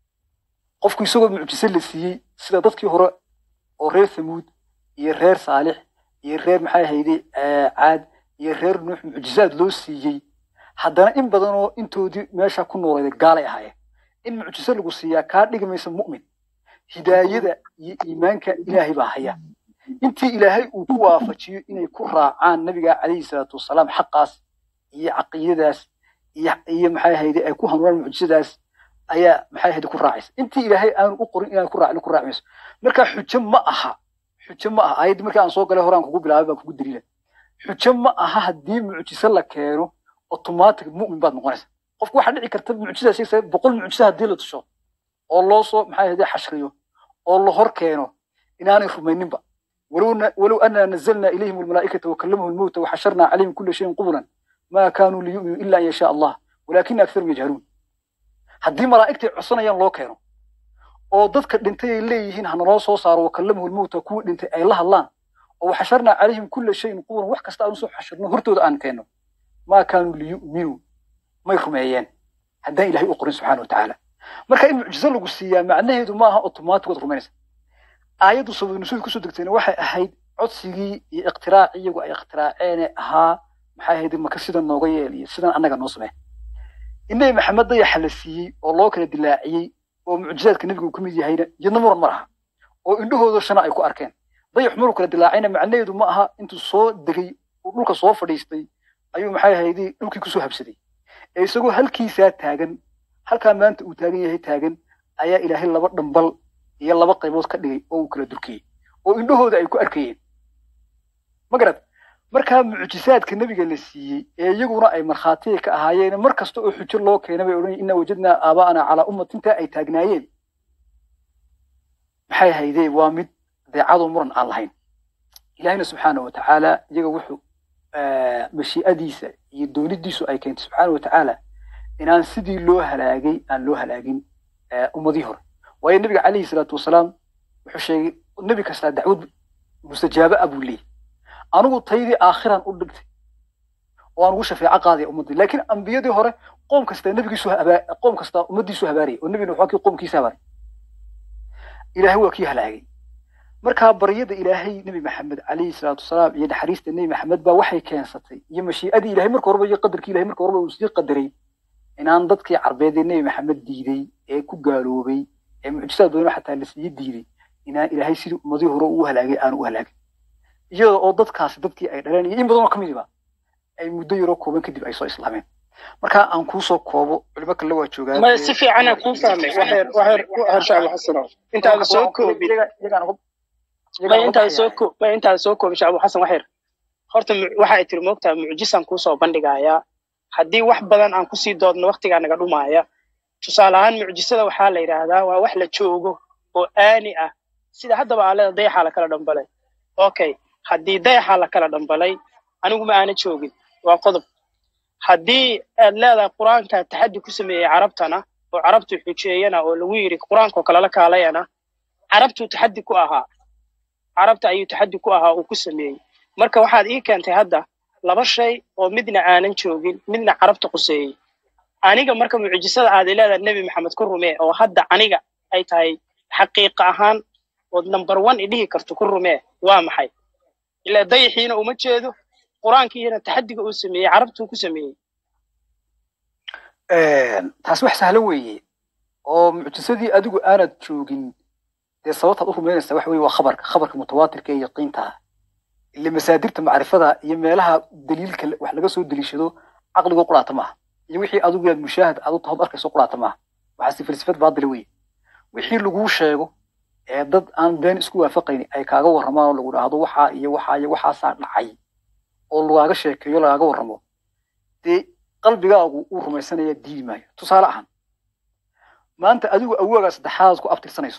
qofku isagoo mucjiso la siiyey sida dadkii hore oo reer thamuud iyo reer saalix iyo reer maxay ahayday caad iyo reer nuux mucjizaad loo siiyey haddana in badan oo intoodii meesha ku nooleyday gaalay ahaayeen in mucjiso lagu siiyaa kaa dhigi maysa mu'min hidaayada iyo iimaanka ilaahay baa haya intii ilaahay uu ku waafajiyo inay ku raacaan nabiga calayhi salaatu wasalaam xaqaas iyo caqiidadaas iyo iyo maxay ahayde ay ku hanuunaan mucjisadaas ayaa maxay ahayde ku raacaysa intii ilaahay aanu u qorin inaan ku raacin ku raaci mayso marka xujo ma aha xujo ma aha ayaddii markii aan soo galay horaan kugu bilaabay baan kugu daliila xujo ma aha haddii mucjiso la keeno automatic mu'min baad noqonaysa qofku waxaa dhici karta mucjisada sheegaysa boqol mucjiso haddii la tusho oo loo soo maxay ahayde xashriyo oo la hor keeno inaanay rumayninba ولو ولو أننا نزلنا إليهم الملائكة وكلمهم الموتى وحشرنا عليهم كل شيء قبلا ما كانوا ليؤمنوا إلا أن يشاء الله ولكن أكثرهم يجهلون haddii malaa'igtay codsanayaan loo keeno oo dadka dhintay ay leeyihiin hana loo soo saaro wakallamahu lmowta kuwii dhintay ay la hadlaan oo waxasharnaa calayhim kulla shayin qubulan wax kasta aan usoo xashirno hortooda aan keenno maa kaanuu liyu'minuu may rumeeyeen haddaan ilahay u qorin subxaana watacaala marka in mucjizo lagu siiyaa macnaheedu ma aha otomaatig waad rumaynaysa aayaddu sabanusuul kusoo degtayna waxay ahayd codsigii iyo ikhtiraacii iyagu ay ikhtiraaceen ahaa maxay ahayd maka sidan nooga yeel iyo sidan annaga noo samee in nebi maxamed dayaxa la siiyey oo loo kala dilaaciyey oo mucjizaadka nebigu ka mid yahayna iyadna muran ma laha oo indhahooda shana ay ku arkeen dayax maruu kala dilaacayna macnaheedu ma aha intuu soo degay uu dhulka soo fadhiistay ayuu maxay ahayd dhulkii kusoo habsaday ee isagoo halkiisaa taagan halkaa maanta uu taagan yahay taagan ayaa ilaahay laba dhambal iyo laba qaybood ka dhigay oo uu kala durkiyey oo indhahooda ay ku arkayeen ma garad markaa mucjisaadka nebiga la siiyey ee iyaguna ay markhaatiga ka ahaayeen mar kasta oo xujo loo keenay bay odhan inaa wajadnaa aabaa'ana calaa ummatintaa ay taagnaayeen maxay haydee waa mid deecado muran aan lahayn ilaahina subxaana wa tacaala iyaga wuxuu mashii'adiisa iyo doonidiisu ay keentay subxaana wa tacaala inaan sidii loo halaagay aan loo halaagin eh, ummadii hore waayo nebiga calayhi salaatu wasalaam wuxuu sheegay nebi kastaa dacwad mustajaaba ah buu leeyahy anigu taydii aakhiran u dhigtay oo aan ugu shafeeco qaadaya ummaddii laakiin ambiyadii hore qoom kasta nebigiisu habaa- qoom kasta ummaddiisu habaariyay oo nebina waxaa kii qoomkiisa habaariyay ilaahay waa kii halaagay markaa baryada ilaahay nebi maxamed calayhi salaatu wasalaam iyo naxariista nebi maxamed baa waxay keensatay iyo mashii'adii ilaahay marka horeba iyo qadarkii ilahay marka horeba uu sii qadaray inaan dadkii carbeed ee nebi maxamed diiday ee ku gaaloobay ee mucjisaad badan xataa la sii diiday inaan ilaahay sidii ummadii hore u halaagay aanu u halaagin iyada oo dadkaasi dadkii ay dhaleen iyo in badan oo ka midiba ay muddo yaroo kooban kadib ay soo islaameen marka aan kuusoo koobo culimo kale waa joogaan ma si fiicanaa kuu fahmay waxeer waxeer waxeer shacab xasano intaada soo koobin ma intaada soo koob ma intaada soo koobin shacab xasan waxeer horta mu- waxa ay tiri moogtaa mucjisaan kuusoo bandhigayaa haddii wax badan aan kusii doodno waqtigaa naga dhumaaya tusaale ahaan mucjisada waxaa la yidhaahdaa waa wax la joogo oo aani ah sida haddaba aa leeda dayaxaa lakala dhambalay okay haddii dayaxaa lakala dhambalay anigu ma aana joogin waa qodob haddii aad leedahay qur-aanka taxaddi ku sameeyey carabtana oo carabtu xujeeyana oo lagu yidhi qur-aankoo kalala kaalayana carabtuu taxaddi ku ahaa carabta ayuu taxaddi ku ahaa uu ku sameeyey marka waxaad ii keentay hadda laba shay oo midna aanan joogin midna carabta quseeyey aniga marka mucjisada aad i leedahay nebi maxamed ku rumee oo hadda aniga ay tahay xaqiiqa ahaan ood number one i dhihi karto ku rumee waa maxay ilaa dayaxiina uma jeedo qur-aankiina taxaddiga uu sameeyey carabtuu ku sameeyey taas wax sahlan weeye oo mucjisadii adigu aanad joogin dee sababtaad u rumaynaysaa waxa weye waa khabarka khabarka mutawaatirka ee yaqiinta ah ile masaadirta macrifada iyo meelaha daliilka wax laga soo deliishado caqligoo quraata maaha iyo wixii adigu yaad mushaahad aad u tahood arkayso quraata maaha waxaase falsafad baadila weye wixii laguu sheego ee dad aan been isku waafaqayni ay kaaga warramaan oo lagu dhahdo waxaa iyo waxaa iyo waxaasaa dhacay oo lagaaga sheekeeyo lagaaga warramo dee qalbigaagu uu rumaysanaya diidi maayo tusaale ahaan maanta adigu awoogaa saddexaad ku abtirsanayso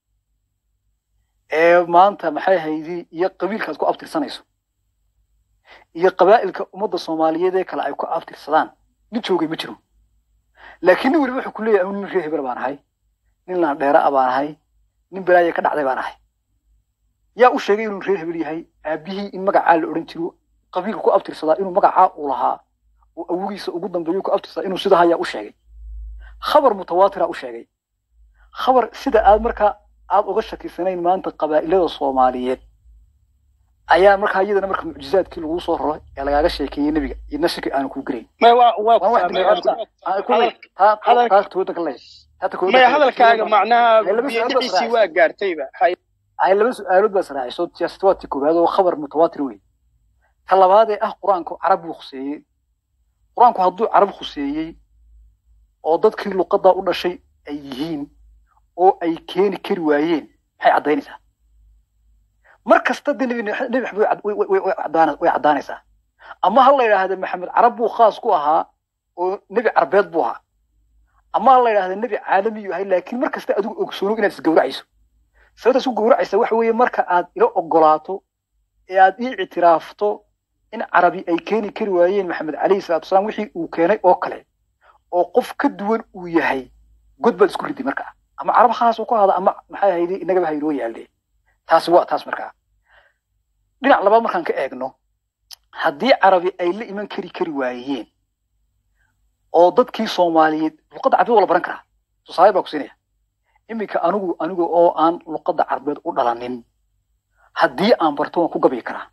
ee maanta maxay haydi iyo qabiilkaad ku abtirsanayso iyo qabaa'ilka ummadda soomaaliyeed ee kale ay ku abtirsadaan nin joogay ma jiro laakiin nin weliba wuxuu ku leeyahay anigu nin reer hebel baan ahay nin laandheera a baan ahay nin balaaya ka dhacday baan ahay yaa u sheegay inuu reer hebel yahay aabihii in magacaa la odhan jiro qabiilka ku abtirsadaa inuu magacaa uu lahaa oo awogiisa ugu dambeeyo ku abtirsadaa inuu sidaa ayaa u sheegay khabar mutawaatira u sheegay khabar sida aad markaa aad uga shakisanayn maanta qabaa'ilada soomaaliyeed ayaa markaa iyadana marka mucjizaadkii lagu soo raro ee lagaaga sheekeeyey nebiga idna shaki aanu kuu gelayn may waa waa ku waan wax fahmay bini horta aadamka aan ku taa hadal taa tooda ka leeyahay taa tooda may ka leeyahay hadalkaaga macnaha ay laba su-aalood baa biyadiciisii israacaysa waa gaartayba hay ay laba su-aalood baa israacayso siyaasad waa tii koowaad oo khabar mutawaatir wey ta labaad ee ah qur-aanku carab buu khuseeyey qur-aanku hadduu carab khuseeyey oo dadkii luqaddaa u dhashay ay yihiin oo ay keeni kari waayeen maxay caddaynaysaa mar kasta dee nebi nebi maxamed way cad- way- way- way caddaana- way caddaanaysaa ama ha la yidhaahda maxamed carab buu khaas ku ahaa oo nebi carbeed buu ahaa ama ha la yidhaahda nebi caalamiyu ahay laakiin mar kasta adigu ogsoono inaad isgowracayso sababta isku gowracaysa waxa weeye marka aad ila ogolaato ee aad ii ictiraafto in carabi ay keeni kari waayeen maxamed calayhi salaatu wasalaam wixii uu keenay oo kale oo qof ka duwan uu yahay god baad isku riday markaa ama carab khaas uu ku hada ama maxay ahayde inagaba haynoo yaalle taasi waa taas markaa dhinac labaad markaan ka eegno haddii carabi ay la iman kari kari waayeen oo dadkii soomaaliyeed luqadda carbeed waa la baran karaa tusaale baa ku siinaya iminka anigu aniga oo aan luqadda carbeed u dhalanin haddii aan barto waan ku gabayi karaa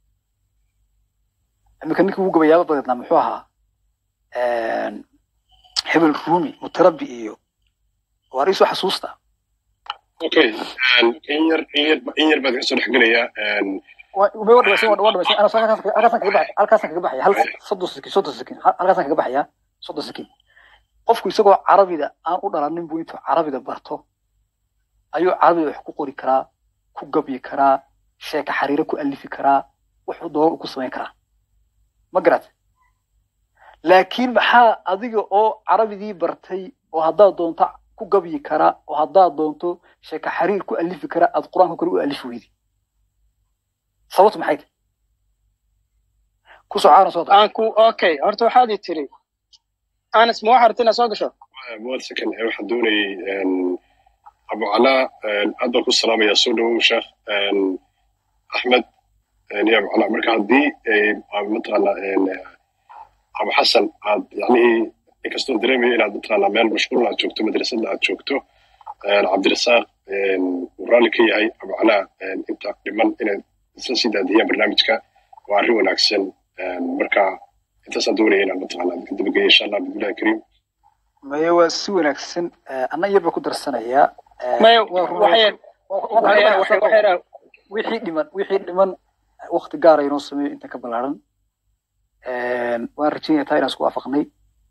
iminka ninkii ugu gabayaaba badeednaa muxuu ahaa hebel rumi mutarabbi iyo waar iisoo xasuusta okay in yar in yar in yar baad kasoo dhexgelayaa waa waa dhamaysan waa dhamaysan ana halkaasaan kaga baxaya halkaasaan kaga baxaya hal soddon sakin soddon sakin halkaasaan kaga baxaya soddon sakin qofku isagoo carabida aan u dhalanin buu intuu carabida barto ayuu carabida wax ku qori karaa ku gabyi karaa sheeka xariiro ku alifi karaa wuxuu doono ku samayn karaa ma garat laakiin maxaa adiga oo carabidii bartay oo haddaad doonto ku gabyi karaa oo haddaad doonto sheeka xariir ku alifi karaa aad qur-aanka kale u alifi weydi sababtu maxay tahay ku socaana soo aan ku okay horta waxaad i tiri anas ma waxaa rabta inaad soo gasho one second eh, waxaan doonayay een, abu calaa een, aad baan ku salaamayaa soo dhawow sheekh een, axmed een, iyo abu calaa marka haddii eh, aad mataqaanaa een, eh, abu xasan aad yacnihii inkastoo dareemaya inaad mataqaanaa meel mashquul aad joogto madrasadda aad joogto een, cabdirasaaq een, uu raalli ka yahay abu calaa een, inta dhiman inay isla sii daadiyaan barnaamijka waa arrin wanaagsan een, marka intaasaan doonaya inaan mataqaanaa ka dabageeya insha allah bismillahi kariim maya waa si wanaagsan Eh, anna yar baa ku darsanayaa Eh, maya waa run- waxay waa- waxay waxay waxay wixii dhiman wixii dhiman waqti gaara inoo sameeyo inta ka ballaaran waan rajaynaya taa inaan isku waafaqnay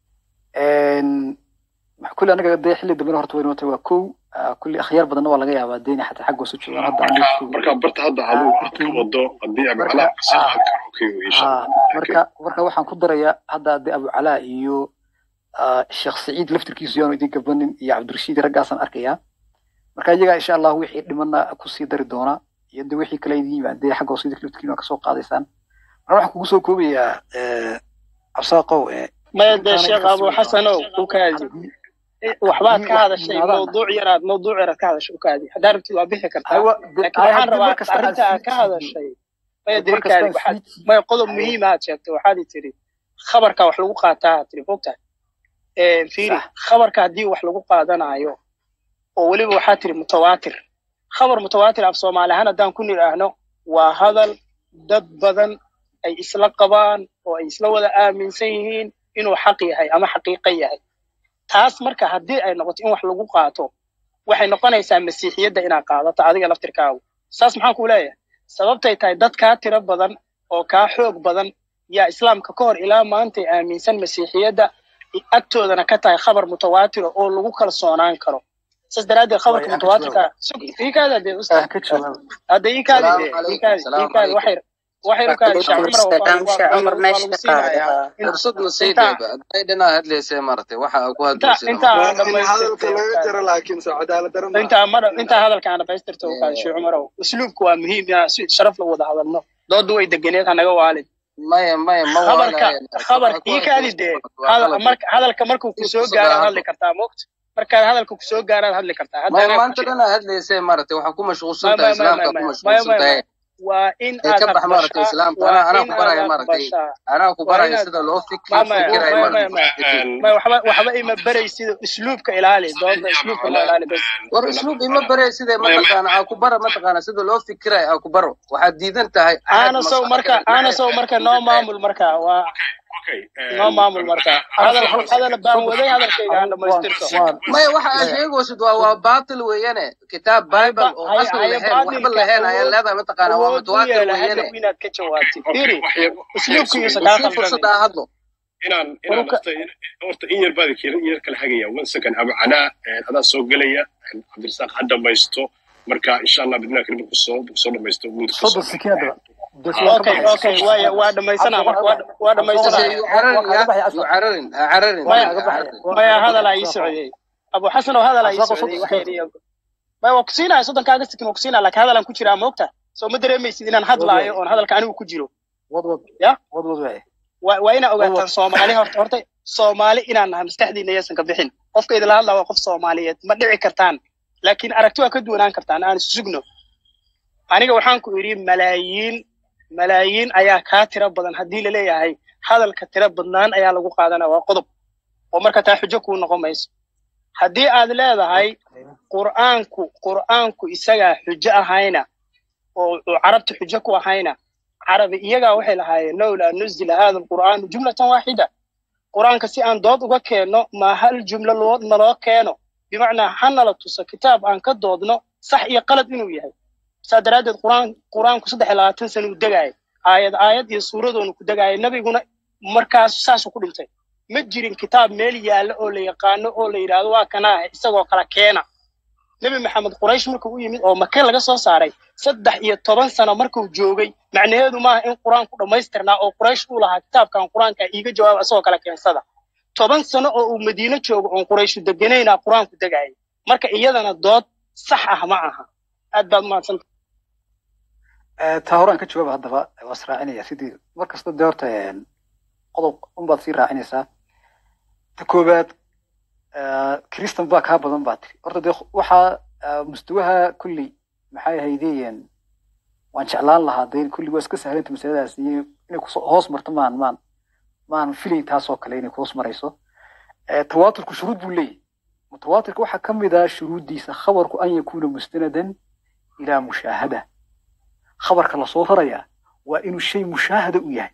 kulli anaga dee xilli dambena horta way nootay waa kow Ah, kulli akhyaar badanna waa laga yaabaa deeni xataa xagga hoose joogaan hadda aan marka joogto. marka barta hadda aduu aad ka wado haddii abu calaa si aad karo okay wey insha Ah, allah marka marka waxaan ku darayaa hadda haddii abu calaa iyo ah, sheekh saciid laftirkiisu yaanu idin gabanin iyo cabdirashiid raggaasaan arkayaa marka iyagaa insha allah wixii dhimanna kusii dari doona iyo de wixii kale idin yimaadee xagga hoose idinka laftirkiina waa kasoo qaadaysaan marka waxaan kugu soo koobayaa eh, cabsaaqow eh, maya dee intaanay sheekh ka abu soo xasanow u kaadi waxbaad ka hadashay yimaadaan. mawduuc yaraad mawduuc yaraad ka hadashay u kaadi haddaa rabtid waa bixi kartaa Aywa, de- laakiin ay, waxaan haddii rabaa mar kasta aad arrinta aad ka sii hadashay maya mar dee kasta kaadi aad waxaad sii maya qodob Aywa. muhiim aad sheegtay waxaad i tiri khabarka wax lagu qaataa aad tiri fogtahay fiiri khabarka haddii wax lagu qaadanayo oo weliba waxaa tiri mutawaatir khabar mutawaatir af soomaali ahaan haddaan ku nidhaahno waa hadal dad badan ay isla qabaan oo ay isla wada aaminsan yihiin inuu xaq yahay ama xaqiiqo yahay taas marka haddii ay noqoto in wax lagu qaato waxay noqonaysaa masiixiyadda inaad qaadato adiga laftirkaagu saas maxaan kuu leeyahay sababtay tahay dad kaa tiro badan oo kaa xoog badan yaa islaamka ka hor ilaa maantay aaminsan masiixiyadda agtoodana ka tahay khabar mutawaatira oo lagu kalsoonaan karo saas daraaddeed khabarka Way, aan ka mutawaatirka sug iikaada dee ustaad ka jawaab hadda iikaadi salaamu dee calaykum iikaadi salaamu iikaadi waxay calaykum waxay u kaadi sheekh cumar waa Salaam, waa Sheekh waa Cumar lagu waa meesha lagu ka qaadi. siinayaa in fursadna sii inta dheeba hadday dhinaa hadlaysay maaragtay waxa aa ku inta hadlaysay inta aan in hadalka dhamaystirtay laga jaro laakiin soo cadaalad daro inta mar inta hadalka aan dhamaystirto u kaadi sheekh cumarow usluubku waa muhiim inaan si sharaf la wada hadalno doodu way deganeed hanaga waalid maya maya ma khabarka waalaye khabar waxa ku ii kaadi hadlaysay dee waa hadal qalad marka hadalka markuu ku si soo fursad gaaraad aa hadli hadlo kartaa moogta markaad hadalka ku soo gaaraad hadli kartaa hadda maya anaa ku maanta jira dhanaa hadlaysay maaragtay waxaa ku mashquulsan maya tahay maya maya islaamka maya ku maya maya mashquulsan maya tahay maya waa in ee aad ka bax maaragtay aqbashaa islaamka waa anaa anaa in ku aad baraya maaragtay aqbashaa anaa ku waa baraya inaad sida loo fik maya loo maya fikirayo maya maya maaragtay maya kadib maya waxba waxba ima baraysid usluubka ilaali dooda usluubka la ilaali bas war usluub ima bare sidee mataqaana aa ku bara mataqaana sida loo fikirayo aa ku baro waxaad diidan tahay axad aana sow marka maskaxda aana sow marka noo maamul marka waa noo maamul marka hadal hadal baan waday hadalkayga aan dhamaystirto maya waxa aad sheegaysid waa waa baatil weeyane kitaab bible oo haya asal haya lahayn waxba baadilka lahayn ayaa awood leedahay mataqaana waa awood u mutawaatir yeela weeyane hadhow inaad ka jawaabtid firi waxyar usluubkiisa sugi kaa sii fursad khaldamin aa hadlo inaan inaan waruka horta horta in yar baad in yar kala hagaya one second abu canaa adaa soo gelaya cabdirasaaq ha dhamaysto marka insha allah bidnaa karim kusoo kusoo dhamaysto muudka soddon kusoo sekiinada bes waan ka okay baxaya okay waaya waa dhamaysanaa marka waa waa dhamaysanaa ase yu cararin ya yu cararin ha cararin maya ha cararin maya hadalaa ii socday abu xasan oo hadalaa ii Asaqo socday soddon waxay sekiin yidhi maya waa kusiinaya soddonkaaga sikin waa kusiinaya laakiin hadalaan ku jiraa moogta soo ma dareemaysid inaan wad waay hadlaayo oon hadalka anigu ku jiro wad wad ya wad wad waay waa waa inaa wad ogaataan wad soomaali horta horta soomaali inaan nahay maskaxdiina yaysan ka bixin qofka idinla hadlaa waa qof soomaaliyeed ma dhici kartaan laakiin aragti waa ka duwanaan kartaan aan sugno aniga waxaan ku idhi malaayiin malaayiin ayaa kaa tiro badan haddii laleeyahay hadalka tiro badnaan ayaa lagu qaadana waa qodob oo marka taa xujo kuu noqon mayso haddii aad leedahay qur'aanku qur'aanku isagaa xujo ahayna oo oo carabta xujo ku ahayna carabi iyagaa waxay lahaayeen lowlaa nuzila hada alqur'aanu jumlatan waaxida qur'aanka si aan dood uga keenno ma hal jumlo loo naloo keeno bimacnaa ha nala tuso kitaab aan ka doodno sax iyo qalad inuu yahay saa daraaddeed qur'aan qur'aanku saddex iyo labaatan sana uu degaaya aayad aayad iyo suuradoonu ku degaaya nebiguna markaas saasuu ku dhintay ma jirin kitaab meel yaalla oo la yaqaano oo la yidhaahdo waa kanaa isagoo kala keena nebi maxamed quraysh markuu u yimid oo make laga soo saaray saddex iyo toban sano markuu joogay macnaheedu maaha in qur-aanku dhammaystirnaa oo quraysh uu lahaa kitaabkan qur-aanka iiga jawaaba isagoo kala keensada toban sano oo uu madiino joogo oon qurayshu deganaynaa qur-aanku degaya marka iyadana dood sax ah ma aha aad baad umahadsanta taa horaan ka jawaaba haddaba waa is raacinaya sidii mar kasta dee horta qodob unbaad sii raacinaysaa ta koowaad kristan baa kaa badan baa tiri horta dee waxaa ah, mustawaha kulley maxay ahaydeen waan jeclaan lahaa dee kulli waa iska sahlanta masaladaas iyo inay kusoo hoos marto maan maan maan filayn taasoo kale inay kuhoos marayso Eh, tawaaturku shuruud buu leeyahy mutawaatirka waxaa ka mid ah shuruuddiisa khabarku an yakuuna mustanadan ilaa mushaahada khabarka lasoo rarayaa waa inuu shay mushaahada u yahay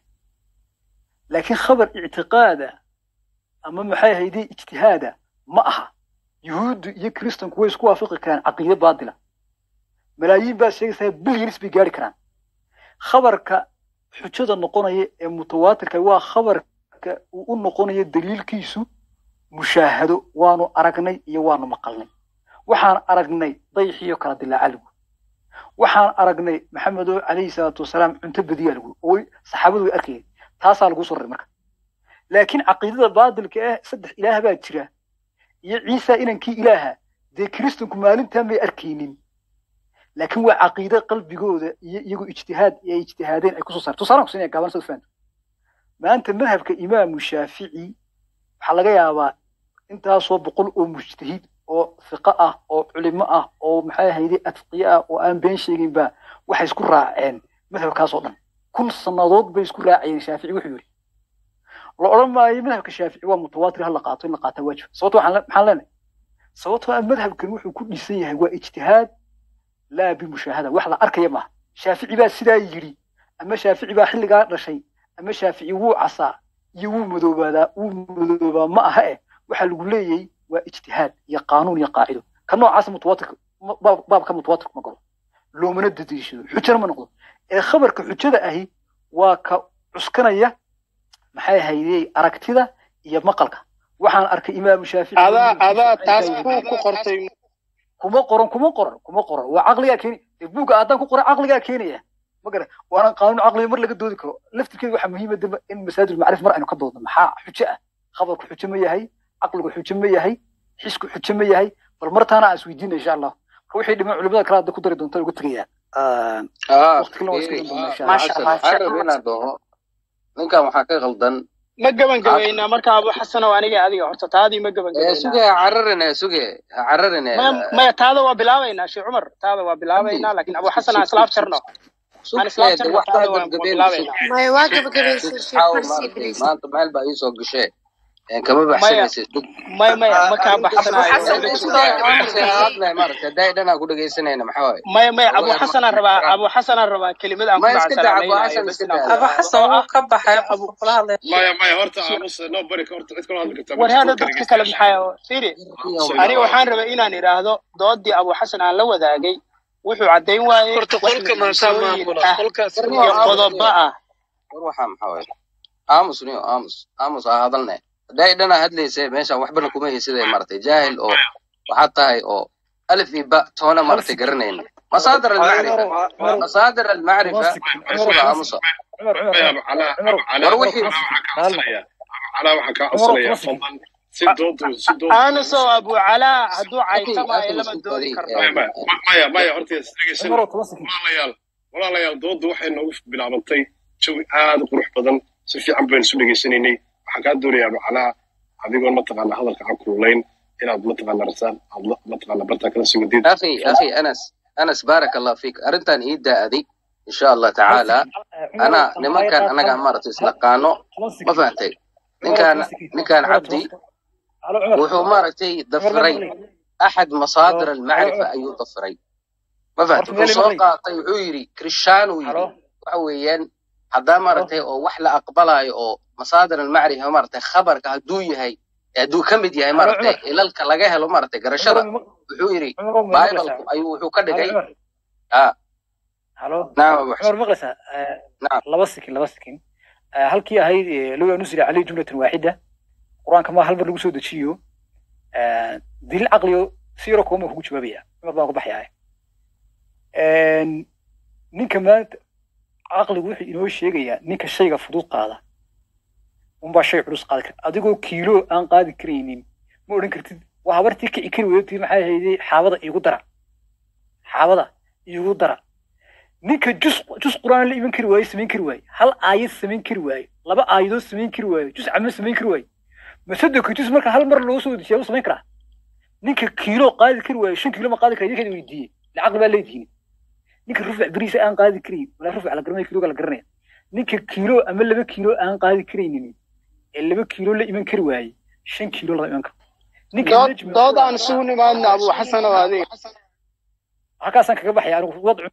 laakiin khabar ictiqaada ama maxay ahaydee ijtihaada ma aha yuhuuddu iyo kiristanku way isku waafaqi karaan caqiide baatila malaayiin baa sheegaysaa bilyanis bay gaari karaan khabarka xujada noqonaya ee mutawaatirka waa khabarka uu u noqonayo daliilkiisu mushaahado waanu aragnay iyo waanu maqalnay waxaan aragnay dayxiyo kala dilaaca lagu waxaan aragnay maxamedo calayhi salaatu wasalaam cunto badiyaa lagu oo saxaabadu way arkayeen taasaa lagu soo raray marka laakiin caqiidada baadilka ah saddex ilaah baa jira iyo ciisa inankii ilaaha dee kiristanku maalintaa may arkaynin laakiin waa caqiide qalbigooda iyo iyagoo ijtihaad ay ijtihaadeen ay kusoo saareen tusaalaan kusinaya gaaban sad fahanto maanta madhabka imaamu shaafici waxaa laga yaabaa intaasoo boqol oo mujtahid oo fiqo ah oo culimo ah oo maxay ahayde adqiye ah oo aan been sheegin ba waxay isku raaceen madhabkaasoo dhan kun sannadood bay isku raacayeen shaafici wuxuu yidhi la odhan maayo madhabka shaafici waa mutawaatir ha la qaato in la qaataa waajib sababto waxaan le- maxaan leenahay sababtoo ah madhabkan wuxuu ku dhisan yahay waa ijtihaad laa bimushaahada wax la arkaya maaha shaafici baa sidaa yidhi ama shaafici baa xilligaa dhashay ama shaafici wuu casaa iyo wuu madoobaadaa wuu madoobaa ma aha eh waxaa lagu leeyahay waa ijtihaad iyo qaanuun iyo qaacido ka noocaasa mutawaatirka ma- baab- baabka mutawaatirka ma galo loomana dadiishado xujana ma noqdo ee khabarka xujada ahi waa ka cuskanaya maxay ahaydey aragtida iyo maqalka waxaan arkay imaamu shaafici adaa adaa taas ku ku qortay kuma qoran kuma qoran kuma qoran waa caqligaa keeni dee buugga haddaan ku qoran caqligaa keenaya ma garan waana qaanuun caqliga mar laga doodi karo laftirkeeda waxaa muhiima daba in masaajid macrif mar aynu ka doodno maxaa xujo ah khabarku xujo ma yahay caqligu xujo ma yahay xisku xujo ma yahay bal martaana aan isweydiina insha allah wixii dhiman culimada kale hadda ku dari doonta uga tegayaan ah waqti kalena waa iska fiiri dan doonaa insha ah, allah maasha xasan allah waxaan sheekh rabay maxamed inaan dhaho ninkan waxaa ka qaldan ma caq gabagabaynaa marka abu xasanow aniga adiga horta taadii ma ee gabagabaynaa suge ha cararine suge ha cararine maya maya taada waa bilaabaynaa sheekh cumar taada waa abi bilaabaynaa laakiin abu sug xasan aan sug isla sug sug afjarno sug aan isla ee de afjarno wax kaa taada waa waa gabgabeyn sug bilaabaynaa maya waa sug gabagabaysan sug sheekh caawa marsi maaragtay ibliis maanta meel baa iisoo gashee een kama maya baxsanaysid dug maya maya ma kaa abu baxsanaayo xasan suge uu suge soo aamus aamusay hadlay maaragtay hadday dhanaa ku dhegaysanayna maxaa waaye maya maya abu wallahi ma xasanaan rabaa ma abu xasanaan rabaa kelimad aan ma ku iska daa abu macasalaamaynayo xasan bas iska inaan daa ku aba idhaahdo xasan oo wuu ah ka baxay sheekh abu qofka kula hadlaya maya maya horta sheekh aamus no bari horta cid kaloo hadli kartaa war ma jirto hada dadka dadka dhegeysta kale maxaa firi warkiyo aamusayna aniga waa waxaan rabay inaan idhaahdo doodii abu xasan aan la wadaagay wuxuu caddayn waayey horta wax qolka maasaa natiijooyin maamula ah qolkaas warniyo iyo aamus qodobo niyo ah war waxaa maxaa waaye aamus niyo aamus aamus ha hadalne hadday dhanaa hadlayse meeshaan waxbana kuma haysidee maaragtay jaahil oo waxaad tahay oo alif iyo ba toona hal maaragtay second garanaynin masaadir cumarow almacrifa cumarow masaadir toban almacrifa second bal cumarow suga toban aamusa second cumar cumar maya cumar abu calaa cumarow abu war calaa wixii calaa hal waxaan kaa cumarow codsanayaa cumarow calaa waxaan kaa toban codsanayaa second fadlan si doodu si doodu aanusow abu calaa hadduu akhi caytamaayo akhi lama isku doodi kadi karno maya maya ma- maya maya horta is dhegeysana cumarow toban second walaalayaal walaalayaal dooddu waxay noogu bilaabantay jawi aad u qurux badan si fiican baynu isu dhegeysanaynay waxaan kaa doonayaa abu calaa adigoon mataqaana hadalka aan kululayn inaad mataqaana rasaan aad la- mataqaana bartaa kala sii wadid akhi akhi anas anas baarak allah fiik arrintan ii daa'aday insha allah hal tacaala second ana cumarow nimankan alqaayad hal anaga maaragtay hal islaqaano toban ma second fahantay cumarow ninkan toban second ninkan cumarow cabdi toban halo cumar wuxuu maaragtay cumar ma dafiray maqlay axad halo masaadir halo almacrifa cumar ayuu dafiray ma horta fahantay wuxuu meel soo maqlay qaatay wuxuu yidhi krishaan uu halo yidhi waxa weeyaan haddaa halo maaragtay oo wax la aqbalayo oo masaadir almacrifa maaragtay khabarka hadduu yahay hadduu ka mid yahay halo maaragtay cumar ilalka laga helo maaragtay garashada cumarow ma wuxuu yidhi cumarow ma maqlaysaa bibalku ayuu wuxuu ka halo dhigay cumar ah halo naam abu cumar xasan maqlaysaa Eh, naam laba second laba second Eh, halkii ahayd eh, low nusila caleyhi jumlatan waaxida qur-aanka ma hal mar lagu soo dejiyo Eh, daliil caqliyo si yaroo kooma kugu jawaabaya cumar baan ku baxyahay ninka maanta caqligu wuxuu inoo sheegayaa ninka shayga fudud qaada unbaa shay culus qaadi kara adigoo kiilo aan qaadi karaynin ma odhan kartid waa habartii kici kari weydatii maxay ahayday xaabada iigu dara xaabada iigu dara ninka jus jus quraan la iman kari waaye samayn kari waaye hal aayad samayn kari waaye laba aayadood samayn kari waaye jus camo samayn kari waaye masada kitus marka hal mar loo soo dejiyaa u samayn karaa ninka kiilo qaadi kari waayo shan kiilo ma qaadi kara idinkeeda weydiiyey lacaqli baa leedihiin ninka rufac beriisa aan qaadi karayn walaa rufac la garanaya kiiloga la garanaya ninka kiilo ama laba kiilo aan qaadi karaynin ee laba kiilo la iman kari waayey shan kiilo lama iman karo ninka dood najmi dood aan isugu nimaadna abu xasan oo adiga halkaasaan kaga baxaya anigu wadcu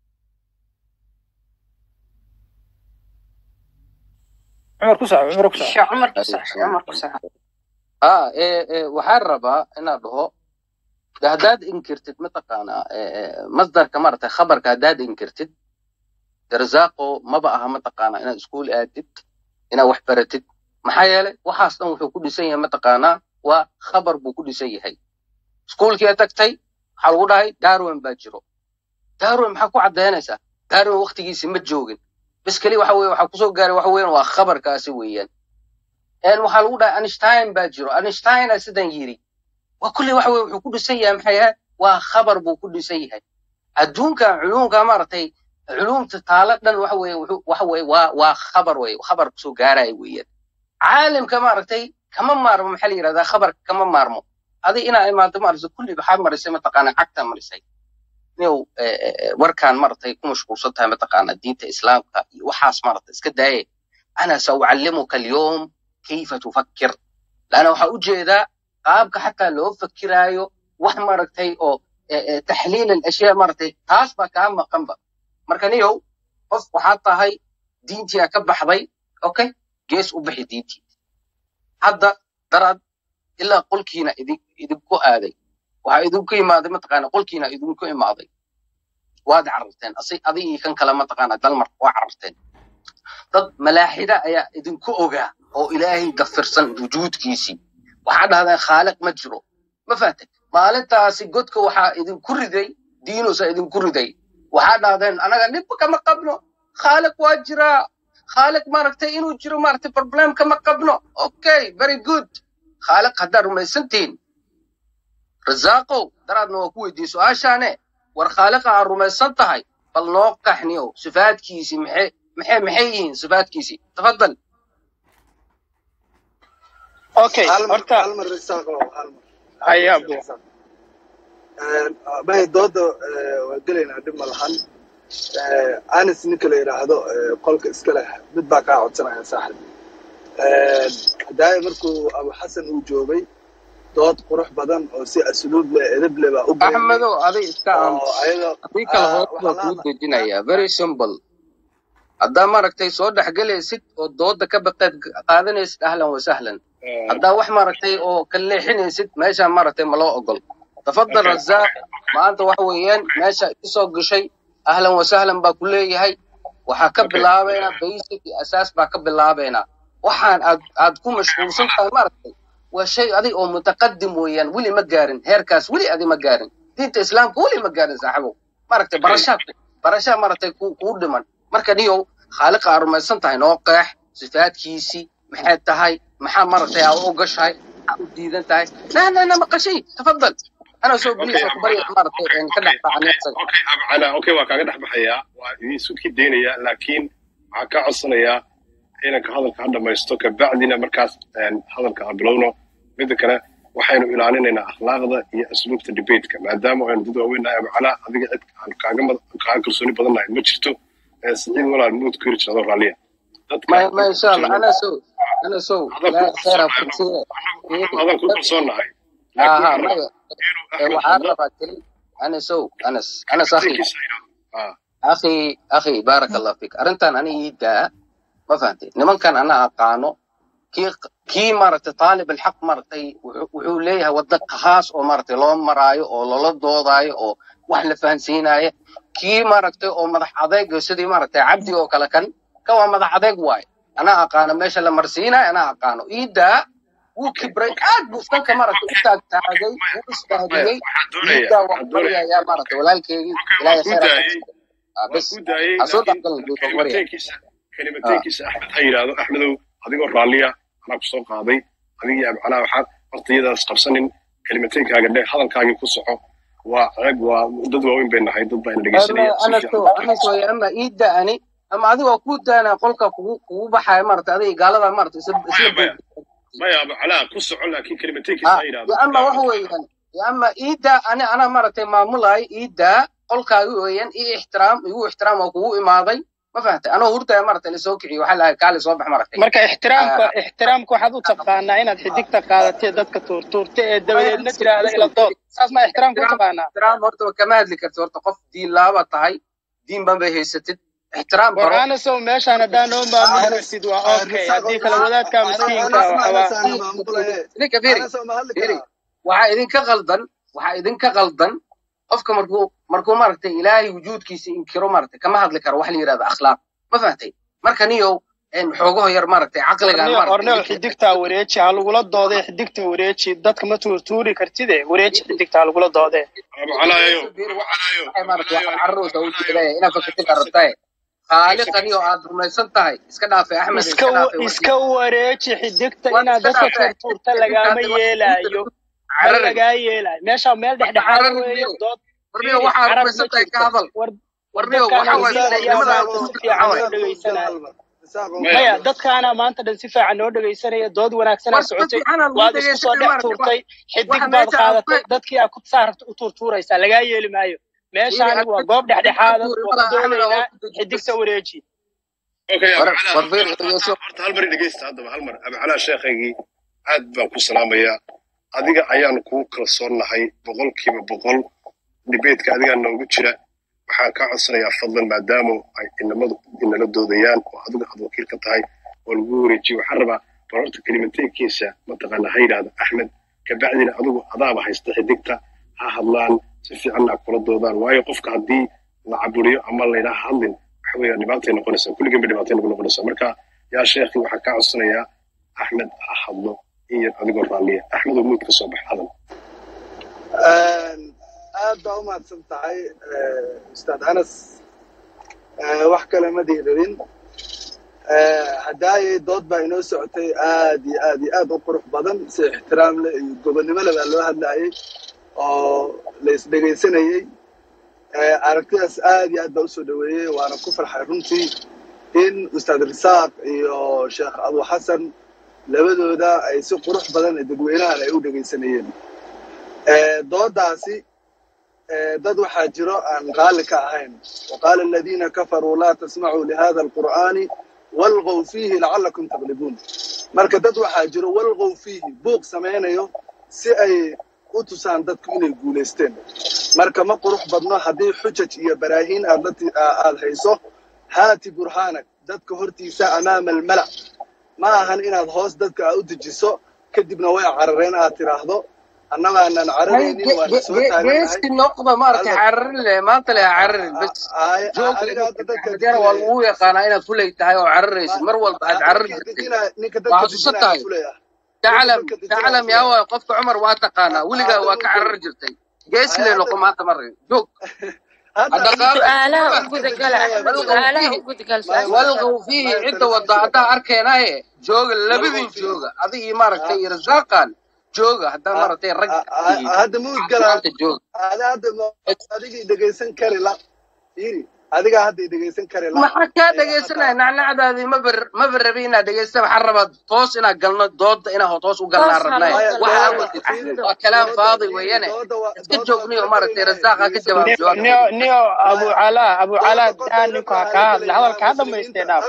cumar ku saxo cumar ku saxo sheekh cumar ku sax sheekh cumar ku sax ha ee ee waxaan rabaa inaad dhaho de haddaad inkirtid mataqaanaa ee, ee, masdarka maaragtay khabarka haddaad inkirtid darzaaqo maba aha mataqaanaa inaad iskuul aadid inaad wax baratid maxaa yeelay waxaas dhan wuxuu ku dhisan yahay mataqaanaa waa khabar buu ku dhisan yahay iskuulkii aad tagtay waxaa lagu dhahay darwin baa jiro darwin maxaa ku caddaynaysaa darwin waktigiisi ma joogin bas keli waxa weye waxaa kusoo gaaray waxa weeyaan waa khabarkaasi weeyaan een waxaa lagu dhahay einstein baa jiro einsteina sidan yiri waa kulley waxa weye wuxuu ku dhisan yahay maxay ahayd waa khabar buu ku dhisan yahay adduunka culuumka maaragtay culuumta taalo dhan waxa weye wuxuu waxa weye waa waa khabar weye khabar kusoo gaaraya weeyaan caalimka maaragtay kama maarmo maxaa la yidhahdaa khabarka kama maarmo adi inaa imaado maaragtay kulli waxaa marisay mataqaanaa cagtaa marisay inuu eh, eh, eh, warkaan maaragtay ku mashquulsan tahay mataqaanaa diinta islaamka iyo waxaas maaragtay iska daaye ana saucallimuka alyawm kayfa tufakkir laana waxaa u jeedaa qaabka xataa loo fakiraayo wax maaragtay oo eh, eh, taxliil alashyaa maaragtay taas baa kaa maqanba marka niyow qof waxaad tahay diintiyaa ka baxday okay gees u bixi diintii hadda daraad ilaa qolkiina idin idinku aaday waxaa idinku imaaday mataqaana qolkiina idinku imaaday waad cararteen asi adigii kan kale mataqaana dalmar waa cararteen dad malaaxida ayaa idinku ogaa oo ilaahay dafirsan wujuudkiisii waxaa dhahdeen khaaliq ma jiro ma fahtay maalintaasi godka waxaa idinku riday diinusa idinku riday waxaa dhahdeen anaga dhibba kama qabno khaaliq waa jiraa khaaliq maaragtay inuu jiro maaragtay problem kama qabno okay very good khaaliq haddaad rumaysantihiin rasaaqow daraadna waa ku weydiiyey su-aashaane war khaaliqa aad rumaysan tahay bal noo qaxniyow sifaadkiisii maxay maxay maxay yihiin sifaadkiisii tafadal okay hal mar horta hal mar risaaqo hal mar haya abu mahay dooda eh, waa gelaynaa dhib ma lahan Eh, anis ninka la yidhaahdo eh, qolka iska leh mid baa kaa codsanaya saaxib daaya markuu abu xasan uu joogay dood qurux badan oo si asluub leh edeb leh baa u gelayay axmedow aday iska oo aamus ayaga adii kale ah, hoos baa waxaa kuu laada dejinaya very simple haddaa maaragtay soo dhexgelaysid oo dooda ka baqeed qaadanaysid ahlan wa sahlan haddaa wax maaragtay oo ka leexinaysid meeshaa maaragtay ma loo ogol tafadal razaaq maanta waxa weeyaan meesha isoo gashay ahlan wa sahlan baa ku leeyahay waxaa ka bilaabaynaa basic iyo asaas baa ka bilaabaynaa waxaan aad aad ku mashquulsan tahay maaragtay waa shay adig oo mutaqadim weeyaan weli ma gaarin heerkaas weli adi ma gaarin diinta islaamka weli ma gaarin saaxibow maaragtay barashaa barashaa maaragtay ku kuu dhiman marka niyow khaaliqa aad rumaysan tahay noo qeex sifaadkiisii maxay tahay maxaa maaragtay aa u gashahay maxaa u diidan tahay na na na maqashay tafadal ana soo okay biliisa ku barya maaragtay een ka dhex baacan isaga okay abcala okay waa kaaga dhex baxayaa waa idin sukii daynaya laakiin waxaan kaa codsanayaa inanka hadalka ha dhamaysto kabacdina markaas een, hadalka ha bilowno midda kale waxaynu ilaalinaynaa akhlaaqda iyo asluubta debateka maadaama aynu dad waaweyn nahay abcala adiga cid aan kaaga mad- kaaga kalsooni badan nahay ma jirto ee siciid walaal muud ku yiri adoo raalliya dadka ma ma insha allah kalsooni ana sow ana sow adan ku ilaahay khayra kalsoonahay fursiye anagu adan ku kalsoonahay laakiin aha waxaan rabaa maya inuu ee axmed waxaan hadlo rabaa keli ana sow anas anas akhi kalimateynkiisa yidhaahdo Ah, akhi akhi baaraka allah fik arrintan ani ii daa ma fahantay nimankan ana aqaano kii kii maaragtay taalib alxaq maaragtay wuxuu wuxuu leeyahay wadda khaas oo maaragtay loo maraayo oo loola doodaayo oo wax la fahansiinaayo kii maaragtay oo madax adeeg sidii maaragtay cabdi oo kale kan ka waa madax adeeg waaye anaa aqaano meesha la marsiinayo anaa aqaano ii daa wuu kibray aad buu iskanka maaragtay u taagtaagay wuu maya isbahdiyey waxaan ii doonayaa daa waan waxaan doonayaa baryayaa maaragtay walaalkeygii okay waan ilaahay ku khayr ha ka daayey siiyo Ah, waan bes ku daayey ha soo laakiin dhaqgalin buu waan baryaa kalimateynkiisa Ah. kalimateynkiisa axmed ha yidhaahdo axmedow adigoo raalliya anaa ku soo qaaday adigii abcalaa waxaad horta iyadaas qabsanin kalimateynkaaga dhe hadalkaagii ku soco waa ceeb waa dad waaweyn bay nahay dad baa ina ama dhegeysanaya si ana fiican so u ana so ama ii daani ama adiga waa kuu daana qolka kugu kugu baxaya maaragtay adiga gaalada maaragtay isla isla maya maya boog maya abu calaa ku soco laakiin kelimateenkiisa ha ha yidhahdo ya ama waxa weeyaan ya ama iida ani anaa maaragtay maamulay iida qolkaaga weeyaan ii ixtiraam igu ixtiraam oo kugu imaaday ma fahamtay anoo hurdaya maaragtay lasoo kiciyo waxaa lahay kaali soo bax maaragtay marka ixtiraamka ixtiraamka waxaad u taqaanaa inaad xidigta qaadatee dadka tuurtuurta ee dabadeedna tiraahda ila dood saas ma ixtiraamka u taqaanaa ixtiraam horta waa kama hadli karti horta qof diin laaba tahay diin ban bay haysatid ixtiraam baro war-aanasow meeshaan haddaa noo maamuli kartid waa okay haddii kale wadaadka miskiinka waxabaa idinka fiiri fiiri waxaa idinka qaldan waxaa idinka qaldan qofka markuu markuu maaragtay ilaahay wujuudkiisa inkiro maaragtay kama hadli karo wax la yidhahda akhlaaq ma fahamtay marka niyow een xoogaho yar maaragtay caqligan orneo orneo maaragtay xidigtaa wareeji ha lagula doodee xidigta wareeji dadka ma tuurtuuri kartide wareeji xidigta ha lagula doodee abu calaayo waxay maaragtay waxaa carruurta u jeedaya inaad fakatid aragtaye khaaliqani oo aad rumaysan tahay iska dhaafay axmed iska iska dhaafay iska wareeji xidigta War inaad iska dadka dhaafay. tuurtuurta lagaama yeelaayo ma Carari. lagaa yeelaayo meesha meel dhexdhexaad Carari weeye niyow. dood warniyo fiiri waxaad carab rumaysan ma tahay ka jirto hadal war warniyo dadkaana waxa waaye wasiir ayaa diinimada maanta si fiican noo dhegaysanaya maya dadkaana maanta dhan si fiican noo dhegaysanaya dood wanaagsanaa war si socotay fiican aan lagu waad isku soo dhegaysanay dhex maaragtay tuurtay xidig waxa baad meesha aan qaadatay ku dadkii aad ku saarta u tuurtuuraysaa lagaa yeeli maayo meeshaani waa goob dhexdhexaada waa ku doodaynaa xidigta wareeji okay abu war calaa war fiiri dhegeyso horta hal mar i dhegeysta haddaba hal mar abu calaa sheekhaygii aad baan ku salaamayaa adiga ayaanu kugu kalsoonnahay boqolkiiba boqol dibeedka adigaa noogu jira waxaan kaa codsanayaa fadlan maadaama ay inamadu inala doodayaan oo adigu aad wakiil ka tahay oo lagu wareejiyo waxaan rabaa bal horta kelimateenkiisa mataqaana ha yidhaahdo axmed kabacdina adigu adaaba haysta xidigta ha hadlaan si fiicanna ha kula doodaan waayo qofka haddii la caburiyo ama laydhaha hadlin waxa weeyaan dhibaatay noqonaysaa kulligan bay dhibaatay nagu noqonaysaa marka yaa sheekhi waxaan kaa codsanayaa axmed ha hadlo in yar adigoo raalliya axmed oo muud ka soo bax hadal aad baa u mahadsan tahay ustaad anas Eh, wax kale ma diiradin haddaayay dood baa inoo socotay aad iyo aad iyo aad u qurux badan si ixtiraam leh iyo gobonnimo leh baa loo hadlayay oo la isdhegaysanayey Eh, aragtidaas aad iyo aad baa usoo dhaweeyey waana ku farxay runtii in ustaad risaaq iyo sheekh abu xasan labadooda ay si qurux badan ee dadweynahan ay u dhegaysanayeen Eh, doodaasi eh, dad waxaa jiro aan raalli ka ahayn waqaala aladiina kafaruu laa tasmacuu lihada alqur'aani walgow fiihi lacalakum taglibuun marka dad waxaa jiro walgow fiihi buuq samaynayo si ay u tusaan dadku inay guulaysteen marka ma qurux badno haddii xujaj iyo baraahiin aad la ti- aa- aad hayso haati burhaanak dadka hortiisa amaama almala ma ahan inaad hoos dadka aa u dejiso kadibna way carareen aad tiraahdo annagaanan cararaynin waana soo taaganahay geesti noqda maaragtay cararin leh maanta leh ha cararin bas Ay- joog aniga hadda dadka axmedyana waa lagu yaqaanaa inaad fulay tahay oo cararaysid mar walba aad carar ninka jirtay dejinaya ninka waa dadka xasuusan dejinaya tahay fulaya taclam dadka dejinaya taclam yaa waay qofka cumar waa taqaanaa weligaa waa ka carar jirtay geesi leh noqo maanta marin joog hadhaqaaqi su-aalaha u gudagala axmed su-aalaha u gudagal walqow fiihi cidda wada haddaa arkeenaye jooga labadin jooga adiga iyo maaragtay iyo rasaaqan jooga haddaa maaragtay rag tihiin hadda ma udgalaan maanta jooga ada hadda ma- adigii dhegaysan kari la iri adigaa hadda i dhegaysan kari la maxaa kaa dhegaysanaya nacnacdaadii mabar maba rabi inaad dhegaysta waxaan rabaa toos inaa galno dooda inaa toos u galnaa Toos ha rabnay loo waxa galaa. awadid waa kalaam faadi weeyane iska joogniyo maaragtay rasaaqa ka jawaab niyo jawaab niyo niyo abu calaa abu calaa daa ninku ha kaa hadla hadalka ha dhamaystee dhaaf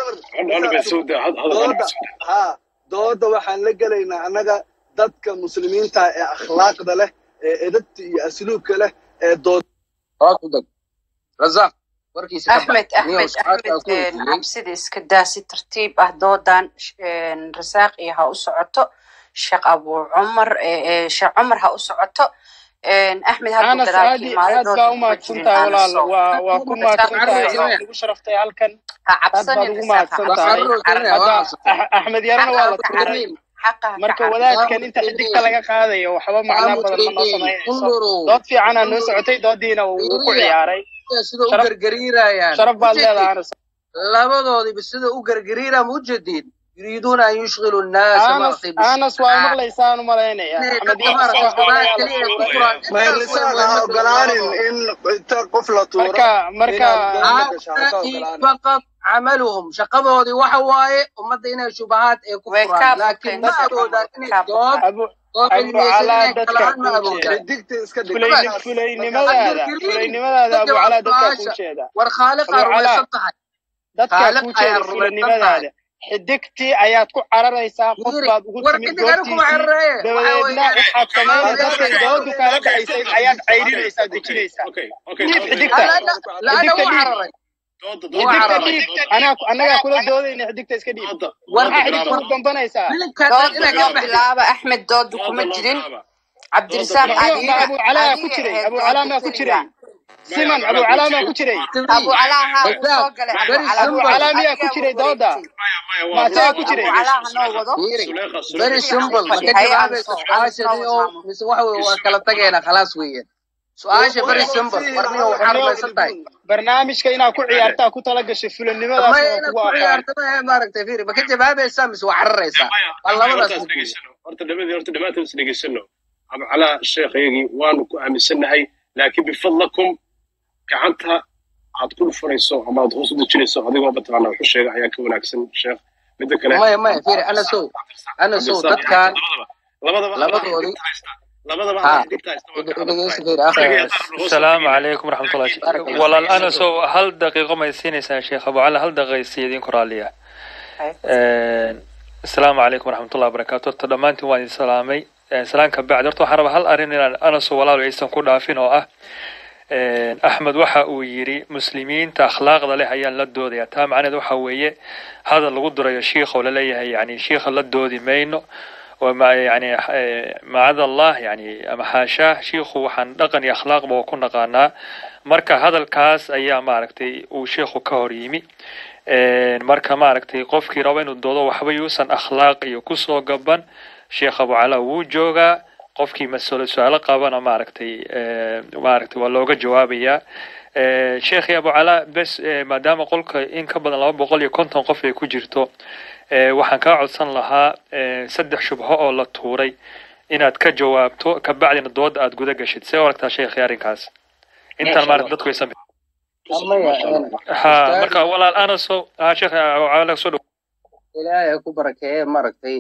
dooda ha dooda waxaan la gelaynaa annaga dadka muslimiinta ee akhlaaqda leh ee edabta iyo asluubka leh ee dood hoos u deg rasaaq warkiisa ka axmed bax niyow axmed su-aashaa axmed ku een, weydiiyey cabsida iska daa si tartiib ah doodan sh- een, rasaaq iyo ha u socoto sheekh abu cumar ee ee, sheekh cumar ha u socoto een, axmed hadduu anas gadaalka aadi imaaday aad baa dooda u kuma mahadsan jirin tahay anas walaal oo waa waa ku mahadsan tahay cararaysa waad nagu sharaftay halkan ha aad baad cabsanin ugu rasaaq ha mahadsan waa tahay cabsanin cararaysa carab waa hadda cabsatay Ax- axmed yarana xaqa waa ha la ka tuuray cararin xaqa ha ka marka cararin wadaadkan inta xidigta laga qaadayo waxba macnaa badan ma noo samaynayso undurow dood fiicanaa noo socotay doodiina wuu ku fiiriya ciyaaray sida u sharaf gargariirayaan sharaf baad ujeedid leedahay anas labadoodiba sida u gargariiraa ma ujeedid yuriiduuna an yushghilu nnaasa anas maaragtay anas waa bishubahaat maqlaysaan u malaynaya inay axmed dadka maaragtay shubahaad keliya ay ku furaan may intaas way risaaq ha muhiimada ogolaanin labadooda in inta qof la tuuro marka marka inaad doonta gasho ha ka هؤلاء ogolaanin فقط عملهم شقدودي waxa waaye ummadda inay shubahaad ay ku way furaan kaa laakiin ma baqeen awoodaan inay kaa dood baqaan abu oo abu cilmiyeysan calaa inay dadka kalaan ma kuu awoodaan jeeda xidigta iska dhig fulay bas markaas markaas fulaynimadaada cabdilkariim fulaynimadaada ka abu jawaab calaa dadkaa kuu su-aasha jeeda war khaaliqaa abu calaa rumaysan tahay dadkaa khaaliq kuu ayaa jeeda rumaysan tahay fulanimadaada xidigtii ayaad ku cararaysaa qof yiri baad ugu war timid xidig anigu kuma goobtiisii xerreeye waxa dabadeedna weeyaan waxaad samaynay adeer dadkay doodu kaala dhaxaysay ayaad cayrinaysaa dejinaysaa dhiib xidigta laana laana xidigta wuu dhiib cararay wuu xidigta cararay dhiib anaa annagaa kula doodayna xidigta iska dhiib war maxaa xidigta war ugu gambanaysaa filimkaa dhan dooda inay ka noo baxday bilaaba axmed dooda kuma jirin cabdirisaaq ma iyo ma adiga abu calaa ku adiga jiray ahayd abu calaa dooda maa ku keliya jiray siman abu calaa maa ku jiray abu calaa haa wuu Rasaaq, soo galay abu very calaa abu simple calaa miyaa ku adigaa jiray wuu dooda wareegtay ma asagaa ku dooda jiray abu calaa ha noo wado Yiri, si very fiican u simple ma fadhi ka hay jawaabaysa anso anas noo su-aashadii oo wadaamo mise waxa weye waa kala tageena khalaas weeyaan su-aasha very simple warniyo waxaa warniyow rumaysan tahay barnaamijka inaad ku ciyaartaa ku tala gashay fulanimadaas maya waa inaad kugu ku aqaan ciyaarto ma maaragtay fiiri ma ka jawaabaysaa mise waa cararaysaa waa labadaas mid weeye horta dhamadii horta dhammaantood is dhegeysano abu calaa sheekhayagii waanu ku aaminsannahay laakiin bifadlakum gacanta aad ku dhufanayso ama aad hoos u dejinayso adigoo mataqaana wuxu sheega ayaa ka wanaagsan sheekh midda kale maya maya fiiri anasow anasow cabdirasaaq dadkan labadaba labadaba adaa labadoodii xidigta haysta labadaba ha adaa xidigta haysta waa ka adag dhegeysa tahay fiiri akhi adiga iyo qaar hoos u السلام fadhiya عليكم ورحمة الله baarak allah walaal fiik ana soo hal daqiiqo may siinaysaa sheekh abu cali hal daqiiqaysi idinku raaliya asalaamu calaykum waraxmatullahi wabarakaatu horta dhammaantiin waan idin salaamay salaan ka bacdi horta waxaan rabaa hal arrin inaan anaso walaal aysan ku dhaafin oo ah axmed waxa uu yidhi muslimiinta akhlaaqda leh ayaan la doodayaa taa macnaheed waxa weeye hadal lagu durayo shiikh oo laleeyahay yani shiikha la doodi mayno وما يعني معاذ الله يعني ama xaashaa shiikhu waxaan dhaqan iyo akhlaaqba ku naqaanaa marka hadalkaas ayaa maaragtay uu shiikhu ka hor yimi marka maaragtay qofkii raba inuu doodo waxba yuusan akhlaaq iyo kusoo gaban sheekh abu cala wuu joogaa qofkii masalo su-aalo qabana maaragtay maaragtay waa looga jawaabayaa sheekhi abu cala bes maadaama qolka in ka badan laba boqol iyo konton qof ay ku jirto waxaan kaa codsan lahaa saddex shubho oo la tuuray inaad ka jawaabto kabacdina dooda aad guda gashid see u aragtaa sheekhi arrinkaas intaan maaragta dadku aysan maya ha ustaad marka walaal anaso ha sheekh cala soo dhow ilaahay ha ku barakeeye maaragtay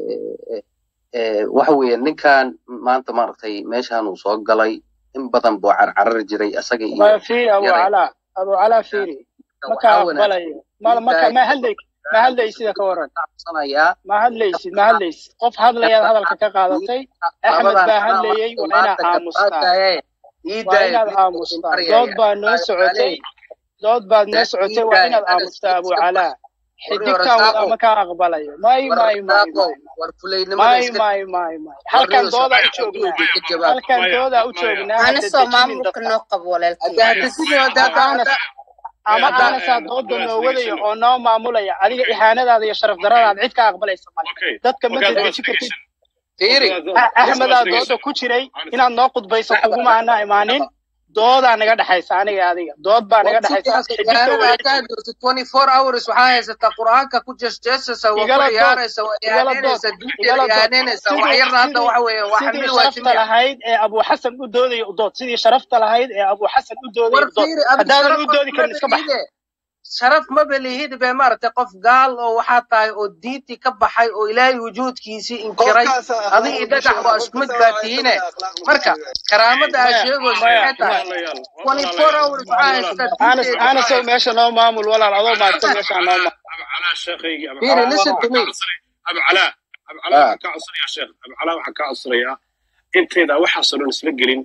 waxa weeye ninkan maanta maaragtay meeshaan uu soo galay in badan buu carcarari jiray isaga iyo ma fiiri abu yaray calaa abu calaa fiiri ma ka waxaa wanaagsan aqbalayo ma maka ma hadlay ma hadlay sida ka waran codsanayaa ma hadlaysid ma hadlaysid qof hadlayaad hadalka ka qaadatay axmed labadan baa anaa hadlayay maanta waa inaad maanta ka aamustaa qaadaye ii waa daaya inaad biilka aamustaa baryaya dood baa noo socotay dood baad noo ii socotay waa daaya inaad anas aamustaa abu iska bax calaa warriyo xidigtaan wada rasaaqow ma ka aqbalayo may war may may rasaaqow may war fulaynimada may iska may may may halkan warriyo doodaa u saxaabta joognaa adduunka ka jawaab halkan doodaa u joognaa hadda anasoo dejinin maamulka dadka noo qabo walaalkay hadda hadda sidii hadda ama hadda aanas hadda ama hadda aanasaa dooda noo wadaya oo noo maamulaya adiga ihaanadaada iyo sharaf daradaada cid ka aqbalaysa male dadka ma dedeji kartid fiiri A- axmedaa dooda ku jiray inaad noo qudbayso kuguma ana imaanin doodaa naga dhexaysa aniga adiga dood baa naga war sidii dhexaysa hadda xidigta ihaanada weye hadda hadda twenty four hours waxaa haysataa qur-aanka ku jeesjeesaysa waa ku igala dood ciyaaraysa waa igala dood ihaaneynaysa diinteeda igala dood ihaaneynaysa wax sidii yarna hadda sidii waxa weeye waa sidii xamili sharafta waajimiya lahayd ee abu xasan u doodaya u dood sidii sharafta lahayd ee abu xasan u doodaya war u dood fiiri adi haddaadan sharaf u doodi karin iska bax mabelihide sharaf mabelihid be maaragtay qof gaal oo waxaa tahay oo diintii ka baxay oo ilaahay wujuudkiisii inkiray qofkaasa adi akhlaaq iyo u dhagax sheega waa isku mid qofkasa baa waa tihiine isagana akhlaaq u marka sheegaya karaamada aad maya sheegayso maya maxay tahay maya twenty four hours waxaa haysataa anas diinteeda anasow meesha noo maamul walaal adoo maadsan meesha noo maamul abu calaa sheekhaygi abu fiiri calaa listen to me abu calaa abu calaa ah waxaan kaa codsanayaa sheekh abu calaa waxaan kaa codsanayaa intayda waxaasoo dhan isla gelin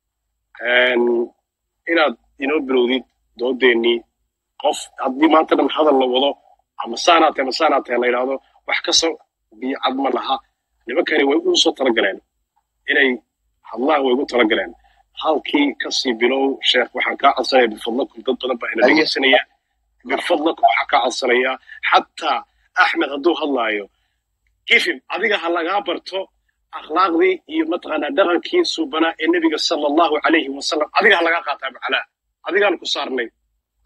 inaad inoo bilowdid doodeennii qof haddii maanta dhan hadal la wado ama saanaa tahay ama saanaa tahay la yidhaahdo wax ka soo biicad ma laha nimankani way u soo talagaleen inay hadlaan way ugu talagaleen halkii kasii bilow sheekh waxaan kaa codsanaya bifadlakum dad badan baa ina haye dhegeysanaya bifadlakum waxaan kaa codsanayaa xataa axmed hadduu hadlaayo ifim adiga ha lagaa barto akhlaaqdii iyo mataqaanaa dhaqankii suubanaa ee nebiga sala allahu calayhi wasalam adiga ha lagaa qaataa macalaa adigaan ku saarnay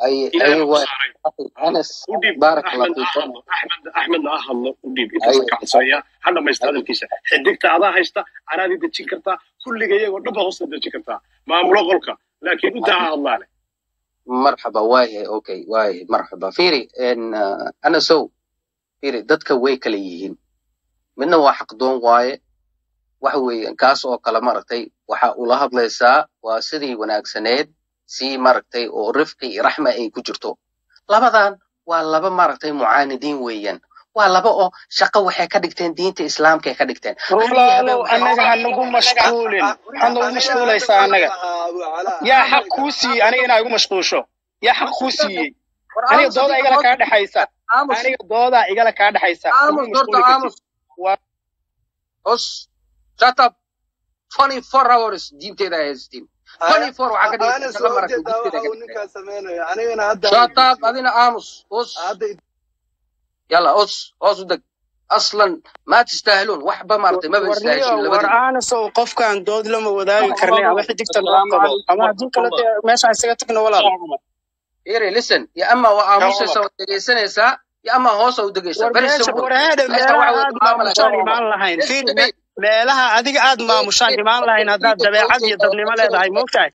ay ilaahay ay baa ku waa saaray anas u dhiib baarak allah axmed ha fiikum hadlo axmed axmedna ha hadlo u dhiib ay intaasa ka codsaya ha dhamaysta hadalkiisa xidigta adaa haysta anaadii dejin kartaa kulliga iyagoo dhan baa hoosta dejin kartaa maamulo qolka laakiin intaa ha hadlaane marxaba waayahay okay waayahay marxaba fiiri en uh, anasow fiiri dadka way kala yihiin midna waa xaqdoon waaye waxa weeye kaas oo kale maaragtay waxa ula hadlaysaa waa sidii wanaagsaneed si maaragtay oo rifqi iyo raxma ay ku jirto labadan waa laba maaragtay mucaanidiin weeyaan waa laba oo shaqo waxay ka dhigteen diinta islaamka ay ka dhigteen walaalow annaga ha nagu mashquulin waxaad nagu mashquulaysaa annaga yaa xaq kuu siiyey aniga inaa igu mashquusho yaa xaq kuu siiyey aniga doodaa igala kaa dhexaysa aniga doodaa igala kaa dhexaysa aamus horta aamus os shut up 24 hours diinteeda ay haystiin 24 waxaa ka anas dhigaysa waa maragtay ujeedaa diinteeda waxa ka uu ninkaa samaynayo anigana hadda shut up adina aamus os yalla os os u deg aslan ma tistaahiluun waxba maaragtay maba warniyo istaahilin war labadiina aanasow qofkaan dood lama wadaagi karnay ama xidigta loo qabo ama haddii kale dee meeshaan isaga tagno walaal Iri, listen ya ama waa aamusaysaa waad dhegaysanaysaa ya ama hoosa u degaysaa war very meesha simple war heede meesha meelaha waxa weye aad mucaamala maamushaan imaan lahayn fiiri me- meelaha adiga aad maamushaan imaan lahayn haddaad dabeecad iyo dadnimo leedahay moogtahay